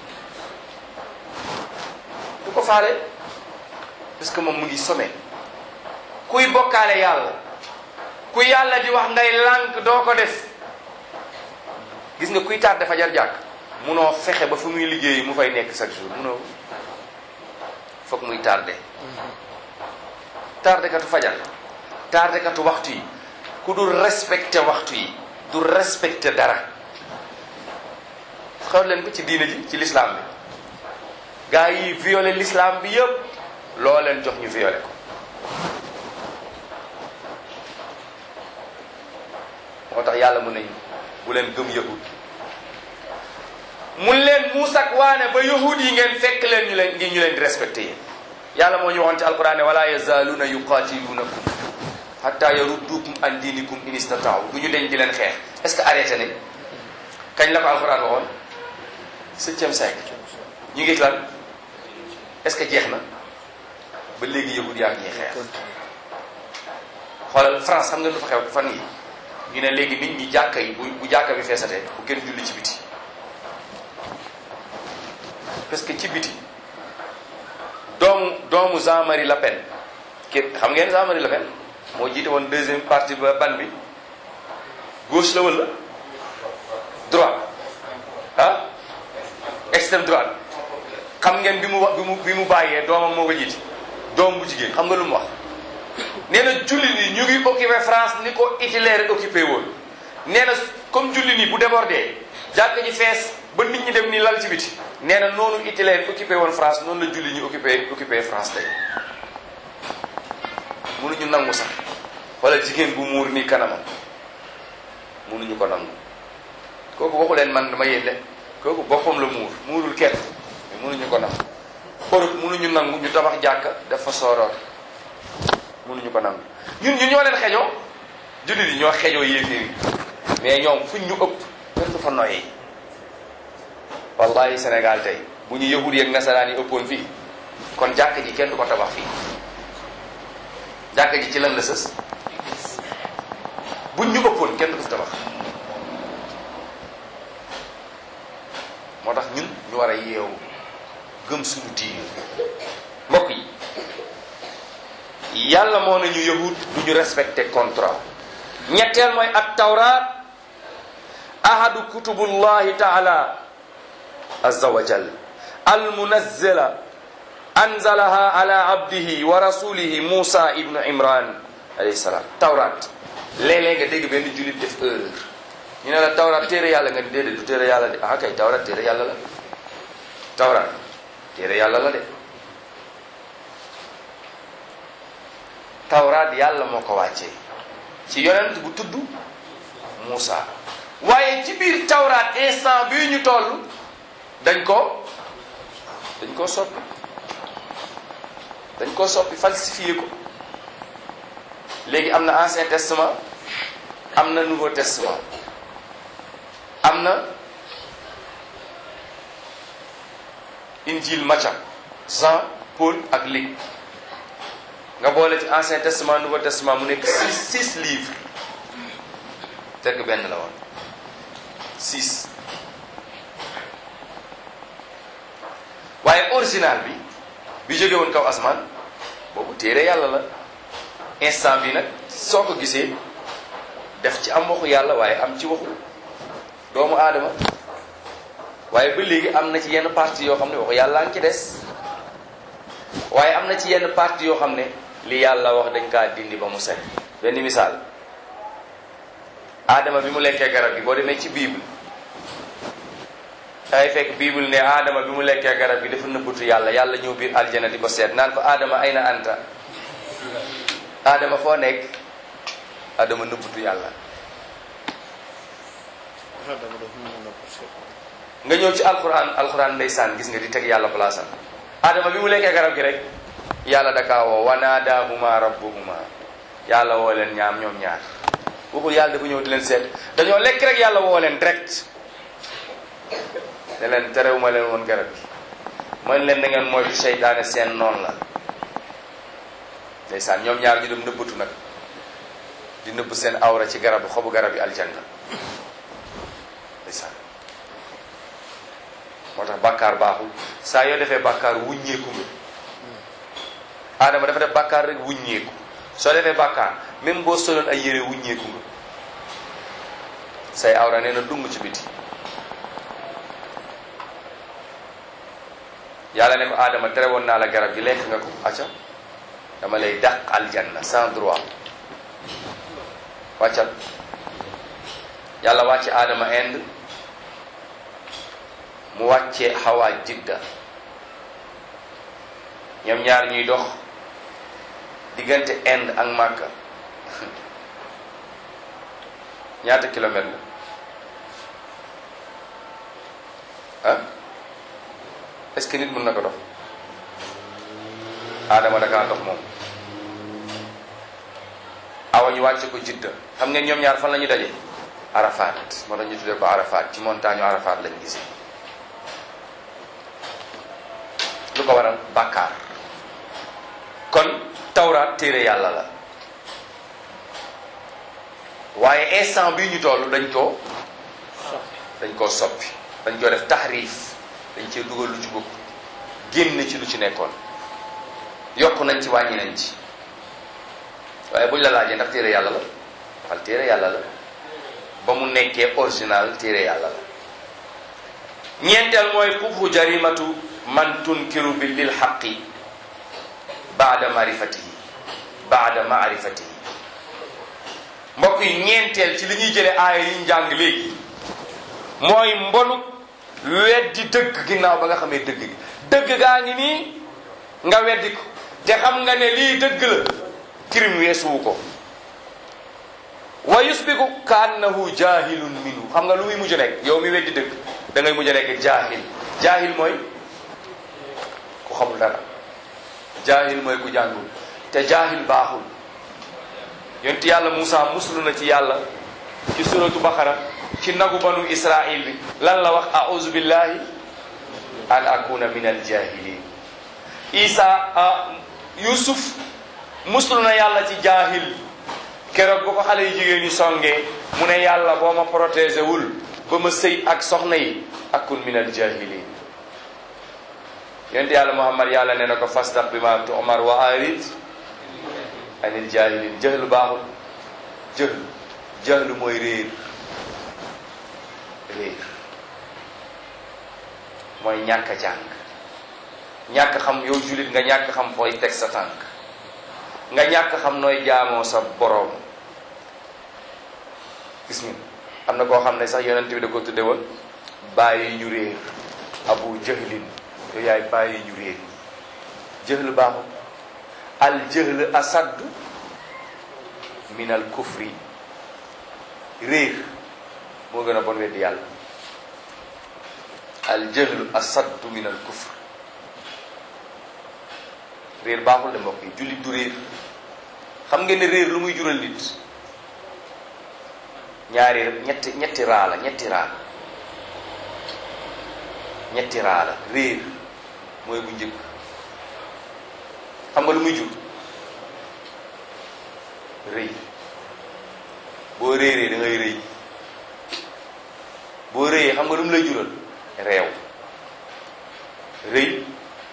du ko faale parce que moom mu ngi some kuy bokkaale yàlla ku yàlla di wax ngay lànk doo ko def gis nga kuy tardé fajar jàkk munoo fexe ba fu muy liggéeyi mu fay nekk chaque jour munoo foog muy tardé tardé katu fajar tardé katu waxtu yi ku dul respecté waxtu yi du respecté dara xool leen ko ci diine ji ci l'islam bi gaa yi violé l'islam bi yëpp loo leen jox ñu violé ko moo tax yàlla mun nañ bu leen gëm yahud mun leen muusak waane ba yahud yi ngeen fekk leen ñu leen ngi ñu leen di respecté yéen yàlla moo ñu waxoon ci alquran ne wala yazaaluuna yuqatilunakum hatta yaruddukum an diinikum in istataaw du ñu deñ di leen xeex est-ce que arrêté nañ kañ la ko alquran waxoon septième siècle ñu ngi lan est-ce que jeex na ba léegi yahud yaa ngi ñuy xeex xoolal France xam nga lu fa xew fan yi ñu ne léegi nit ñi jàkka yi bu bu jàkka bi feesatee bu kenn julli ci biti parce que ci biti doomu doomu Jean-Marie Le Pen ki xam ngeen Jean-Marie Le Pen moo jiite woon deuxième partie ba ban bi gauche la wala droite ah extrême droite xam ngeen bi mu wax bi mu bi mu bàyyee doomam moo ko jiite doom bu jigéen xam nga lu mu wax nee na julli ni ñu ngi occupé France ni ko Hitler occupé woon nee na comme julli ni bu débordé jàkk ji fees ba nit ñi dem ni lal ci biti nee na noonu Hitler occupé woon France noonu la julli ñu occupé occupé France tey mënuñu nangu sax wala jigéen bu muur nii kanamam mënuñu ko nangu kooku waxu leen man dama yéen de kooku boppam la muur muurul kenn mais mënuñu ko nangu Europe mënuñu nangu ñu tabax jàkka def fa sooroor mënuñu ko nangu ñun ñun ñoo leen xeñoo jullit yi ñoo xeñoo yéeféer yi mais ñoom fuñ ñu ëpp kenn du fa noyyi wallahi Sénégal tey bu ñu yahud yeeg nasaraan yi ëppoon fii kon jàkk ji kenn du ko tabax fii jàkk ji ci lan la sës buñ ñu ëppoon kenn du ko fi tabax moo tax ñun ñu war a yeewu gëm suñu diine mbokk yi yàlla moo nañu yahud du ñu respecté contrat ñetteel mooy at tawraat ahadu kutubullahi taala azza wa jal almunazzala anzalaha ala abdihi wa rasulihi musa ibnu imran alayhi salaam tawraat léeg-léeg nga dégg benn jullit def erreur ñu ne la tawraat téere yàlla nga ni déedéet du téere yàlla de ah kay tawraat téere yàlla la tawraat téere yàlla la de tawraat yàlla moo ko wàccee ci yonent bu tudd Muusa waaye ci biir tawraat instant bii ñu toll dañ ko dañ koo soppi dañ koo soppi falsifié ko léegi am na ancien testament am na nouveau testament am na injil Matthieu Jean Paul ak Luc nga boole ci ancien testament nouveau testament mu nekk six six livres fekk benn la woon six waaye original bi bi jóge woon kaw asmaan boobu téere yàlla la instant bi nag soo ko gisee def ci am waxu yàlla waaye am ci waxu doomu aadama waaye ba léegi am na ci yenn partie yoo xam ne waxu yàlla ngi ci des waaye am na ci yenn partie yoo xam ne li yàlla wax dañ kaa dindi ba mu set benn misaal aadama bi mu lekkee garab gi boo demee ci bible dangay fekk bible ne aadama bi mu lekkee garab gi dafa nëbbatu yàlla yàlla ñëw biir aljana di ko seet naan ko aadama ay na anta aadama foo nekk aadama nëbbatu yàlla dama def mu na parce que nga ñëw ci alquran alquran ndeysaan gis nga di teg yàlla place am aadama bi mu lekkee garab gi rek yàlla dakaa woo wanaadaahuma rabbuhuma yàlla woo leen ñaam ñoom ñaar waxul yàlla dafa ñëw di leen seet dañoo lekk rek yàlla woo leen direct ne leen terewuma leen woon garab gi man leen na ngeen moytu seytaane seen noonu la ndeysaan ñoom ñaar ñu dem nëbbatu nag di nëbb seen awra ci garab xobu garab yi aljanna ndeysaan moo tax bàkkaar baaxul saa yoo defee bàkkaar wuññeeku nga aadama dafa def bàkkaar rek wuññeeku soo defee bàkkaar même boo soloon ay yére wuññeeku nga say awra nee na dung ci biti yàlla ne ko aadama tere woon naa la garab gi lekk nga ko acca dama lay dàq aljanna sans droit wàccal yàlla wàcce aadama Inde mu wàcce xawaa jidda ñoom ñaar ñuy dox diggante Inde ak Màkka ñaata kilomètre la ah est-ce que nit mën na ko dox Adama dakaa dox moom awa ñu wàcce ko jidda xam ngeen ñoom ñaar fan la ñu daje Arafat moo tax ñu tuddee ko Arafat ci montagne Arafat lañ gisee lu ko waral bàkkaar kon tawraat téere yàlla la waaye instant bii ñu toll dañ koo dañ koo soppi dañ koo def taxriif dañ cee dugal lu ci bokk génn ci lu ci nekkoon yokk nañ ci wàññi nañ ci waaye buñ la laajee ndax téere yàlla la waxal téere yàlla la ba mu nekkee original téere yàlla la ñeenteel mooy kubhu jarimatu man tunkiru bi lil xaqi baada marifatihi baada maarifatihi mbokk yi ñeenteel ci li ñuy jële aaya yi ñu jàng léegi mooy mbonu weddi dëgg ginnaaw ba nga xamee dëgg gi dëgg gaa ngi nii nga weddi ko te xam nga ne lii dëgg la crime weesuwu ko wa yusbiku ka annahu jahilun minhu xam nga lu muy mujj nekk yow mi weddi dëgg da ngay mujj nekk jaahil jaahil mooy ku xamul dara jaahil mooy ku jàngul te jaahil baaxul yonent yàlla Moussa muslu na ci yàlla ci suratu Baqara ci nagu banu Israil bi lan la wax a'udhu billahi an akuna min al jahilin Isa Yusuf muslu na yàlla ci jaahil keroog ba ko xale yu jigéen ñi songee mu ne yàlla boo ma protégé wul ba ma sëy ak soxna yi akun min al jahilin yonent yàlla Muhammad yàlla nee na ko fasdaq bi ma tu'mar wa arid anil jahilin jahlu baaxul jahlu jahlu mooy réer réer mooy ñàkk a jàng ñàkk xam yow jullit nga ñàkk xam fooy teg sa tànk nga ñàkk xam nooy jaamoo sa boroom gis nga am na koo xam ne sax yonent bi da ko tudde woon bàyyi ñu réer abu jahlin yow yaay bàyyi ñu réer jëhl baaxul al jëhl asad min al kufri réer moo gën a bon weddi yàlla al jëhl asad min al kufr réer baaxul de mbokk yi jullit du réer xam ngeen ne réer lu muy jural nit ñaari ñetti ñetti raa la ñetti raa ñetti raa la réer mooy bu njëkk xam nga lu muy jur rëy boo réeree da ngay rëy boo rëyee xam nga lu mu lay jural réew rëy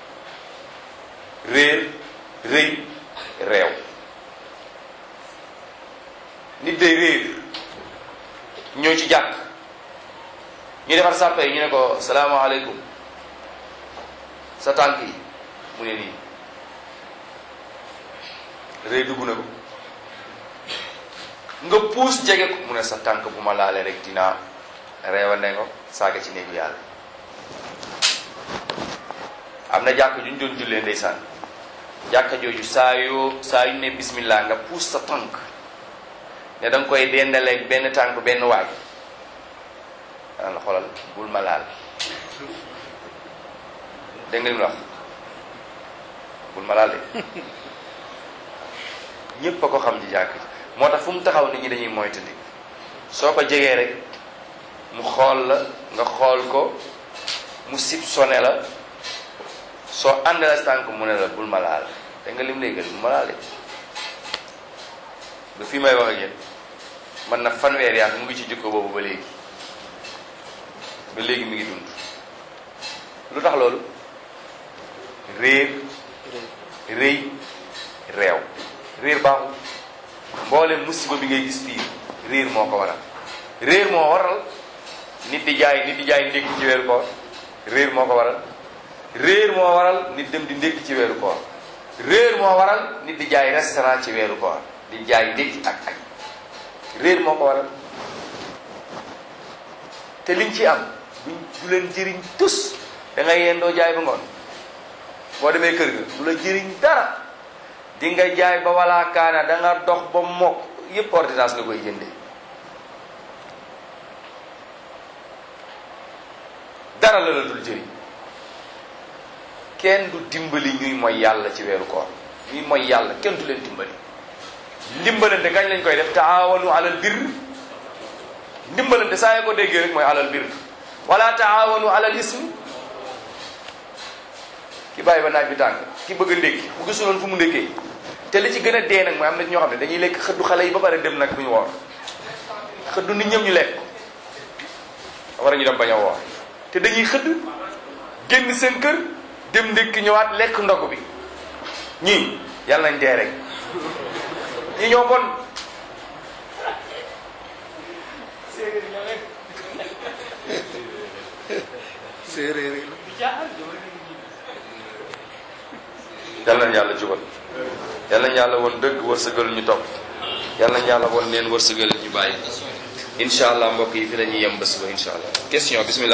réer rëy réew nit day réer ñëw ci jàkk ñu defar sàppe yi ñu ne ko salaamaaleykum sa tànk yi mu ne nii rëy dugg na ko nga puus jege ko mu ne sa tànk bu ma laalee rek dinaa reewa ne ko saaga ci néegu yàlla am na jàkk ju ñu doon jullee ndeysaan jàkka jooju saa yoo saa yu ne bismillah nga puus sa tànk ne da nga koy dendaleeg benn tànk benn waay dana la xoolal bul ma laal dégg nga li mu wax bul ma laal de ñépp a ko xam ci jàkk ji moo tax fu mu taxaw nit ñi dañuy moytandi soo ko jegee rek mu xool la nga xool ko mu sib sone la soo ànd la tànk mu ne la bul ma laal dégg nga lim lay gën bul ma laal de ba fii may wax ak yéen man na fanweeri at mu ngi ci jikko boobu ba léegi ba léegi mi ngi dund lu tax loolu réer rëy réew réer baaxul mboolem musiba bi ngay gis fii réer moo ko waral réer moo waral nit di jaay nit di jaay ndékki ci weeru koor réer moo ko waral réer moo waral nit dem di ndékki ci weeru koor réer moo waral nit di jaay restaurant ci weeru koor di jaay ndékki ak añ réer moo ko waral te liñ ci am duñ du leen jëriñ tus da ngay yendoo jaay ba ngoon boo demee kër ga du la jëriñ dara di nga jaay ba wala kaana da nga dox ba mokk yépp ordonnance nga koy jëndee dara la la dul jëriñ kenn du dimbali ñuy mooy yàlla ci weeru koor ñuy mooy yàlla kenn du leen dimbali ndimbalante kañ lañ koy def taawanu alal birr ndimbalante saa yoo ko déggee rek mooy alal birr wala taawanu alal ism ki bàyyi ba naaj bi tàng ki bëgg a ndékki bu gisuloon fu mu ndékkee te li ci gën a dee nag mooy am na ñoo xam ne dañuy lekk xëddu xale yi ba pare dem nag duñu woor xëddu nit ñëpp ñu lekk war a ñu dem bañ a woor te dañuy xëdd génn seen kër dem ndékki ñëwaat lekk ndog bi ñii yàlla nañ dee rek ñi ñoo bon séeréer yi la yàlla nañ yàlla jubal yàlla nañ yàlla woon dëgg wërsëgal ñu topp yàlla nañ yàlla woon neen wërsëgal ñu bàyyi incha allah mbokk yi fi la ñuy yem bés ba incha allah question bismillah